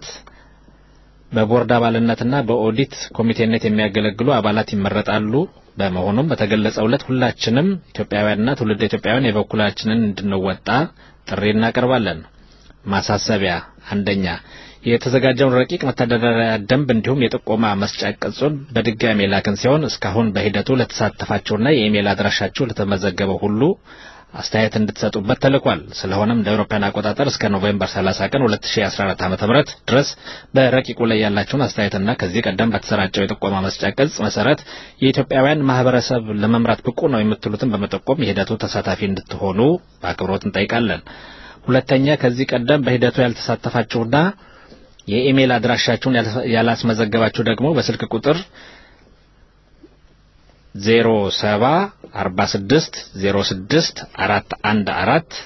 በቦርድ አባልነትና በኦዲት ኮሚቴነት የሚያገለግሉ አባላት ይመረጣሉ። በመሆኑም በተገለጸው ዕለት ሁላችንም ኢትዮጵያውያንና ትውልደ ኢትዮጵያውያን የበኩላችንን እንድንወጣ ጥሪ እናቀርባለን። ማሳሰቢያ አንደኛ የተዘጋጀውን ረቂቅ መተዳደሪያ ደንብ እንዲሁም የጥቆማ መስጫ ቅጹን በድጋሚ የላክን ሲሆን እስካሁን በሂደቱ ለተሳተፋችሁና የኢሜል አድራሻችሁ ለተመዘገበው ሁሉ አስተያየት እንድትሰጡበት ተልኳል። ስለሆነም እንደ አውሮፓውያን አቆጣጠር እስከ ኖቬምበር 30 ቀን 2014 ዓ.ም ድረስ በረቂቁ ላይ ያላችሁን አስተያየትና ከዚህ ቀደም በተሰራጨው የጥቆማ መስጫ ቅጽ መሰረት የኢትዮጵያውያን ማህበረሰብ ለመምራት ብቁ ነው የምትሉትን በመጠቆም የሂደቱ ተሳታፊ እንድትሆኑ በአክብሮት እንጠይቃለን። ሁለተኛ ከዚህ ቀደም በሂደቱ ያልተሳተፋችሁና የኢሜል አድራሻችሁን ያላስመዘገባችሁ ደግሞ በስልክ ቁጥር 0746 06 414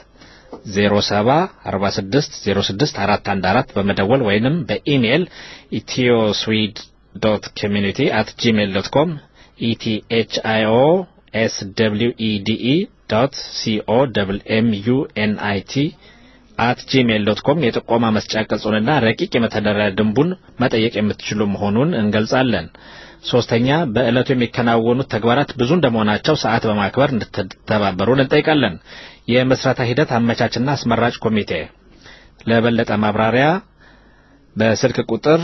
074606 በመደወል ወይንም በኢሜል ኢትዮስዊድ ዶት ኮሚኒቲ አት ጂሜል ዶት ኮም ኢቲኤችአይኦ ኤስ ደብሊው ኢዲኢ ዶት ሲኦ ደብል ኤም ዩ ኤን አይ ቲ አት ጂሜል ዶት ኮም የጥቆማ መስጫ ቅጹንና ረቂቅ የመተዳደሪያ ደንቡን መጠየቅ የምትችሉ መሆኑን እንገልጻለን። ሶስተኛ በዕለቱ የሚከናወኑት ተግባራት ብዙ እንደመሆናቸው ሰዓት በማክበር እንድትተባበሩን እንጠይቃለን። የመስራታ ሂደት አመቻችና አስመራጭ ኮሚቴ ለበለጠ ማብራሪያ በስልክ ቁጥር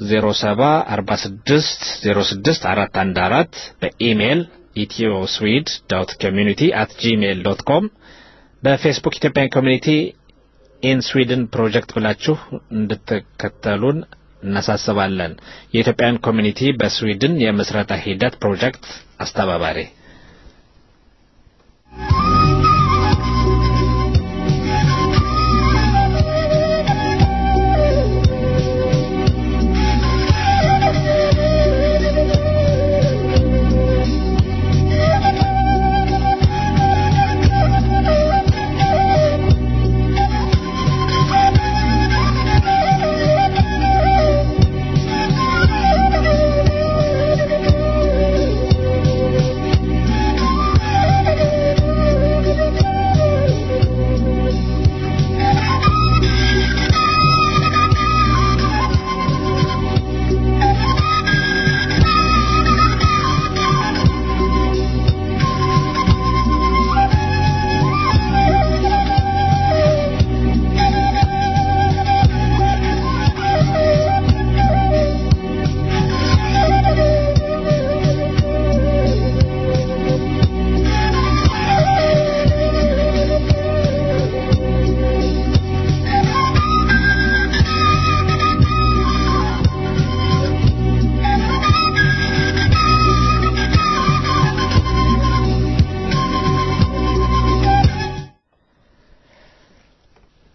0746064414 በኢሜይል ኢትዮስዊድ ዶት ኮሚኒቲ አት ጂሜይል ዶት ኮም በፌስቡክ ኢትዮጵያን ኮሚኒቲ ኢን ስዊድን ፕሮጀክት ብላችሁ እንድትከተሉን እናሳስባለን። የኢትዮጵያን ኮሚኒቲ በስዊድን የምስረታ ሂደት ፕሮጀክት አስተባባሪ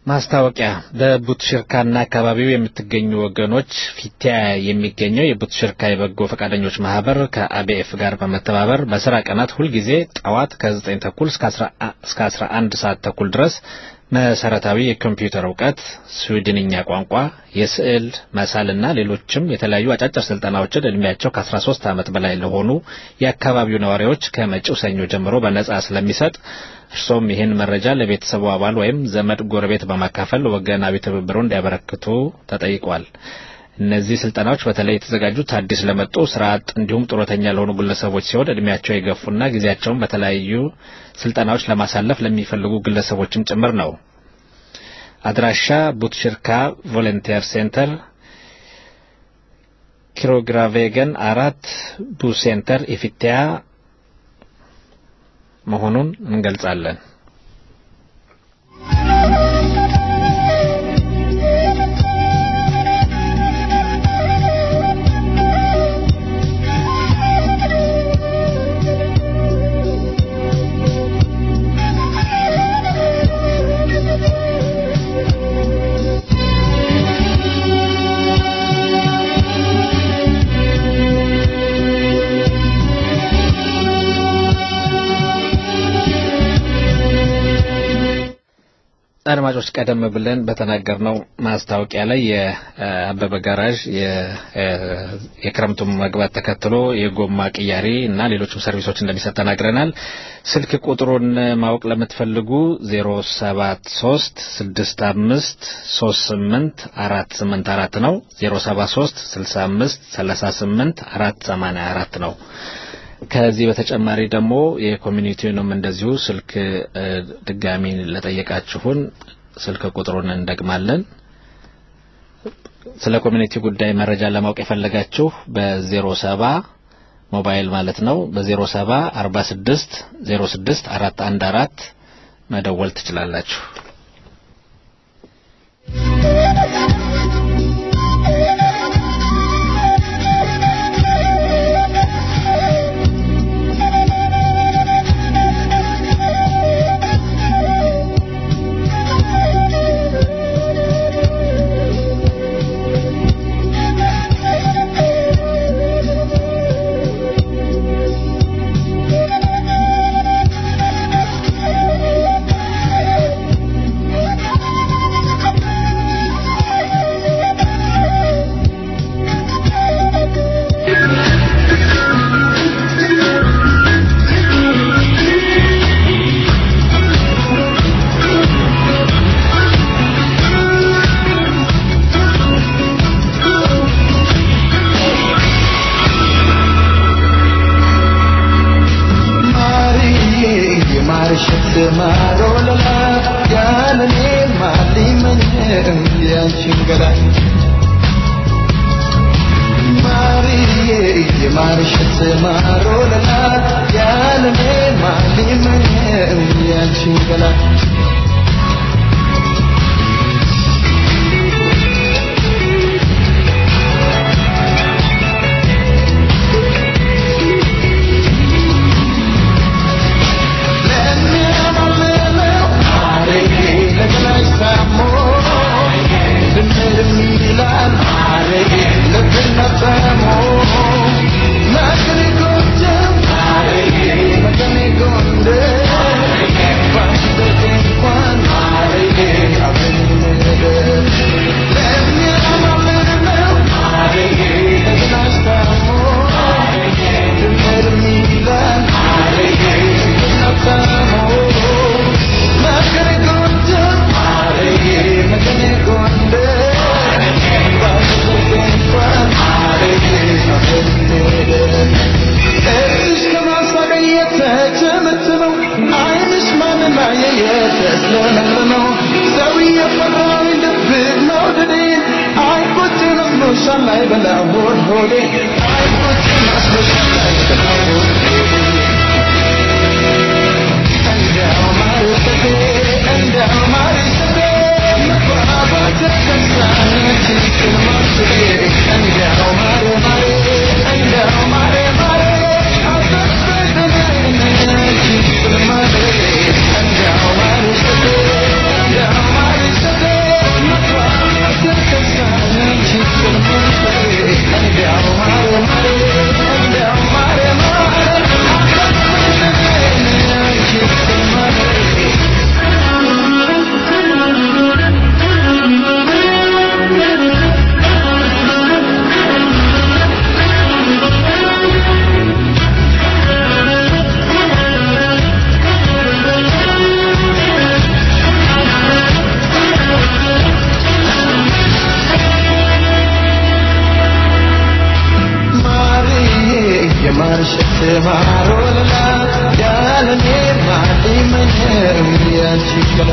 ማስታወቂያ በቡትሽርካና አካባቢው የምትገኙ ወገኖች ፊቲያ የሚገኘው የቡትሽርካ የበጎ ፈቃደኞች ማህበር ከአቢኤፍ ጋር በመተባበር በስራ ቀናት ሁልጊዜ ጠዋት ከ9 ተኩል እስከ 11 ሰዓት ተኩል ድረስ መሰረታዊ የኮምፒውተር እውቀት፣ ስዊድንኛ ቋንቋ፣ የስዕል መሳልና ሌሎችም የተለያዩ አጫጭር ስልጠናዎችን እድሜያቸው ከ13 ዓመት በላይ ለሆኑ የአካባቢው ነዋሪዎች ከመጪው ሰኞ ጀምሮ በነጻ ስለሚሰጥ እርሶም ይህን መረጃ ለቤተሰቡ አባል ወይም ዘመድ ጎረቤት በማካፈል ወገናዊ ትብብሩን እንዲያበረክቱ ተጠይቋል። እነዚህ ስልጠናዎች በተለይ የተዘጋጁት አዲስ ለመጡ ስራ አጥ እንዲሁም ጡረተኛ ለሆኑ ግለሰቦች ሲሆን እድሜያቸው የገፉና ጊዜያቸውን በተለያዩ ስልጠናዎች ለማሳለፍ ለሚፈልጉ ግለሰቦችም ጭምር ነው። አድራሻ ቡትሽርካ ቮለንቲር ሴንተር ኪሮግራቬገን አራት ቡ ሴንተር ኢፊቲያ መሆኑን እንገልጻለን። አድማጮች ቀደም ብለን በተናገርነው ማስታወቂያ ላይ የአበበ ጋራዥ የክረምቱን መግባት ተከትሎ የጎማ ቅያሬ እና ሌሎችም ሰርቪሶች እንደሚሰጥ ተናግረናል። ስልክ ቁጥሩን ማወቅ ለምትፈልጉ 073 65 38 484 ነው። 073 65 38 484 ነው። ከዚህ በተጨማሪ ደግሞ የኮሚኒቲውንም እንደዚሁ ስልክ ድጋሚ ለጠየቃችሁን ስልክ ቁጥሩን እንደግማለን። ስለ ኮሚኒቲ ጉዳይ መረጃ ለማወቅ የፈለጋችሁ በዜሮ ሰባ ሞባይል ማለት ነው በዜሮ ሰባ አርባ ስድስት ዜሮ ስድስት አራት አንድ አራት መደወል ትችላላችሁ። Thank you. ማርሸት ማሮልላ ያለኔ ማሊመኘው ያንቺ ገላ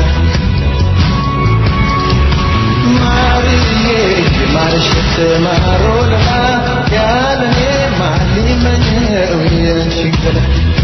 ማርዬ ማርሸት ማሮልላ ያለኔ ማሊመኘው ያንቺ ገላ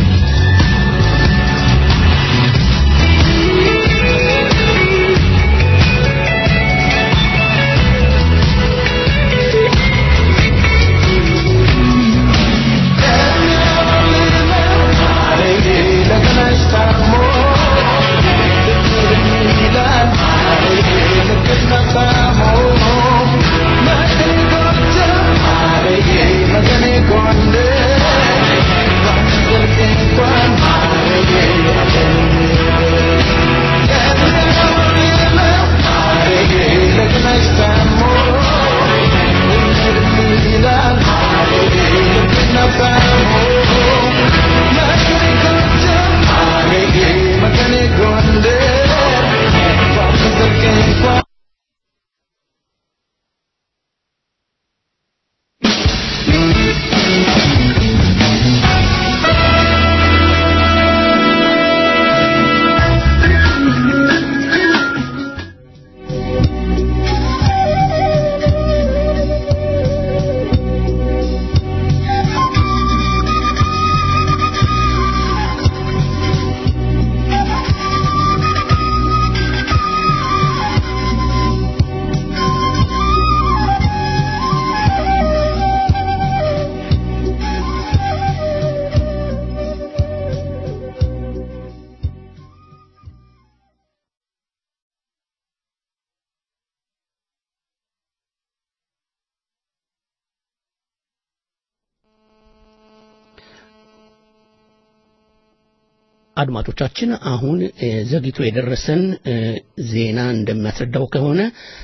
አድማጮቻችን አሁን እ፣ ዘግይቶ የደረሰን እ፣ ዜና እንደሚያስረዳው ከሆነ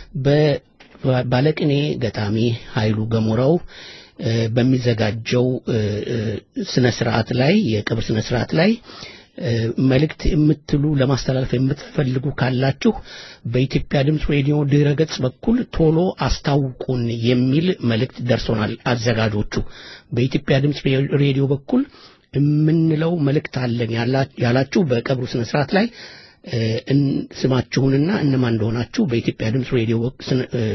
በ- ባለቅኔ ገጣሚ ኃይሉ ገሞራው እ፣ በሚዘጋጀው እ፣ እ፣ ስነ ስርዓት ላይ የቅብር ስነ ስርዓት ላይ እ፣ መልእክት የምትሉ ለማስተላለፍ የምትፈልጉ ካላችሁ በኢትዮጵያ ድምፅ ሬዲዮ ድረ ገጽ በኩል ቶሎ አስታውቁን የሚል መልእክት ደርሶናል። አዘጋጆቹ በኢትዮጵያ ድምፅ ሬዲዮ በኩል የምንለው መልእክት አለን ያላ- ያላችሁ በቀብሩ ስነ ስርዓት ላይ እ፣ እን- ስማችሁንና እነማን እንደሆናችሁ በኢትዮጵያ ድምፅ ሬዲዮ ስነ- እ፣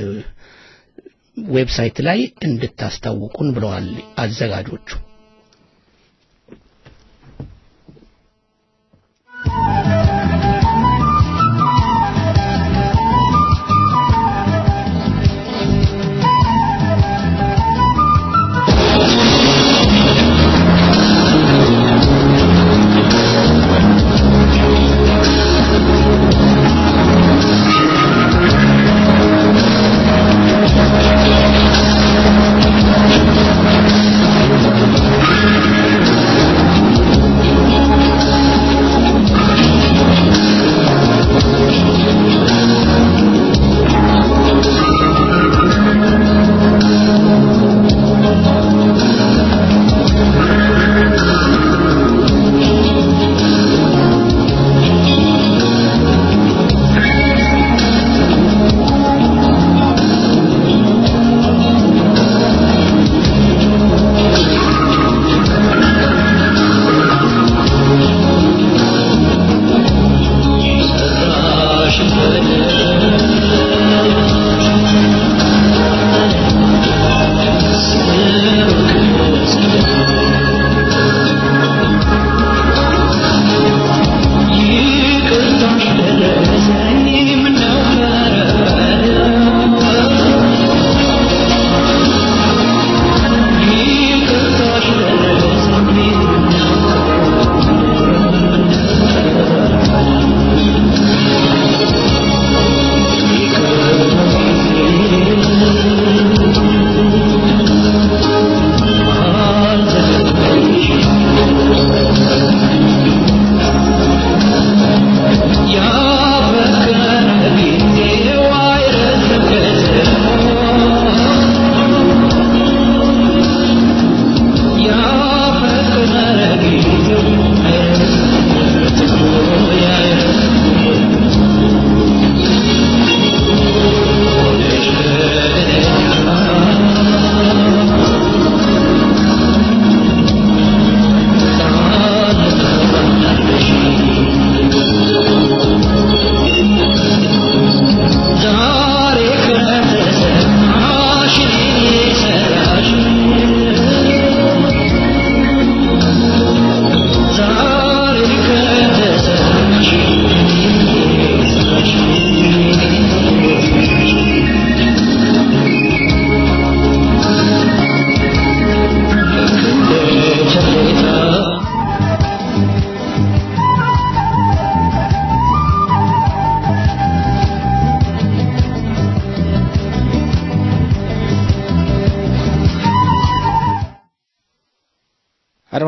ዌብሳይት ላይ እንድታስታውቁን ብለዋል አዘጋጆቹ። Thank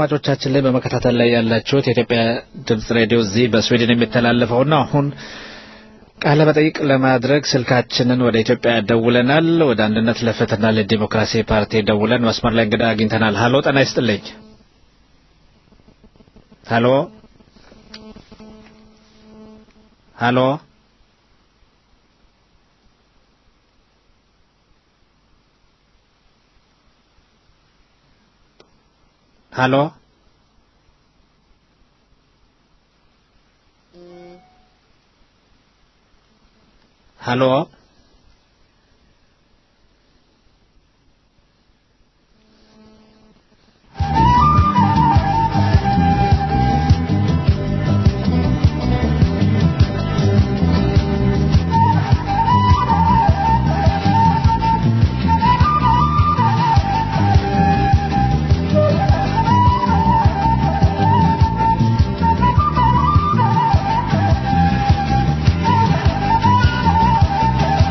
አድማጮቻችን ላይ በመከታተል ላይ ያላችሁት የኢትዮጵያ ድምጽ ሬዲዮ እዚህ በስዊድን የሚተላለፈው ነው። አሁን ቃለ መጠይቅ ለማድረግ ስልካችንን ወደ ኢትዮጵያ ደውለናል። ወደ አንድነት ለፍትህና ለዲሞክራሲ ፓርቲ ደውለን መስመር ላይ እንግዳ አግኝተናል። ሀሎ ጤና ይስጥልኝ። ሀሎ ሀሎ ሀሎ ሀሎ ♪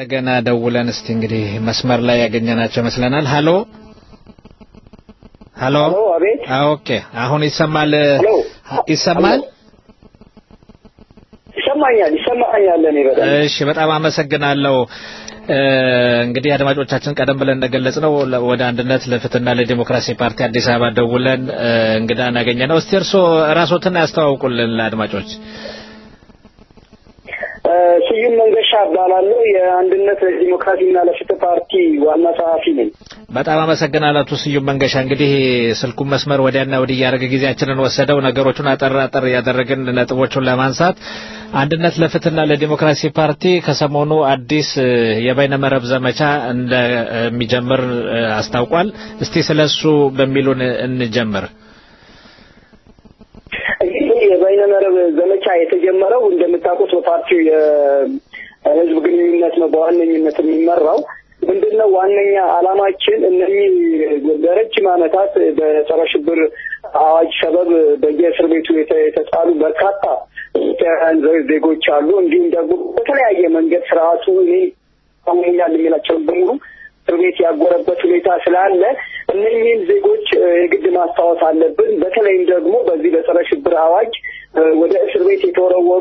እንደገና ደውለን እስቲ እንግዲህ መስመር ላይ ያገኘናቸው ይመስለናል። ሀሎ ሀሎ። አቤት። ኦኬ፣ አሁን ይሰማል? ይሰማል? ይሰማኛል፣ ይሰማኛል። እኔ በጣም እሺ፣ በጣም አመሰግናለሁ። እንግዲህ አድማጮቻችን ቀደም ብለን እንደገለጽ ነው ወደ አንድነት ለፍትህና ለዲሞክራሲ ፓርቲ አዲስ አበባ ደውለን እንግዳ እናገኘ ነው። እስቲ እርስዎ ራስዎትን ያስተዋውቁልን ለአድማጮች። ስዩም መንገሻ እባላለሁ። የአንድነት ለዲሞክራሲና ለፍትህ ፓርቲ ዋና ጸሐፊ ነኝ። በጣም አመሰግናለሁ አቶ ስዩም መንገሻ። እንግዲህ ስልኩን መስመር ወዲያና ወዲህ እያደረገ ጊዜያችንን ወሰደው። ነገሮቹን አጠር አጠር እያደረግን ነጥቦቹን ለማንሳት አንድነት ለፍትህና ለዲሞክራሲ ፓርቲ ከሰሞኑ አዲስ የበይነመረብ ዘመቻ እንደሚጀምር አስታውቋል። እስቲ ስለሱ በሚሉን እንጀምር። እንግዲህ የበይነመረብ ዘመቻ የተጀመረው እንደምታውቁት በፓርቲው የህዝብ ግንኙነት ነው በዋነኝነት የሚመራው። ምንድነው ዋነኛ አላማችን እነዚህ ለረጅም ዓመታት በጸረ ሽብር አዋጅ ሰበብ በየእስር ቤቱ የተጣሉ በርካታ ኢትዮጵያውያን ዜጎች አሉ። እንዲሁም ደግሞ በተለያየ መንገድ ስርዓቱ እኔ አሁኛል የሚላቸውን በሙሉ እስር ቤት ያጎረበት ሁኔታ ስላለ እነኚህን ዜጎች የግድ ማስታወስ አለብን። በተለይም ደግሞ በዚህ በጸረ ሽብር አዋጅ ወደ እስር ቤት የተወረወሩ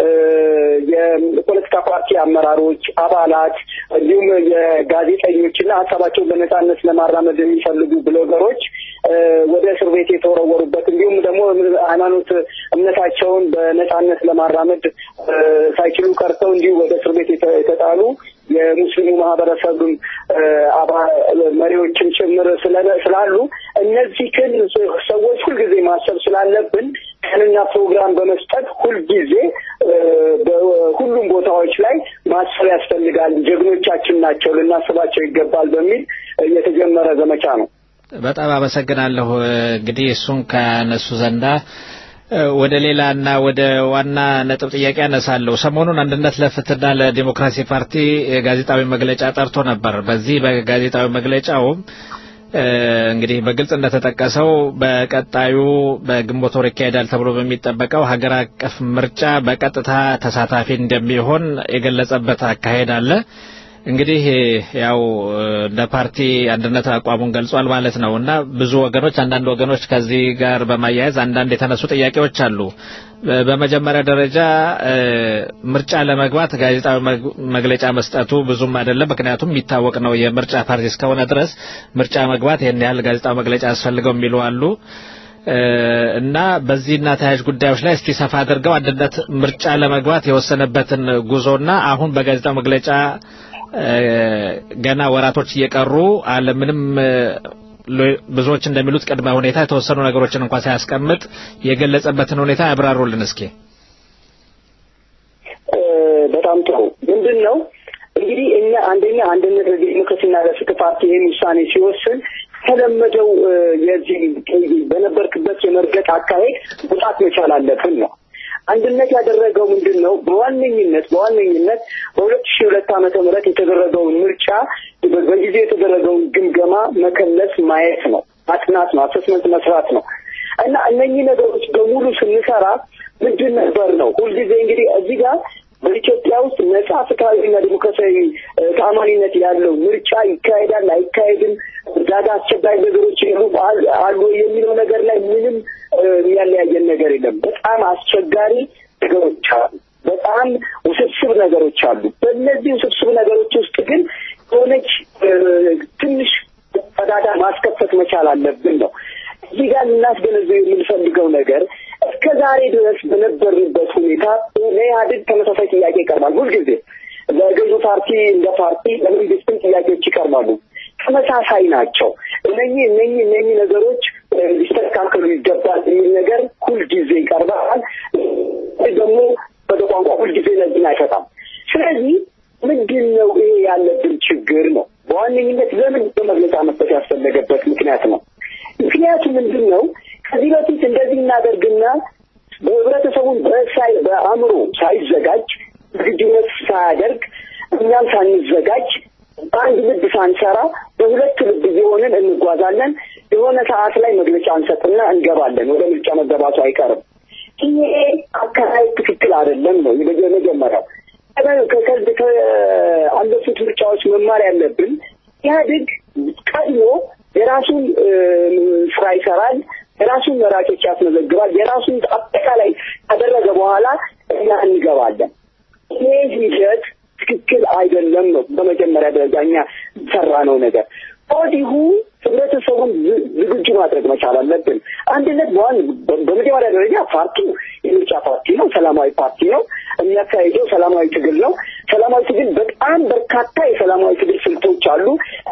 የፖለቲካ ፓርቲ አመራሮች፣ አባላት እንዲሁም የጋዜጠኞችና ሀሳባቸውን በነጻነት ለማራመድ የሚፈልጉ ብሎገሮች ወደ እስር ቤት የተወረወሩበት እንዲሁም ደግሞ ሃይማኖት እምነታቸውን በነጻነት ለማራመድ ሳይችሉ ቀርተው እንዲሁ ወደ እስር ቤት የተጣሉ የሙስሊሙ ማህበረሰብም መሪዎችም ጭምር ስላሉ እነዚህ ግን ሰዎች ሁልጊዜ ማሰብ ስላለብን ቀንና ፕሮግራም በመስጠት ሁልጊዜ በሁሉም ቦታዎች ላይ ማሰብ ያስፈልጋል። ጀግኖቻችን ናቸው፣ ልናስባቸው ይገባል በሚል የተጀመረ ዘመቻ ነው። በጣም አመሰግናለሁ። እንግዲህ እሱን ከነሱ ዘንዳ ወደ ሌላ እና ወደ ዋና ነጥብ ጥያቄ ያነሳለሁ። ሰሞኑን አንድነት ለፍትህና ለዲሞክራሲ ፓርቲ ጋዜጣዊ መግለጫ ጠርቶ ነበር። በዚህ በጋዜጣዊ መግለጫውም እንግዲህ በግልጽ እንደተጠቀሰው በቀጣዩ በግንቦት ወር ይካሄዳል ተብሎ በሚጠበቀው ሀገር አቀፍ ምርጫ በቀጥታ ተሳታፊ እንደሚሆን የገለጸበት አካሄድ አለ። እንግዲህ ያው እንደ ፓርቲ አንድነት አቋሙን ገልጿል ማለት ነው እና ብዙ ወገኖች አንዳንድ ወገኖች ከዚህ ጋር በማያያዝ አንዳንድ የተነሱ ጥያቄዎች አሉ። በመጀመሪያ ደረጃ ምርጫ ለመግባት ጋዜጣዊ መግለጫ መስጠቱ ብዙም አይደለም። ምክንያቱም የሚታወቅ ነው የምርጫ ፓርቲ እስከሆነ ድረስ ምርጫ መግባት ይህን ያህል ጋዜጣዊ መግለጫ ያስፈልገው የሚሉ አሉ። እና በዚህና ተያያዥ ጉዳዮች ላይ እስቲ ሰፋ አድርገው አንድነት ምርጫ ለመግባት የወሰነበትን ጉዞና አሁን በጋዜጣው መግለጫ ገና ወራቶች እየቀሩ አለምንም ብዙዎች እንደሚሉት ቅድመ ሁኔታ የተወሰኑ ነገሮችን እንኳን ሳያስቀምጥ የገለጸበትን ሁኔታ ያብራሩልን እስኪ። በጣም ጥሩ። ምንድን ነው እንግዲህ እኛ አንደኛ አንድነት ለዲሞክራሲና ለፍትህ ፓርቲ ይህን ውሳኔ ሲወስን የተለመደው የዚህ በነበርክበት የመርገጥ አካሄድ መውጣት መቻል አለብን ነው። አንድነት ያደረገው ምንድን ነው? በዋነኝነት በዋነኝነት በሁለት ሺህ ሁለት ዓመተ ምህረት የተደረገውን ምርጫ በጊዜው የተደረገውን ግምገማ መከለስ ማየት ነው፣ ማጥናት ነው፣ አሰስመንት መስራት ነው እና እነኚህ ነገሮች በሙሉ ስንሰራ ምንድን ነበር ነው ሁልጊዜ እንግዲህ እዚህ ጋር በኢትዮጵያ ውስጥ ነጻ ፍትሐዊና ዲሞክራሲያዊ ተአማኒነት ያለው ምርጫ ይካሄዳል አይካሄድም፣ እርዳታ አስቸጋሪ ነገሮች አሉ የሚለው ነገር ላይ ምንም የሚያለያየን ነገር የለም። በጣም አስቸጋሪ ነገሮች አሉ። በጣም ውስብስብ ነገሮች አሉ። በእነዚህ ውስብስብ ነገሮች ውስጥ ግን የሆነች ትንሽ ቀዳዳ ማስከፈት መቻል አለብን ነው። እዚህ ጋር ልናስገነዘብ የምንፈልገው ነገር እስከ ዛሬ ድረስ በነበርንበት ሁኔታ ለኢህአዴግ ተመሳሳይ ጥያቄ ይቀርባል። ሁልጊዜ ለገዢ ፓርቲ እንደ ፓርቲ ለመንግስትም ጥያቄዎች ይቀርባሉ። ተመሳሳይ ናቸው። እነኚህ እነኚህ እነኚህ ነገሮች ሊስተካከሉ ይገባል የሚል ነገር ሁልጊዜ ይቀርባል። ደግሞ በቋንቋ ሁልጊዜ ለዚህን አይፈጣም። ስለዚህ ምንድን ነው ይሄ ያለብን ችግር ነው። በዋነኝነት ለምን በመግለጫ መስጠት ያስፈለገበት ምክንያት ነው። ምክንያቱ ምንድን ነው? ከዚህ በፊት እንደዚህ እናደርግና በህብረተሰቡን በሳይ በአእምሮ ሳይዘጋጅ ዝግጁነት ሳያደርግ እኛም ሳንዘጋጅ በአንድ ልብ ሳንሰራ በሁለት ልብ እየሆንን እንጓዛለን። የሆነ ሰዓት ላይ መግለጫ እንሰጥና እንገባለን። ወደ ምርጫ መገባቱ አይቀርም። ይሄ አካሄድ ትክክል አይደለም ነው የመጀመሪያው። ከአለፉት ምርጫዎች መማር ያለብን ኢህአዴግ ቀድሞ የራሱን ስራ ይሰራል፣ የራሱን መራጮች ያስመዘግባል፣ የራሱን አጠቃላይ ካደረገ በኋላ እኛ እንገባለን። ይሄ ሂደት ትክክል አይደለም ነው በመጀመሪያ ደረጃ እኛ ሰራ ነው ነገር ከወዲሁ ህብረተሰቡን ዝግጁ ማድረግ መቻል አለብን። አንድነት በዋን በመጀመሪያ ደረጃ ፓርቲው የምርጫ ፓርቲ ነው፣ ሰላማዊ ፓርቲ ነው። የሚያካሂደው ሰላማዊ ትግል ነው። ሰላማዊ ትግል በጣም በርካታ የሰላማዊ ትግል ስልቶች አሉ።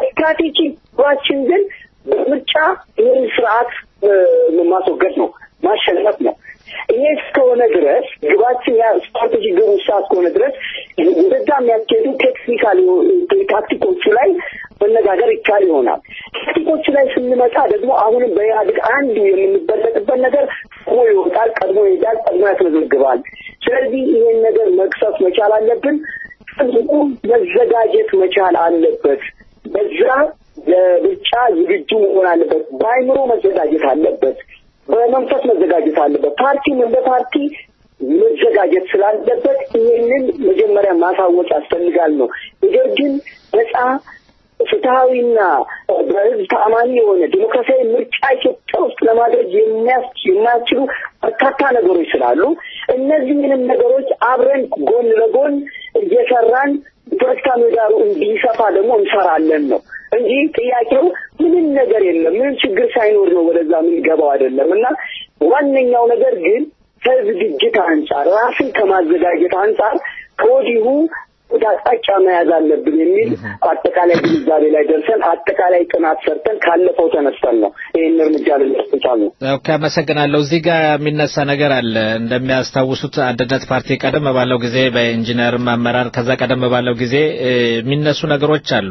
ስትራቴጂችን ግን በምርጫ ይህን ስርዓት ማስወገድ ነው፣ ማሸነፍ ነው። ይሄ እስከሆነ ድረስ ግባችን ያ ስትራቴጂ ግብ ውሳ እስከሆነ ድረስ ወደዛ የሚያስኬዱ ቴክኒካል ታክቲኮቹ ላይ መነጋገር ይቻል ይሆናል። ታክቲኮቹ ላይ ስንመጣ ደግሞ አሁንም በኢህአዴግ አንዱ የምንበለጥበት ነገር ቀድሞ ይወጣል፣ ቀድሞ ይሄዳል፣ ቀድሞ ያስመዘግባል። ስለዚህ ይሄን ነገር መቅሰፍ መቻል አለብን። ህዝቡ መዘጋጀት መቻል አለበት። በዛ ለምርጫ ዝግጁ መሆን አለበት። በአይምሮ መዘጋጀት አለበት። በመንፈስ መዘጋጀት አለበት። ፓርቲም እንደ ፓርቲ መዘጋጀት ስላለበት ይህንን መጀመሪያ ማሳወቅ ያስፈልጋል ነው። ነገር ግን ነጻ ፍትሐዊና በህዝብ ተአማኒ የሆነ ዲሞክራሲያዊ ምርጫ ኢትዮጵያ ውስጥ ለማድረግ የማያስችሉ በርካታ ነገሮች ስላሉ እነዚህንም ነገሮች አብረን ጎን ለጎን እየሰራን ፖለቲካ ምህዳሩ እንዲሰፋ ደግሞ እንሰራለን ነው እንጂ ጥያቄው ምንም ነገር የለም። ምንም ችግር ሳይኖር ነው ወደዛ የምንገባው አይደለም እና ዋነኛው ነገር ግን ከዝግጅት አንጻር ራስን ከማዘጋጀት አንጻር ከወዲሁ ወደ አቅጣጫ መያዝ አለብን የሚል አጠቃላይ ግንዛቤ ላይ ደርሰን አጠቃላይ ጥናት ሰርተን ካለፈው ተነስተን ነው ይህን እርምጃ ልንወስድ የቻልነው። ኦኬ፣ አመሰግናለሁ። እዚህ ጋር የሚነሳ ነገር አለ። እንደሚያስታውሱት አንድነት ፓርቲ ቀደም ባለው ጊዜ በኢንጂነርም አመራር ከዛ ቀደም ባለው ጊዜ የሚነሱ ነገሮች አሉ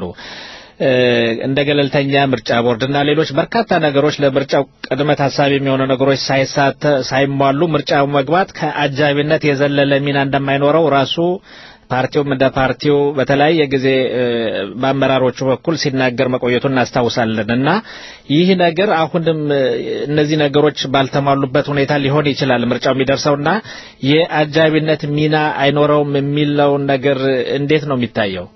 እንደ ገለልተኛ ምርጫ ቦርድና ሌሎች በርካታ ነገሮች ለምርጫው ቅድመ ታሳቢ የሚሆኑ ነገሮች ሳይሟሉ ምርጫው መግባት ከአጃቢነት የዘለለ ሚና እንደማይኖረው ራሱ ፓርቲውም እንደ ፓርቲው በተለያየ ጊዜ በአመራሮቹ በኩል ሲናገር መቆየቱ እናስታውሳለን እና ይህ ነገር አሁንም እነዚህ ነገሮች ባልተሟሉበት ሁኔታ ሊሆን ይችላል ምርጫው የሚደርሰውና የአጃቢነት ሚና አይኖረውም የሚለውን ነገር እንዴት ነው የሚታየው?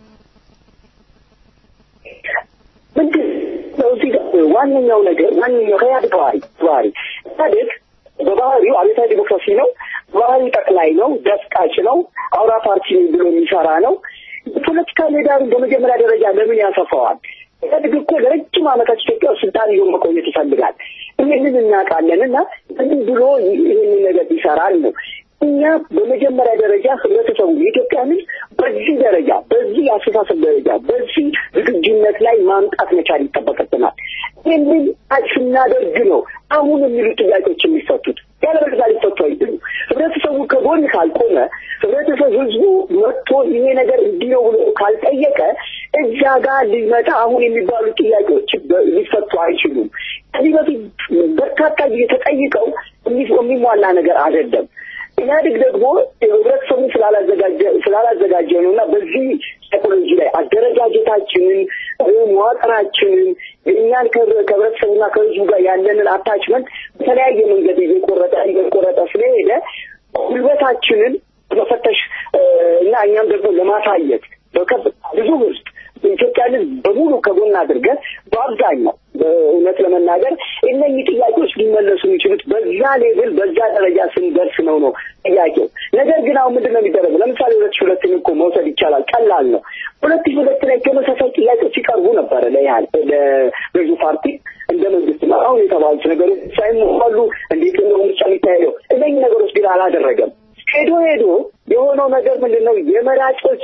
ምንድን ነው እዚህ ጋር ዋነኛው ነገር ዋነኛው ከኢህአዴግ ባህሪ ባህሪ ኢህአዴግ በባህሪው አብዮታዊ ዲሞክራሲ ነው። ባህሪው ጠቅላይ ነው፣ ደፍቃጭ ነው፣ አውራ ፓርቲ ብሎ የሚሰራ ነው። የፖለቲካ ሜዳሩን በመጀመሪያ ደረጃ ለምን ያሰፋዋል? ኢህአዴግ እኮ ለረጅም ዓመታት ኢትዮጵያ ውስጥ ስልጣን ይዞ መቆየት ይፈልጋል። ይህንን እናውቃለን እና ምን ብሎ ይህንን ነገር ይሰራል ነው እኛ በመጀመሪያ ደረጃ ህብረተሰቡ የኢትዮጵያ ሕዝብ በዚህ ደረጃ በዚህ አስተሳሰብ ደረጃ በዚህ ዝግጁነት ላይ ማምጣት መቻል ይጠበቅብናል። ይህንን ስናደርግ ነው አሁን የሚሉ ጥያቄዎች የሚፈቱት። ያለበለዚያ ሊፈቱ አይችሉም። ህብረተሰቡ ከጎን ካልቆመ፣ ህብረተሰብ ህዝቡ መጥቶ ይሄ ነገር እንዲህ ነው ብሎ ካልጠየቀ እዛ ጋር ሊመጣ አሁን የሚባሉ ጥያቄዎች ሊፈቱ አይችሉም። ከዚህ በፊት በርካታ ጊዜ ተጠይቀው የሚሟላ ነገር አይደለም። ኢህአዴግ ደግሞ ህብረተሰቡ ስላላዘጋጀ ስላላዘጋጀ ነው እና በዚህ ሳይኮሎጂ ላይ አደረጃጀታችንን መዋቅራችንን የእኛን ከህብረተሰቡና ከህዝቡ ጋር ያለንን አታችመንት በተለያየ መንገድ እየቆረጠ እየቆረጠ ስለሄደ ጉልበታችንን መፈተሽ እና እኛም ደግሞ ለማሳየት ብዙ ህዝብ ኢትዮጵያን ህዝብ በሙሉ ከጎን አድርገን በአብዛኛው እውነት ለመናገር እነኚህ ጥያቄዎች ሊመለሱ የሚችሉት በዛ ሌቭል በዛ ደረጃ ስንደርስ ነው ነው ጥያቄው። ነገር ግን አሁን ምንድን ነው የሚደረገው? ለምሳሌ ሁለት ሺህ ሁለትን እኮ መውሰድ ይቻላል። ቀላል ነው። ሁለት ሺህ ሁለት ላይ ተመሳሳይ ጥያቄዎች ሲቀርቡ ነበረ ለያህል ለገዢ ፓርቲ እንደ መንግስት ነው አሁን የተባሉት ነገሮች ሳይሟሉ እንዴት ነው ምርጫ የሚካሄደው? እነኚህ ነገሮች ግን አላደረገም። ሄዶ ሄዶ የሆነው ነገር ምንድን ነው የመራጮች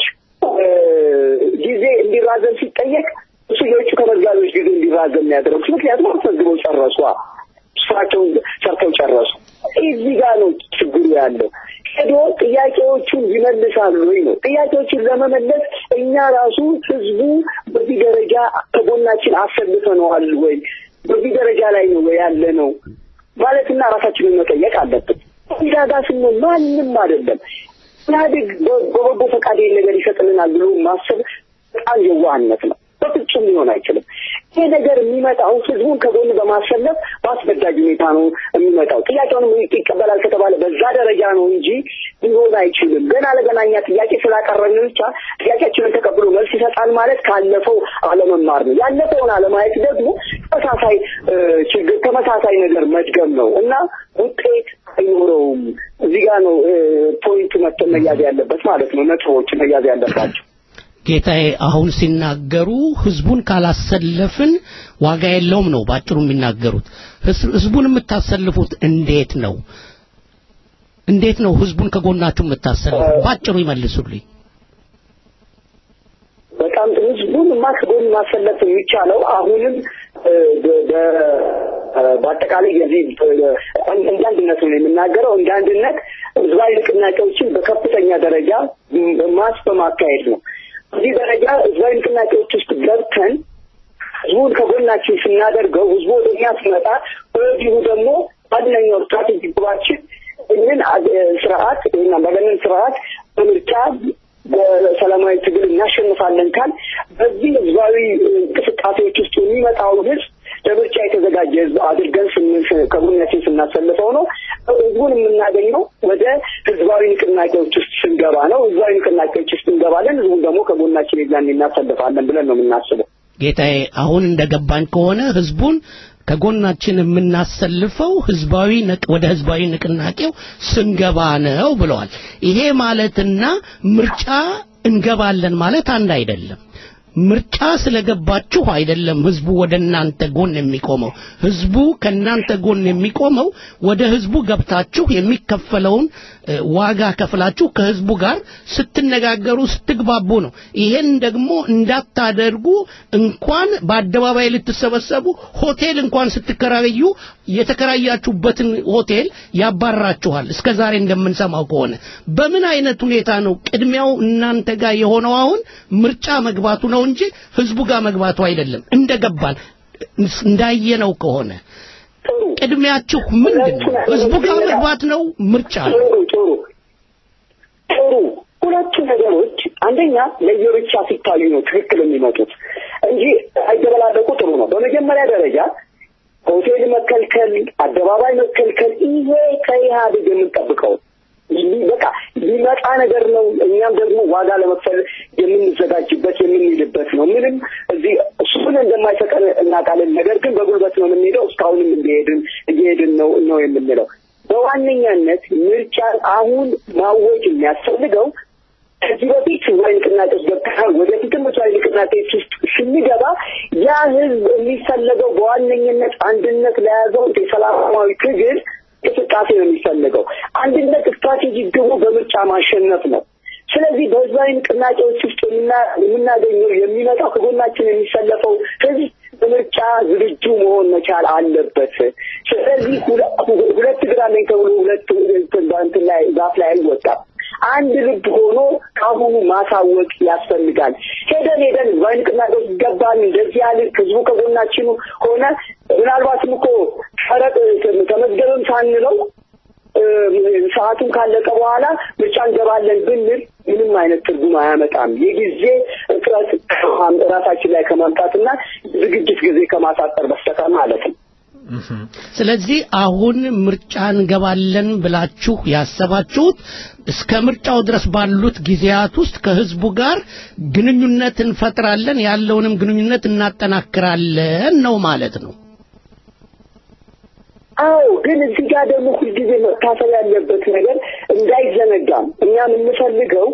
ጊዜ እንዲራዘም ሲጠየቅ እሱ የውጭ ተመዝጋቢዎች ጊዜ እንዲራዘም ያደረጉት ምክንያቱም አስመዝግበው ጨረሱ፣ ስራቸውን ሰርተው ጨረሱ። እዚህ ጋር ነው ችግሩ ያለው። ሄዶ ጥያቄዎቹን ይመልሳሉ ወይ ነው። ጥያቄዎቹን ለመመለስ እኛ ራሱ ህዝቡ በዚህ ደረጃ ከጎናችን አሰልፈነዋል ወይ፣ በዚህ ደረጃ ላይ ነው ወይ ያለ ነው ማለትና ራሳችንን መጠየቅ አለብን። እዛ ጋር ስንሆን ማንም አይደለም ኢህአዴግ በበጎ ፈቃድ ነገር ይሰጥልናል ብሎ ማሰብ በጣም የዋህነት ነው። በፍጹም ሊሆን አይችልም። ይህ ነገር የሚመጣው ህዝቡን ከጎን በማሰለፍ በአስገዳጅ ሁኔታ ነው የሚመጣው። ጥያቄውንም ይቀበላል ከተባለ በዛ ደረጃ ነው እንጂ ሊሆን አይችልም። ገና ለገና እኛ ጥያቄ ስላቀረብን ብቻ ጥያቄያችንን ተቀብሎ መልስ ይሰጣል ማለት ካለፈው አለመማር ነው። ያለፈውን አለማየት ደግሞ ተመሳሳይ ችግር ተመሳሳይ ነገር መድገም ነው እና ውጤት አይኖረውም። እዚህ ጋር ነው ፖይንቱ መተ መያዝ ያለበት ማለት ነው። ነጥቦች መያዝ ያለባቸው ጌታዬ አሁን ሲናገሩ ህዝቡን ካላሰለፍን ዋጋ የለውም ነው ባጭሩ የሚናገሩት። ህዝቡን የምታሰልፉት እንዴት ነው? እንዴት ነው ህዝቡን ከጎናችሁ የምታሰልፉት? ባጭሩ ይመልሱልኝ። በጣም ህዝቡን ማ ከጎን ማሰለፍ የሚቻለው አሁንም በአጠቃላይ የዚህ እንደ አንድነት ነው የምናገረው። እንደ አንድነት ህዝባዊ ንቅናቄዎችን በከፍተኛ ደረጃ ማስ በማካሄድ ነው። እዚህ ደረጃ ህዝባዊ ንቅናቄዎች ውስጥ ገብተን ህዝቡን ከጎናችን ስናደርገው ህዝቡ ወደ እኛ ሲመጣ በዚሁ ደግሞ ዋነኛው ስትራቴጂ ግባችን ይህንን ስርዓት ይህን አምባገነን ስርዓት በምርጫ በሰላማዊ ትግል እናሸንፋለን ካል በዚህ ህዝባዊ እንቅስቃሴዎች ውስጥ የሚመጣውን ህዝብ ለምርጫ የተዘጋጀ ህዝብ አድርገን ከጎናችን ስናሰልፈው ነው። ህዝቡን የምናገኘው ወደ ህዝባዊ ንቅናቄዎች ውስጥ ስንገባ ነው። ህዝባዊ ንቅናቄዎች ውስጥ እንገባለን። ህዝቡን ደግሞ ከጎናችን የዛን እናሰልፋለን ብለን ነው የምናስበው። ጌታዬ፣ አሁን እንደገባኝ ከሆነ ህዝቡን ከጎናችን የምናሰልፈው ህዝባዊ ወደ ህዝባዊ ንቅናቄው ስንገባ ነው ብለዋል። ይሄ ማለትና ምርጫ እንገባለን ማለት አንድ አይደለም። ምርጫ ስለገባችሁ አይደለም ህዝቡ ወደ እናንተ ጎን የሚቆመው። ህዝቡ ከእናንተ ጎን የሚቆመው ወደ ህዝቡ ገብታችሁ የሚከፈለውን ዋጋ ከፍላችሁ ከህዝቡ ጋር ስትነጋገሩ ስትግባቡ ነው። ይሄን ደግሞ እንዳታደርጉ እንኳን በአደባባይ ልትሰበሰቡ ሆቴል እንኳን ስትከራዩ የተከራያችሁበትን ሆቴል ያባራችኋል። እስከ ዛሬ እንደምንሰማው ከሆነ በምን አይነት ሁኔታ ነው ቅድሚያው እናንተ ጋር የሆነው አሁን ምርጫ መግባቱ ነው እንጂ ህዝቡ ጋር መግባቱ አይደለም። እንደገባን እንዳየነው ከሆነ ቅድሚያችሁ ምንድን ነው? ህዝቡ ጋር መግባት ነው? ምርጫ ነው? ጥሩ ጥሩ ጥሩ። ሁለቱ ነገሮች አንደኛ ለየብቻ ሲታዩ ነው ትክክል የሚመጡት እንጂ አይደበላለቁ ጥሩ ነው። በመጀመሪያ ደረጃ ሆቴል መከልከል፣ አደባባይ መከልከል ይሄ ከኢህአዴግ የምንጠብቀው በቃ ሊመጣ ነገር ነው። እኛም ደግሞ ዋጋ ለመክፈል የምንዘጋጅበት የምንሄድበት ነው። ምንም እዚህ እሱን እንደማይሰጠን እናውቃለን። ነገር ግን በጉልበት ነው የምንሄደው። እስካሁንም እንደሄድን እየሄድን ነው ነው የምንለው። በዋነኛነት ምርጫን አሁን ማወጅ የሚያስፈልገው ከዚህ በፊት ህዝባዊ ንቅናቄዎች ገብተናል። ወደፊትም ህዝባዊ ንቅናቄዎች ውስጥ ስንገባ ያ ህዝብ የሚፈለገው በዋነኝነት አንድነት ለያዘው የሰላማዊ ትግል እንቅስቃሴ ነው የሚፈልገው። አንድነት ስትራቴጂ ግቡ በምርጫ ማሸነፍ ነው። ስለዚህ በህዝባዊ ንቅናቄዎች ውስጥ የምናገኘው የሚመጣው ከጎናችን የሚሰለፈው ህዝብ በምርጫ ዝግጁ መሆን መቻል አለበት። ስለዚህ ሁለት እግር አለኝ ተብሎ ሁለት እንትን ላይ ዛፍ ላይ አይወጣም። አንድ ልብ ሆኖ ከአሁኑ ማሳወቅ ያስፈልጋል። ሄደን ሄደን ህዝባዊ ንቅናቄዎች ይገባል እንደዚህ ያለ ህዝቡ ከጎናችን ሆነ ምናልባትም እኮ ቀረጥ ተመዝገብም ሳንለው ሰዓቱን ካለቀ በኋላ ምርጫ እንገባለን ብንል ምንም አይነት ትርጉም አያመጣም። የጊዜ እጥረት ራሳችን ላይ ከማምጣትና ዝግጅት ጊዜ ከማሳጠር በስተቀር ማለት ነው። ስለዚህ አሁን ምርጫ እንገባለን ብላችሁ ያሰባችሁት እስከ ምርጫው ድረስ ባሉት ጊዜያት ውስጥ ከህዝቡ ጋር ግንኙነት እንፈጥራለን፣ ያለውንም ግንኙነት እናጠናክራለን ነው ማለት ነው። አዎ ግን እዚህ ጋር ደግሞ ሁልጊዜ መታሰብ ያለበት ነገር እንዳይዘነጋም እኛ የምንፈልገው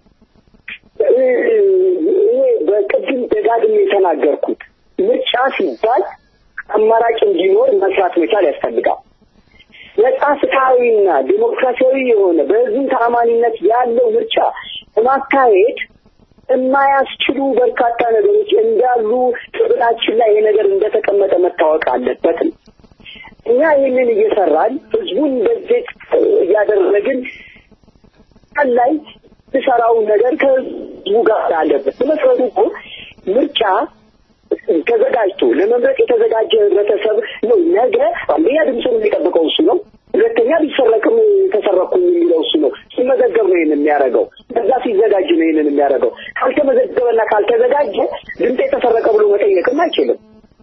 ይሄ በቅድም ደጋግሜ የተናገርኩት ምርጫ ሲባል አማራጭ እንዲኖር መስራት መቻል ያስፈልጋል። ነጻ ፍትሐዊና ዴሞክራሲያዊ የሆነ በህዝብ ተአማኒነት ያለው ምርጫ ለማካሄድ የማያስችሉ በርካታ ነገሮች እንዳሉ ትብላችን ላይ ይሄ ነገር እንደተቀመጠ መታወቅ አለበት ነው። እኛ ይህንን እየሰራን ህዝቡን እንደዚህ እያደረግን ላይ የሰራው ነገር ከህዝቡ ጋር አለበት። በመሰረቱ እኮ ምርጫ ተዘጋጅቶ ለመምረጥ የተዘጋጀ ህብረተሰብ ነው። ነገ አንደኛ ድምፁን የሚጠብቀው እሱ ነው። ሁለተኛ ቢሰረቅም ተሰረኩም የሚለው እሱ ነው። ሲመዘገብ ነው ይህን የሚያደርገው። ከዛ ሲዘጋጅ ነው ይህንን የሚያደርገው። ካልተመዘገበና ካልተዘጋጀ ድምፅ የተሰረቀ ብሎ መጠየቅም አይችልም።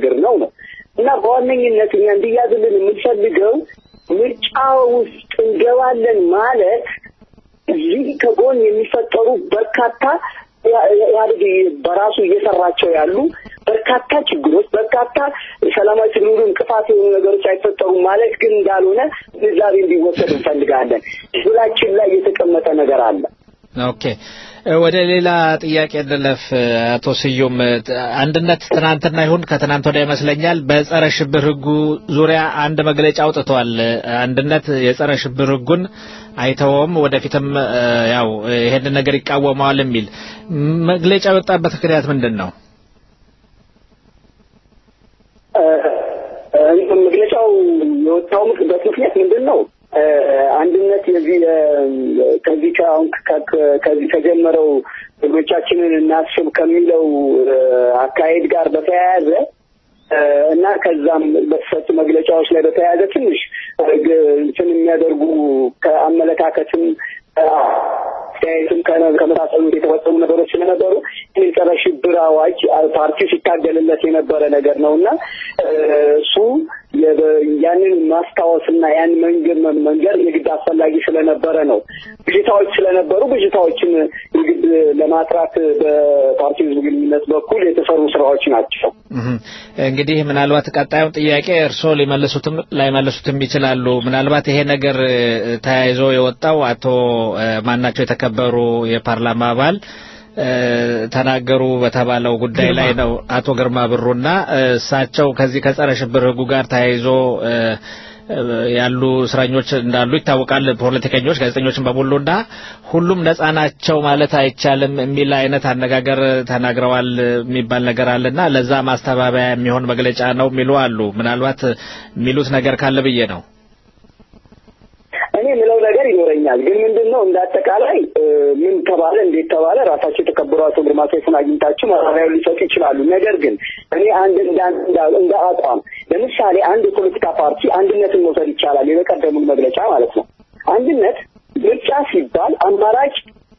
ነገር ነው ነው እና በዋነኝነት እኛ እንዲያዝልን የምንፈልገው ምርጫ ውስጥ እንገባለን ማለት እዚህ ከጎን የሚፈጠሩ በርካታ ኢህአዴግ በራሱ እየሰራቸው ያሉ በርካታ ችግሮች፣ በርካታ ሰላማዊ ትግሉ እንቅፋት የሆኑ ነገሮች አይፈጠሩም ማለት ግን እንዳልሆነ ግንዛቤ እንዲወሰድ እንፈልጋለን። ህዝባችን ላይ የተቀመጠ ነገር አለ። ኦኬ ወደ ሌላ ጥያቄ እንለፍ። አቶ ስዩም አንድነት ትናንትና ይሁን ከትናንት ወዲያ ይመስለኛል በጸረ ሽብር ህጉ ዙሪያ አንድ መግለጫ አውጥቷል። አንድነት የጸረ ሽብር ህጉን አይተውም፣ ወደፊትም ያው ይሄንን ነገር ይቃወመዋል የሚል መግለጫ የወጣበት ምክንያት ምንድን ነው? መግለጫው የወጣውበት ምክንያት ምንድን ነው? አንድነት የዚህ ከዚህ አሁን ከዚህ ከጀመረው ህጎቻችንን እናስብ ከሚለው አካሄድ ጋር በተያያዘ እና ከዛም በተሰጡ መግለጫዎች ላይ በተያያዘ ትንሽ እንትን የሚያደርጉ ከአመለካከትም አስተያየትም ከመሳሰሉት የተፈጸሙ ነገሮች ስለነበሩ የጸረ ሽብር አዋጅ ፓርቲው ሲታገልለት የነበረ ነገር ነው እና እሱ ያንን ማስታወስና ያን መንገድ መንገር የግድ አስፈላጊ ስለነበረ ነው። ብዥታዎች ስለነበሩ ብዥታዎችን የግድ ለማጥራት በፓርቲው ህዝብ ግንኙነት በኩል የተሰሩ ስራዎች ናቸው። እንግዲህ ምናልባት ቀጣዩን ጥያቄ እርስዎ ሊመልሱትም ላይመልሱትም ይችላሉ። ምናልባት ይሄ ነገር ተያይዞ የወጣው አቶ ማናቸው የተከበሩ የፓርላማ አባል ተናገሩ በተባለው ጉዳይ ላይ ነው። አቶ ግርማ ብሩና እሳቸው ከዚህ ከጸረ ሽብር ህጉ ጋር ተያይዞ ያሉ እስረኞች እንዳሉ ይታወቃል። ፖለቲከኞች፣ ጋዜጠኞችን በሙሉና ሁሉም ነጻ ናቸው ማለት አይቻልም የሚል አይነት አነጋገር ተናግረዋል የሚባል ነገር አለና ለዛ ማስተባበያ የሚሆን መግለጫ ነው የሚሉ አሉ። ምናልባት የሚሉት ነገር ካለ ብዬ ነው። እኔ የምለው ነገር ይኖረኛል። ግን ምንድን ነው እንደ አጠቃላይ ምን ተባለ፣ እንዴት ተባለ፣ ራሳቸው የተከበሩ አቶ ግርማ ሰይፉን አግኝታችሁ ማብራሪያውን ሊሰጡ ይችላሉ። ነገር ግን እኔ አንድ እንደ አቋም ለምሳሌ አንድ የፖለቲካ ፓርቲ አንድነትን መውሰድ ይቻላል። የበቀደሙን መግለጫ ማለት ነው። አንድነት ምርጫ ሲባል አማራጭ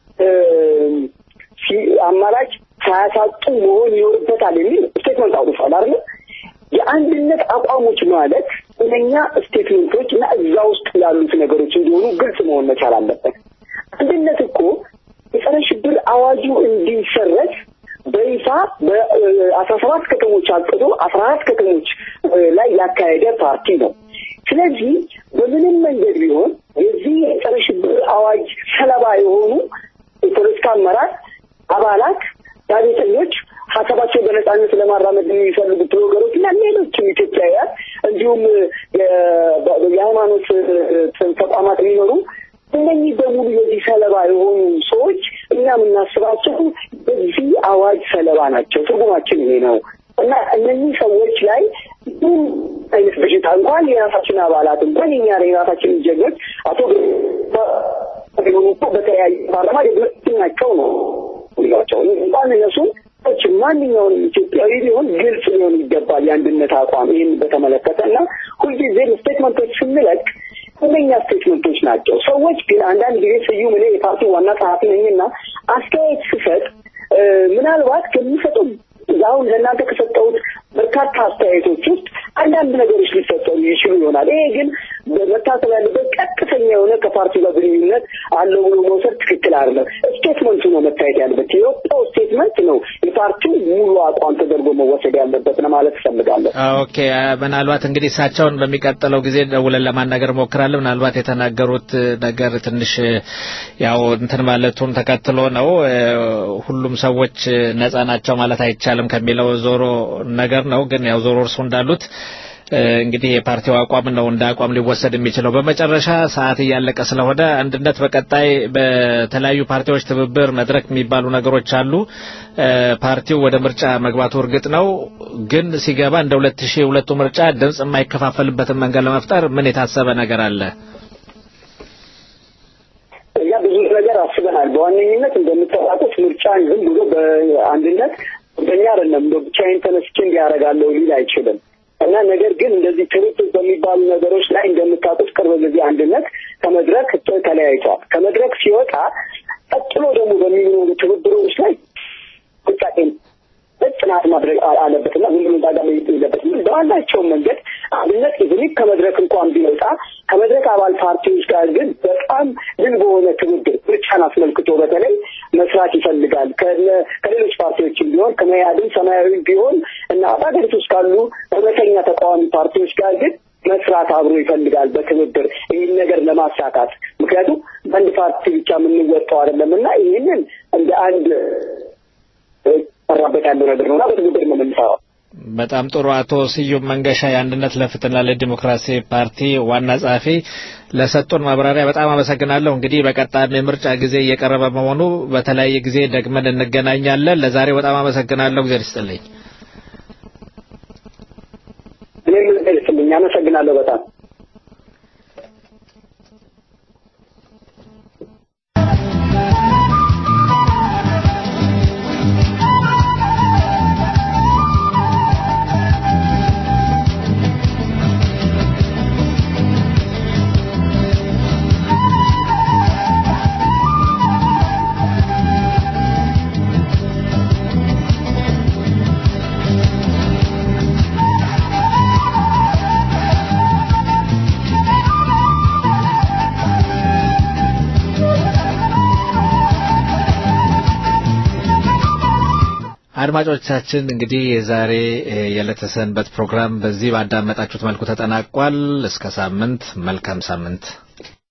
አማራጭ ሳያሳጡ መሆን ይኖርበታል የሚል ስቴትመንት አውጥቷል አይደል? የአንድነት አቋሞች ማለት እነኛ ስቴትመንቶች እና እዛ ውስጥ ያሉት ነገሮች እንዲሆኑ ግልጽ መሆን መቻል አለበት። አንድነት እኮ የጸረ ሽብር አዋጁ እንዲሰረዝ በይፋ በአስራ ሰባት ከተሞች አቅዶ አስራ አራት ከተሞች ላይ ያካሄደ ፓርቲ ነው። ስለዚህ በምንም መንገድ ቢሆን የዚህ የጸረ ሽብር አዋጅ ሰለባ የሆኑ የፖለቲካ አመራር አባላት፣ ጋዜጠኞች ሀሳባቸው በነጻነት ለማራመድ የሚፈልጉ ብሎገሮች እና ሌሎችም ኢትዮጵያውያን እንዲሁም የሃይማኖት ተቋማት የሚኖሩ እነኚህ በሙሉ የዚህ ሰለባ የሆኑ ሰዎች እኛ የምናስባቸው በዚህ አዋጅ ሰለባ ናቸው። ትርጉማችን ይሄ ነው እና እነኚህ ሰዎች ላይ ምን አይነት በሽታ እንኳን የራሳችን አባላት እንኳን የኛ የራሳችን ጀግኖች አቶ ሆኑ እኮ በተለያዩ ፓርላማ ናቸው ነው ቸው እንኳን እነሱም ሰዎች ማንኛውንም ኢትዮጵያዊ ቢሆን ግልጽ ሊሆን ይገባል የአንድነት አቋም ይህን በተመለከተ እና ሁልጊዜም ስቴትመንቶች ስንለቅ እነኛ ስቴትመንቶች ናቸው። ሰዎች ግን አንዳንድ ጊዜ ስዩም እኔ የፓርቲ ዋና ጸሐፊ ነኝና አስተያየት ስሰጥ ምናልባት ከሚሰጠው አሁን ለእናንተ ከሰጠሁት በርካታ አስተያየቶች ውስጥ አንዳንድ ነገሮች ሊፈጠሩ ይችሉ ይሆናል። ይሄ ግን መታሰብ ያለበት ቀጥተኛ የሆነ ከፓርቲ ጋር ግንኙነት አለው ብሎ መውሰድ ትክክል አይደለም። ስቴትመንቱ ነው መታየት ያለበት። የወጣው ስቴትመንት ነው የፓርቲው ሙሉ አቋም ተደርጎ መወሰድ ያለበት ለማለት እፈልጋለሁ። ኦኬ፣ ምናልባት እንግዲህ እሳቸውን በሚቀጥለው ጊዜ ደውለን ለማናገር ሞክራለን። ምናልባት የተናገሩት ነገር ትንሽ ያው እንትን ማለቱን ተከትሎ ነው ሁሉም ሰዎች ነጻ ናቸው ማለት አይቻልም ከሚለው ዞሮ ነገር ነው። ግን ያው ዞሮ እርሱ እንዳሉት እንግዲህ የፓርቲው አቋም ነው እንደ አቋም ሊወሰድ የሚችለው። በመጨረሻ ሰዓት እያለቀ ስለሆነ አንድነት በቀጣይ በተለያዩ ፓርቲዎች ትብብር መድረክ የሚባሉ ነገሮች አሉ። ፓርቲው ወደ ምርጫ መግባቱ እርግጥ ነው። ግን ሲገባ እንደ ሁለት ሺህ ሁለቱ ምርጫ ድምጽ የማይከፋፈልበትን መንገድ ለመፍጠር ምን የታሰበ ነገር አለ? እኛ ብዙ ነገር አስበናል። በዋነኝነት እንደምታውቁት ምርጫን ዝም ብሎ በአንድነት በእኛ አይደለም ብቻዬን ተነስቼ እንዲያደርጋለሁ ሊል አይችልም እና ነገር ግን እንደዚህ ትብብር በሚባሉ ነገሮች ላይ እንደምታውቁት ቅርብ ጊዜ አንድነት ከመድረክ ተለያይቷል። ከመድረክ ሲወጣ ቀጥሎ ደግሞ በሚኖሩ ትብብሮች ላይ ጥንቃቄ ጥናት ማድረግ አለበትና ዝም ብሎ ዛጋ የለበትም። በዋናቸውም መንገድ አንድነት ኢቭኒክ ከመድረክ እንኳን ቢወጣ ከመድረክ አባል ፓርቲዎች ጋር ግን በጣም ግን በሆነ ትብብር ምርጫን አስመልክቶ በተለይ መስራት ይፈልጋል። ከሌሎች ፓርቲዎችም ቢሆን ከመያድም ሰማያዊ ቢሆን እና በሀገሪቱ ውስጥ ካሉ እውነተኛ ተቃዋሚ ፓርቲዎች ጋር ግን መስራት አብሮ ይፈልጋል በትብብር ይህን ነገር ለማሳካት ምክንያቱም በአንድ ፓርቲ ብቻ የምንወጣው አይደለም እና ይህንን እንደ አንድ ሰራበት ያለው ነገር ነውና በትብብር ነው የምንሰራው። በጣም ጥሩ። አቶ ስዩም መንገሻ የአንድነት ለፍትህና ለዲሞክራሲ ፓርቲ ዋና ጸሐፊ ለሰጡን ማብራሪያ በጣም አመሰግናለሁ። እንግዲህ በቀጣይም የምርጫ ጊዜ እየቀረበ በመሆኑ በተለያየ ጊዜ ደግመን እንገናኛለን። ለዛሬ በጣም አመሰግናለሁ። እግዚአብሔር ይስጥልኝ። እኔም ይስጥልኝ። አመሰግናለሁ በጣም አድማጮቻችን እንግዲህ የዛሬ የዕለተ ሰንበት ፕሮግራም በዚህ ባዳመጣችሁት መልኩ ተጠናቋል። እስከ ሳምንት፣ መልካም ሳምንት።